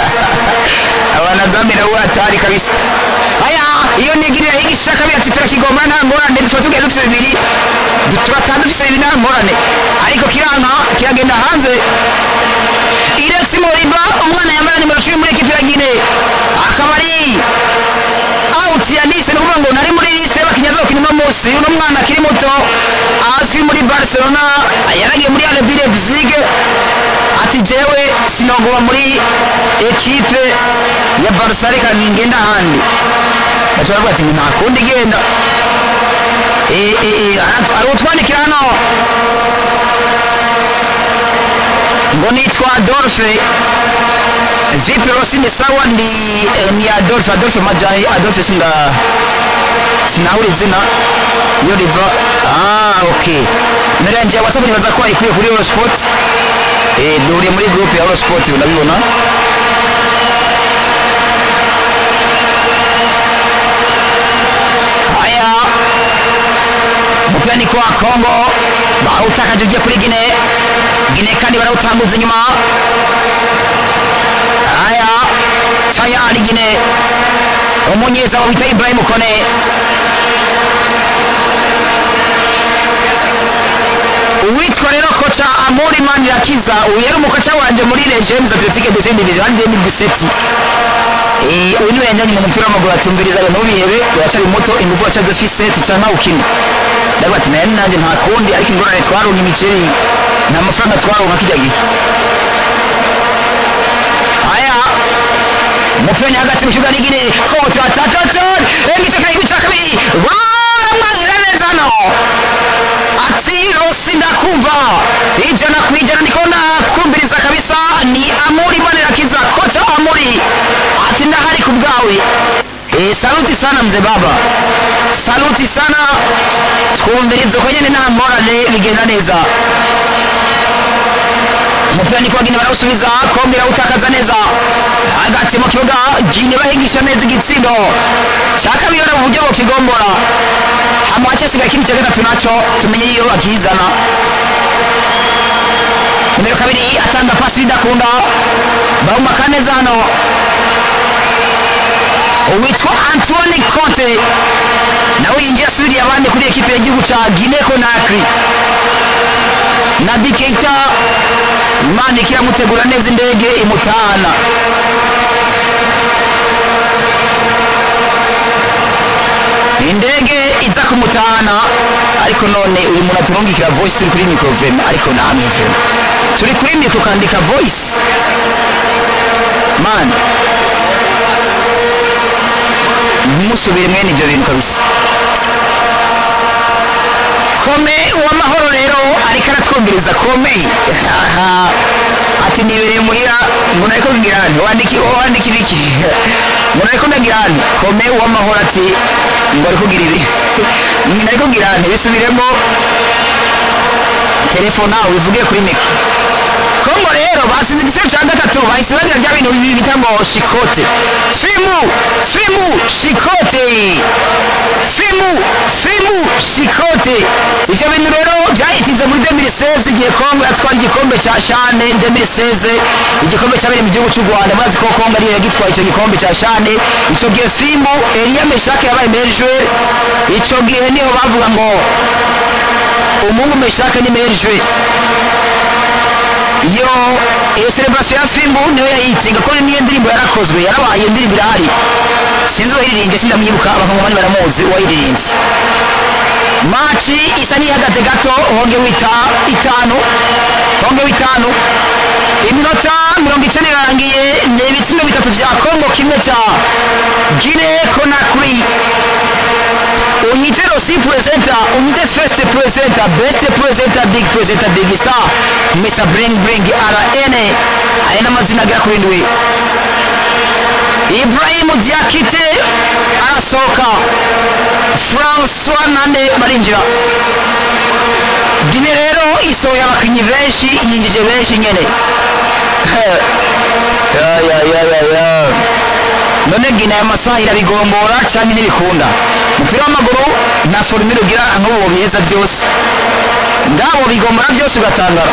abanazambe nabo batari kabisa aya iyo nigirira yigisha kabiri ati turakigomba nta ngorane tuba tugiye dufite bibiri du- turataha dufite bibiri nta ngorane ariko kiranka kiragenda hanze irex moriba umwana yambaye nimero cumi muri ekipi ya gine akaba ari out ya liste ni ukuvuga ngo nari muri liste y'abakinnyi azokina uno munsi uno mwana akiri muto azwi muri barcelona yaragiye muri rb leipzig ati jewe sinoguma muri ekipe ya barca reka ningenda ahandi baca baravuga ati nta kundi genda Eh, eh, eh, ara- ari utwandikira hano ngo nitwa adolphe vipi rosi ni sawa ni, eh, ni adolphe adolphe majahi adolphe sinda sinahura izina iyo riva ah ok mbere yanjye ya whatsapp nibaza ko ayikuye kuri eurosport eh, duhuriye muri groupe ya eurosport urabibona haya umupira ni kwa kongo barawutakaje ugiye kuri gine gine kandi barawutambuza inyuma haya tayari gine umunyeza wita ibrahim kone uwitwa rero koca amuri manirakiza uyu yari umukoca wanje muri legends atletique de saint division ari 2017 Eh, uyu niwe yanjanye mu mupira w'amaguru atumviriza ngo ntubihebe uracari muto ingufu wacaze fise ticanka ukina ndavuga ati naye nanjye nta kundi ariko ingorane twaronka imiceri nta mafaranga twaronka kijya gihe aya umupira ni hagati mu kibuga n'igine kote atakatan igice kare igice kabiri baramwangira neza hano ati rosi ndakumva ijana ku ijana ndiko nakumviriza kabisa ni amuri manirakiza kocha amuri ati ndahari ku bwawe Eh, saluti sana mzee baba saluti sana twumviriza uko nyene nta ngorane bigenda neza umupira ni kwagine barawusubiza kongera utakaza neza hagati mu kibuga gine bahigisha neza igitsindo cya kabiri rero mu buryo bukigombora hama hasigaye ikindi cya gatatu nacyo tumenye iyo akizana nimero kabiri atanga pasi bidakunda bahumaka neza hano uwitwa antoine conte nawe yinjiye asubiriye abandi kuri ekipe gihugu cya Guinea Conakry Nabi Keita Imana ikiramutegura neza indege imutahana indege iza kumutahana ariko none uyu muntu aturungikira voice turi kuri microvem ariko namwe vem turi kuri micro kandika voice man ntimusubire mwene ibyo bintu kabisa kome uwamahoro rero ariko aratwongereza kome ati nibereye muhira ngo nariko ngira nti wandiki wandiki ibiki ngo nariko ndagira nti kome uwamahoro ati ngo ariko ngira ibi nariko ngira nti bisubiremo telefone nawe ubivuge kuri mikro kongo rero basize igitego cya gatatu bahise bagira bya bintu bibiri bita ngo shikote fimu fimu shikote fimu fimu shikote ibyo bintu rero byayitinze muri 2016 igihe kongo yatwara igikombe cya shane 2016 igikombe cyabereye mu gihugu cy'u rwanda murazi ko kongo ariyo yagitwaye icyo gikombe cya shane icyo gihe fimu eliya meshake yabaye merijwe icyo gihe niho bavuga ngo umuhungu meshake ni merijwe iyo iyo celebration ya filmu niyo yayitinga ko niyo ndirimbo yarakozwe yarabaye iyo ndirimbo irahari sinzi uwayiririmbye sindamwibuka abakongomani baramuzi uwayiririmbye maci isa n'ihagaze gato honge wita itanu honge witanu iminota mirongo icenda irarangiye ni ibitsindo bitatu vya kongo kimwe ca gine konakri unyite rosi presenta unyite first presenta best presenta big presenta big star mr bring bring rn aya n'amazina agera kuri ndwi ibrahimu diakite arasohoka francois nande barinjira gine rero isohoye abakinnyi benshi yinjije benshi nyene ya ya ya ya ya none gina aya masaha irabigombora cyangwa ntibikunda umupira w'amaguru nta forumire ugira nk'ubu biheza byose ngabo bigombora byose ugatangara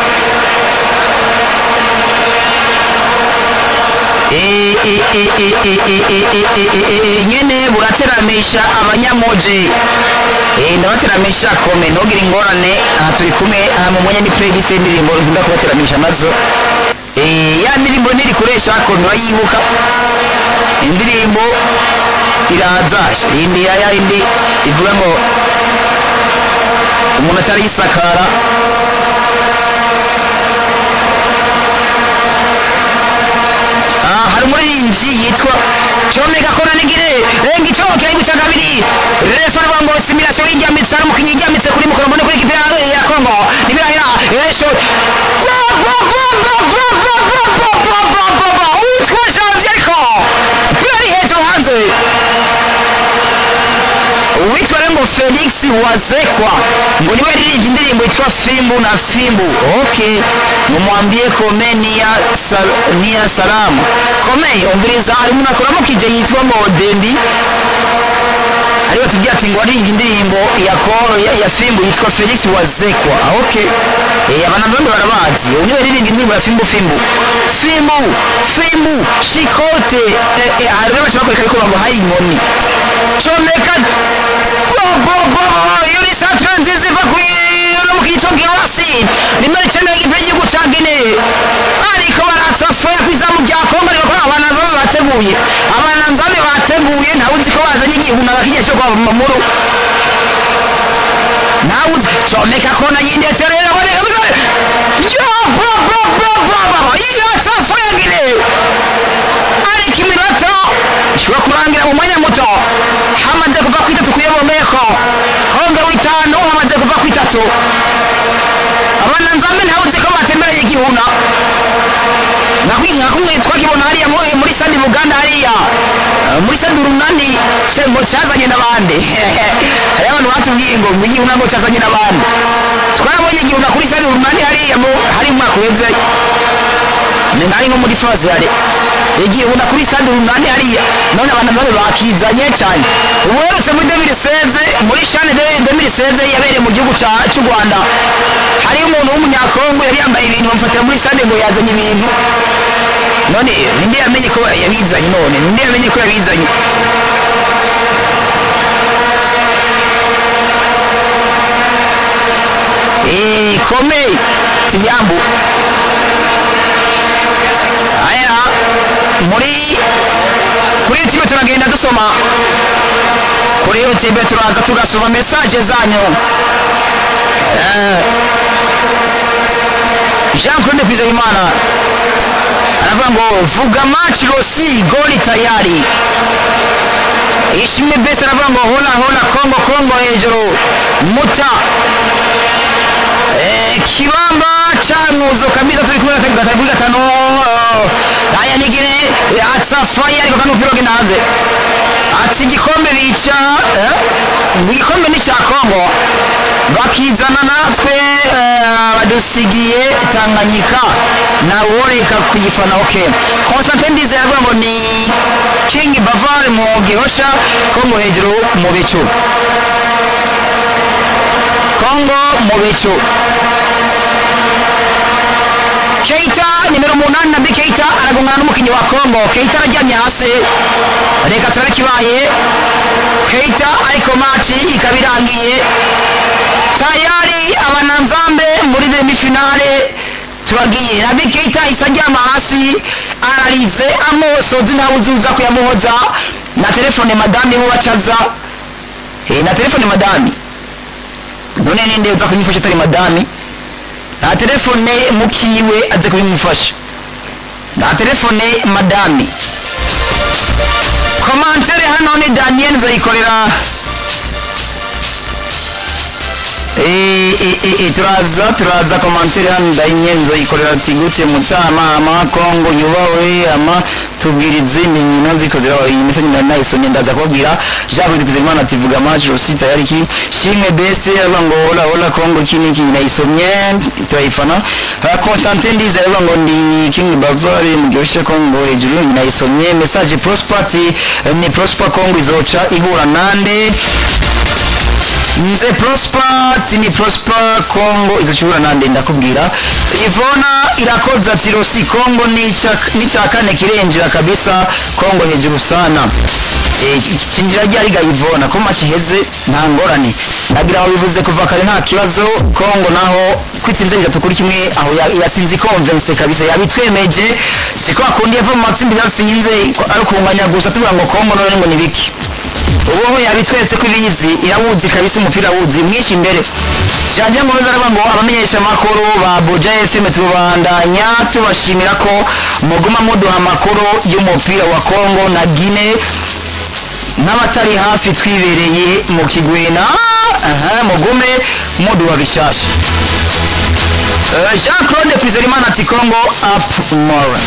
nyene burateramisha abanyamoje ndabateramisha kome ntugire ingorane aha turi kumwe aha mu mwanya ni playlist y'indirimbo nkunda kubateramisha nazo ya ndirimbo ntirikoresha kome urayibuka indirimbo iraza indi ya ya indi ivuga ngo umuntu atarayisakara hari umuririmbyi yitwa comeka kona nigire renga icoke ari guca kabiri refa ruvuga ngo simulation y'ijyamitse hari umukinnyi yijyamitse kuri mukoro mbone kuri ikipe ya kongo nibirahira esho uwitwa janvier ariko umupira ari hejuru hanze uwitwa rero ngo felix wazekwa ngo niwe yaririmbye indirimbo yitwa fimbu na fimbu ok mumwambie kome niya sal, niya salamu kome umviriza hari umuntu akoramo kije yitwa ngo dendi ariwe tubwira ati ngo waririmbye indirimbo ya, ko- ya, ya fimbu yitwa felix wazekwa ok eh, abanamvambe barabazi uyu niwe yaririmbye indirimbo ya fimbu fimbu fimbu fimbu shikote eh, eh, hari rero bashaka kwereka yuko bamuhaye inkoni comeka bobobo iyo ni santre nziza iva ku no mu kitwa girasi nimero icyenda y'igipe y'igihugu cya gine ariko baratsa foya ku izamu rya kongo ariko kuri abanazame bateguye abanazame bateguye ntawe uzi ko bazanye igihuna bakigiye cyo kwa mamuru nawe uzi comeka kona yindetse rero boneka yo bobobobobo yatsa foya gine ariko iminota ishobora kurangira mu mwanya muto hamaze kuva ku itatu kuyobomeko honga w'itanu hamaze kuva ku itatu abana nzambe ntawe uzi ko batembereye igihuna nka kumwe twakibona hariya mu- muri sandi buganda hariya eh, muri sandi urunani se ngo cyazanye n'abandi hariyo abantu batubwiye ngo ngo igihuna ngo cyazanye n'abandi twarabonye igihuna kuri sandi urunani hariya mu- hari mu mwaka uheze ni nkari nko muri faze yare igihuna kuri stade urunani hariya none abantu none bakizanye cyane ubu uherutse muri demiri seze muri shane demiri seze yabereye mu gihugu ca- cy'u rwanda hariyo umuntu w'umunyakongo yari yambaye ibintu bamufatira muri stade ngo yazanye ibintu none ninde yamenye ko yabizanye none ninde yamenye ko yabizanye gikomeye tiyambu aya muri kuri youtube turagenda dusoma kuri youtube turaza tugasoma mesaje zanyu Eh, jean claude kwizeyimana aravuga ngo vuga match rosi goli tayari ishimwe best aravuga ngo hola hola kongo kongo hejuru muta Eh, kibamba cankuzo kabisa turi kumwe gatatu gatatu kuri gatanu eh, aya nigire atsafaya ariko kano mupira wagenda hanze ati igikombe bica eh, igikombe ni cya kongo bakizana natwe eh, badusigiye tanganyika naworeka kuyifana ok constantin ndize aravuga ngo ni king bavar mu gihosha kongo hejuru mu bicu kongo mu bicu keita nimero umunani nabi keita aragongana n'umukinnyi wa kongo keita araryamye hasi reka turabe ikibaye keita ariko maci ikaba irangiye tayari abananzambe muri demifinale turagiye nabi keita isa aryama hasi ararize amosozi ntawe uzuza kuyamuhoza na telefone madame ho bacaza Eh, na telefone madame none ninde uza kumufasha atari madame nta telefone mukiwe aze kubimufasha nta telefone madame komantere hano ni daniel nzoyikorera Eh, eh, eh, eh, turaza turaza komantere hano daniel nzoyikorera ati gute mutama ama kongo yubawe ama tubwira izindi nkino ziko zirabaho iyi message nari nayisomye ndaza kubabwira jean claude kuzimana ati vuga match rosi tayari ki shimwe best aravuga ngo hola hola kongo iki niki nayisomye turayifana Ha, constantin ndize aravuga ngo ndi king bavari mu gihugu kongo hejuru nayisomye message prosper ati eh, ni prosper kongo izoca ihura nande nze prosper ati ni prosper kongo izochura nande ndakubwira ivona irakoza ati rosi kongo n'icya kane kirenjera kabisa kongo hejuru sana Eh, cinjira ryariga ivona ko maci iheze nta ngorane nagira aho bivuze kuva kare nta kibazo kongo naho kwitsinze bitatu kuri kimwe aho ya- yatsinze ikonvense kabisa yabitwemeje siko akundi yava mu matsinda yatsinze ari ukunganya gusa tuvuga ngo kongo none ngo ni biki ubu yabitweretse ko ibizi irawuzi kabisa umupira awuzi mwinshi imbere janjye ngo aravuga ngo abamenyesha amakuru ba buja fm tubandanya tubashimira ko muguma muduha amakuru y'umupira wa kongo na gine n'abatari hafi twibereye mu kigwena aha mugume muduha bishasha Eh, jean claude kwizerimana ati kongo up more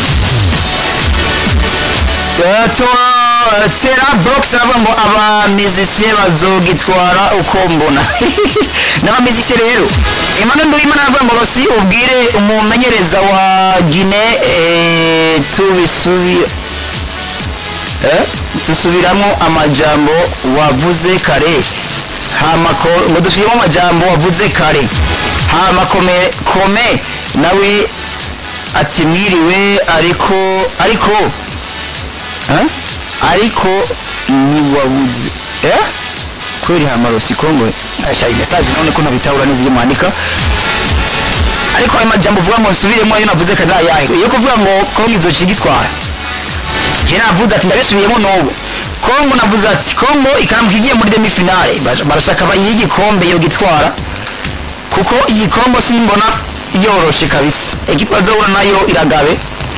tera box aravuga ngo abamizisiye bazogitwara uko mbona n'abamizisiye rero emmanuel nduwimana aravuga ngo rosi ubwire umumenyereza wa gine eh, tubisubire eh, dusubiramo amajambo wavuze kare hama ko- ngo dusubiremo amajambo wavuze kare hama kome kome nawe ati mwiriwe ariko ariko eh? ariko ntiwabuze eh? kweli hamarosi kongo ashari message none ko ntabitahura neza iyo mwandika ariko ayo majambo uvuga ngo nsubiremo ayo navuze kare ayahe iyo kuvuga ngo kongo izoca igitwara je navuze ati ndabisubiyemo n'ubu kongo navuze ati kongo ikaramuka igiye muri demifinale Baja- barashaka bayihe igikombe yo gitwara kuko iyi kongo simbona yoroshe kabisa ekipa bazahura nayo iragabe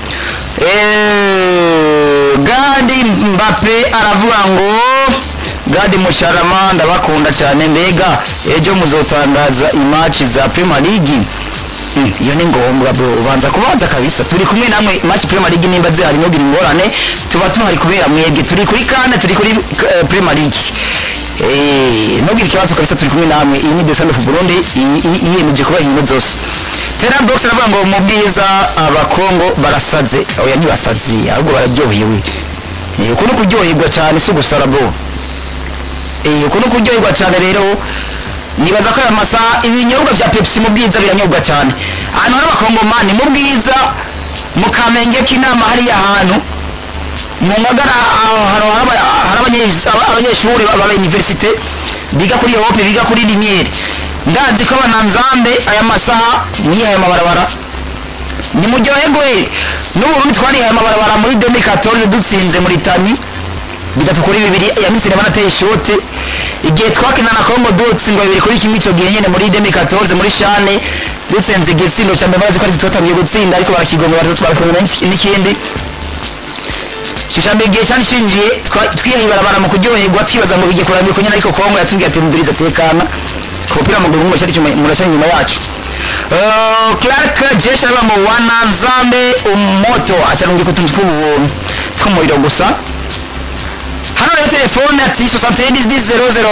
Eh, gadi mbape aravuga ngo gadi musharama ndabakunda cyane mbega ejo muzotangaza imaci za prima league Mm, iyo ni ngombwa bro ubanza kubanza kabisa turi kumwe namwe match Premier League nimba zihari ntugire ingorane tuba tuhari kubera mwebwe turi kuri kane turi kuri eh, Premier League eh ntugire ikibazo kabisa turi kumwe namwe iyi ni Descend of Burundi iyi- iyi- yiyemeje kuba inkino zose Tera box aravuga ngo mu bwiza abakongo barasaze oya ntibasazi ahubwo bararyohewe Eh, uku ni kuryoherwa cyane si ugusara bro Eh, uku ni kuryoherwa cyane rero nibaza ko aya masaha ibinyobwa bya pepsi mu bwiza biranyobwa cyane ahantu hari abakongomani mu bwiza mu kamenge k'inama hariya hantu mu ngagara aho hari aba- hari abanyes- aba- abanyeshuri ba ba universite biga kuri hope biga kuri limiere ndazi ko abananzambe aya masaha nihaye amabarabara nimuryoherwe n'uburundi twarihaye amabarabara muri 2014 dutsinze muri tani bitatu kuri bibiri ya misiri banateye ishoti igihe twakina na kongo dutsindwa bibiri kuri kimwe icyo gihe nyine muri 2014 muri shane dutsinze igitsindo cya mbere bazi ko ari twatangiye gutsinda ariko barakigomba barakongera n'ikindi Shishambira igihe cyari cinjiye twa- twihaye ibarabara mu kuryoherwa twibaza ngo bigiye kurangira kunyana ariko kongo yatubwiye ati mviriza tekana ku mupira w'amaguru ngo cyari cyuma murashya inyuma yacu Uh, Clark Jesha aba mu wana nzambe umoto acharungika utuntu tw'ubuntu tw'umuriro gusa hano rero telefone ati 71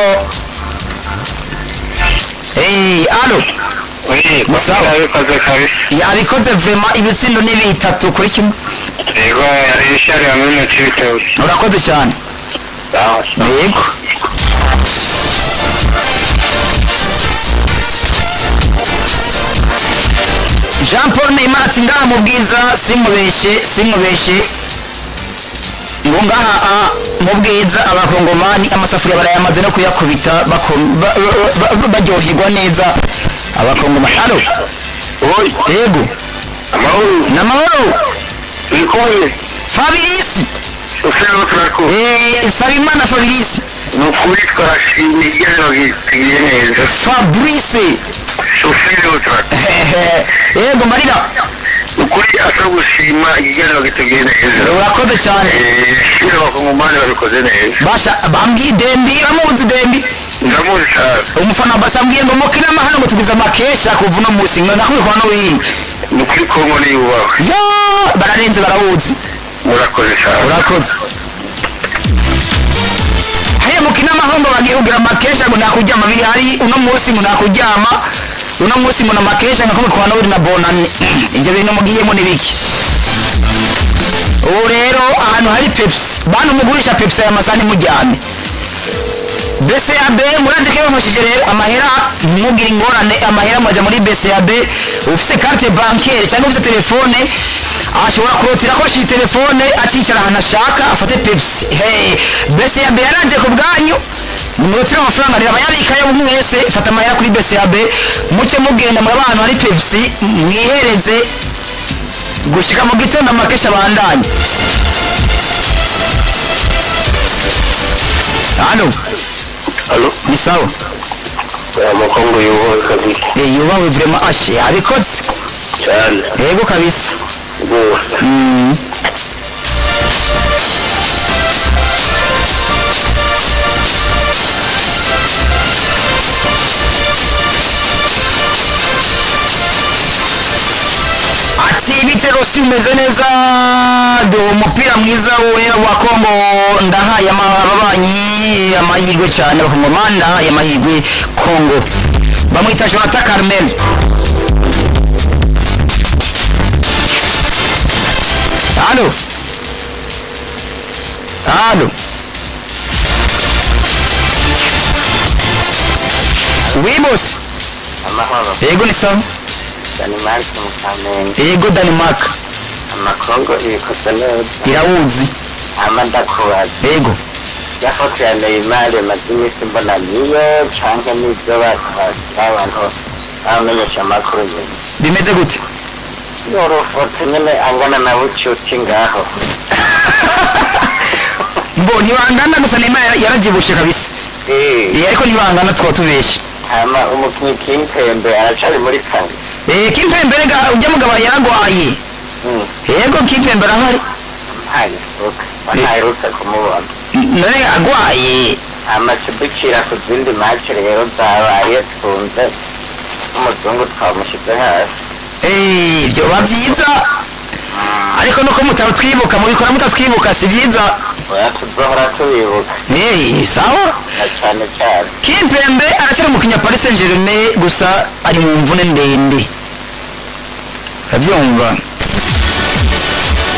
Hey, alo Oui, Musawa. yabikoze kabisa yabikoze vraiment ibitsindo ni bitatu kuri kimwe yego yari ishari hamwe mu cibitoki urakoze cyane sawa yego jean paul neymar ati ngaha mu bwiza sinkubeshe sinkubeshe ngo ngaha ah, mu bwiza abakongomani amasafuriya barayamaze no kuyakubita bako- ba- ba- ba- baryoherwa neza abakongomani alo oyi yego amahoro namahoro turi kumwe fabirisi ufeho turakura Eh, nsabimana fabirisi ni ukuri twarashimye igihano gisigaye neza fabrice ufeho turakura yego marira ni ukuri asa gushima igihano giteguye neza urakoze cyane shimira abakongomani babikoze neza basha bambwiye dembi uramuzi dembi ndamuzi cyane umufana basa ambwiye ngo mukina amahano ngo tugize amakesha kuva uno munsi ngo ndakubikwa no wiri ni ukuri kongo niyubahwe yo bararenze barawuzi murakoze cyane urakoze hariya mukina amahoro ngo bagiye kugira amakesha ngo nakuryama biri hari uno munsi ngo nakuryama uno munsi ngo namakesha ngo kumutwa no wiri na bonani ibyo bintu mugiyemo ni biki ubu rero ahantu hari pepsi bantu mugurisha pepsi aya masaha nimujyane BCAB murazi ko yabafashije rero amahera mugira ingorane amahera mwaja muri BCAB ufise carte bancaire cyangwa ufise telefone ashobora kurotira akoresheje telefone akicara ahantu ashaka afate pepsi hey BCAB yaraje ku bwanyu nimurotire amafaranga rero abayabikayo mwese fata amahera kuri BCAB muce mugenda muri abantu hari pepsi mwihereze gushika mu gitondo amakesha bandanye halo alo ni sawa amakongo yubahwe kabisa Eh, yubawe vraiment ashe abikoze cyane yego kabisa rwose Mm. ati ibitego si bimeze neza duha umupira mwiza we wa kongo ndahaye ama- ababanyi amahirwe cyane abakongomani ndahaye amahirwe kongo bamwita jonathan carmel halo halo wibose amahoro yego ni sawa danimarike mu kamenge yego denmark amakongo ibikoze neza irawuzi amadakubaza yego yafoto ya neymar maze iminsi mbona niyo canke n'ivyo batwasira abantu bamenyesha amakuru nyene bimeze gute yorofoto nyene angana na bucuti ngaho mbo ntibangana gusa neymar yara- yarabyibushe kabisa Eh, Eh, ariko ntibangana tukaba tubeshe hama umukinyi kimpembe aracari muri kane Eh, kimpembe rega ujya mugabo yaragwaye Mm, yego kimpembe arahari ntayifuka ntaherutse kumubona none agwaye amashyidukira ku zindi mace rero zabaye twunze n'umuzungu twamushyize hasi Eh, byoba byiza ariko nuko mutatwibuka mubikora mutatwibuka si byiza oya tuzohora tubibuka Eh, sawa na cyane cyane kimpembe aracyari umukinya paris saint germain gusa ari mu mvune ndende urabyumva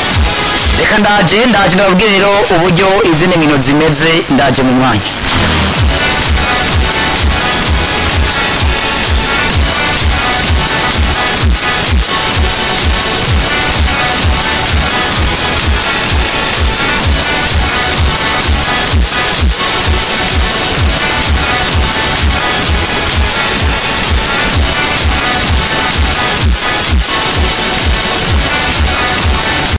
reka ndaje ndaje ndababwire rero uburyo izindi nkino zimeze ndaje mu mwanya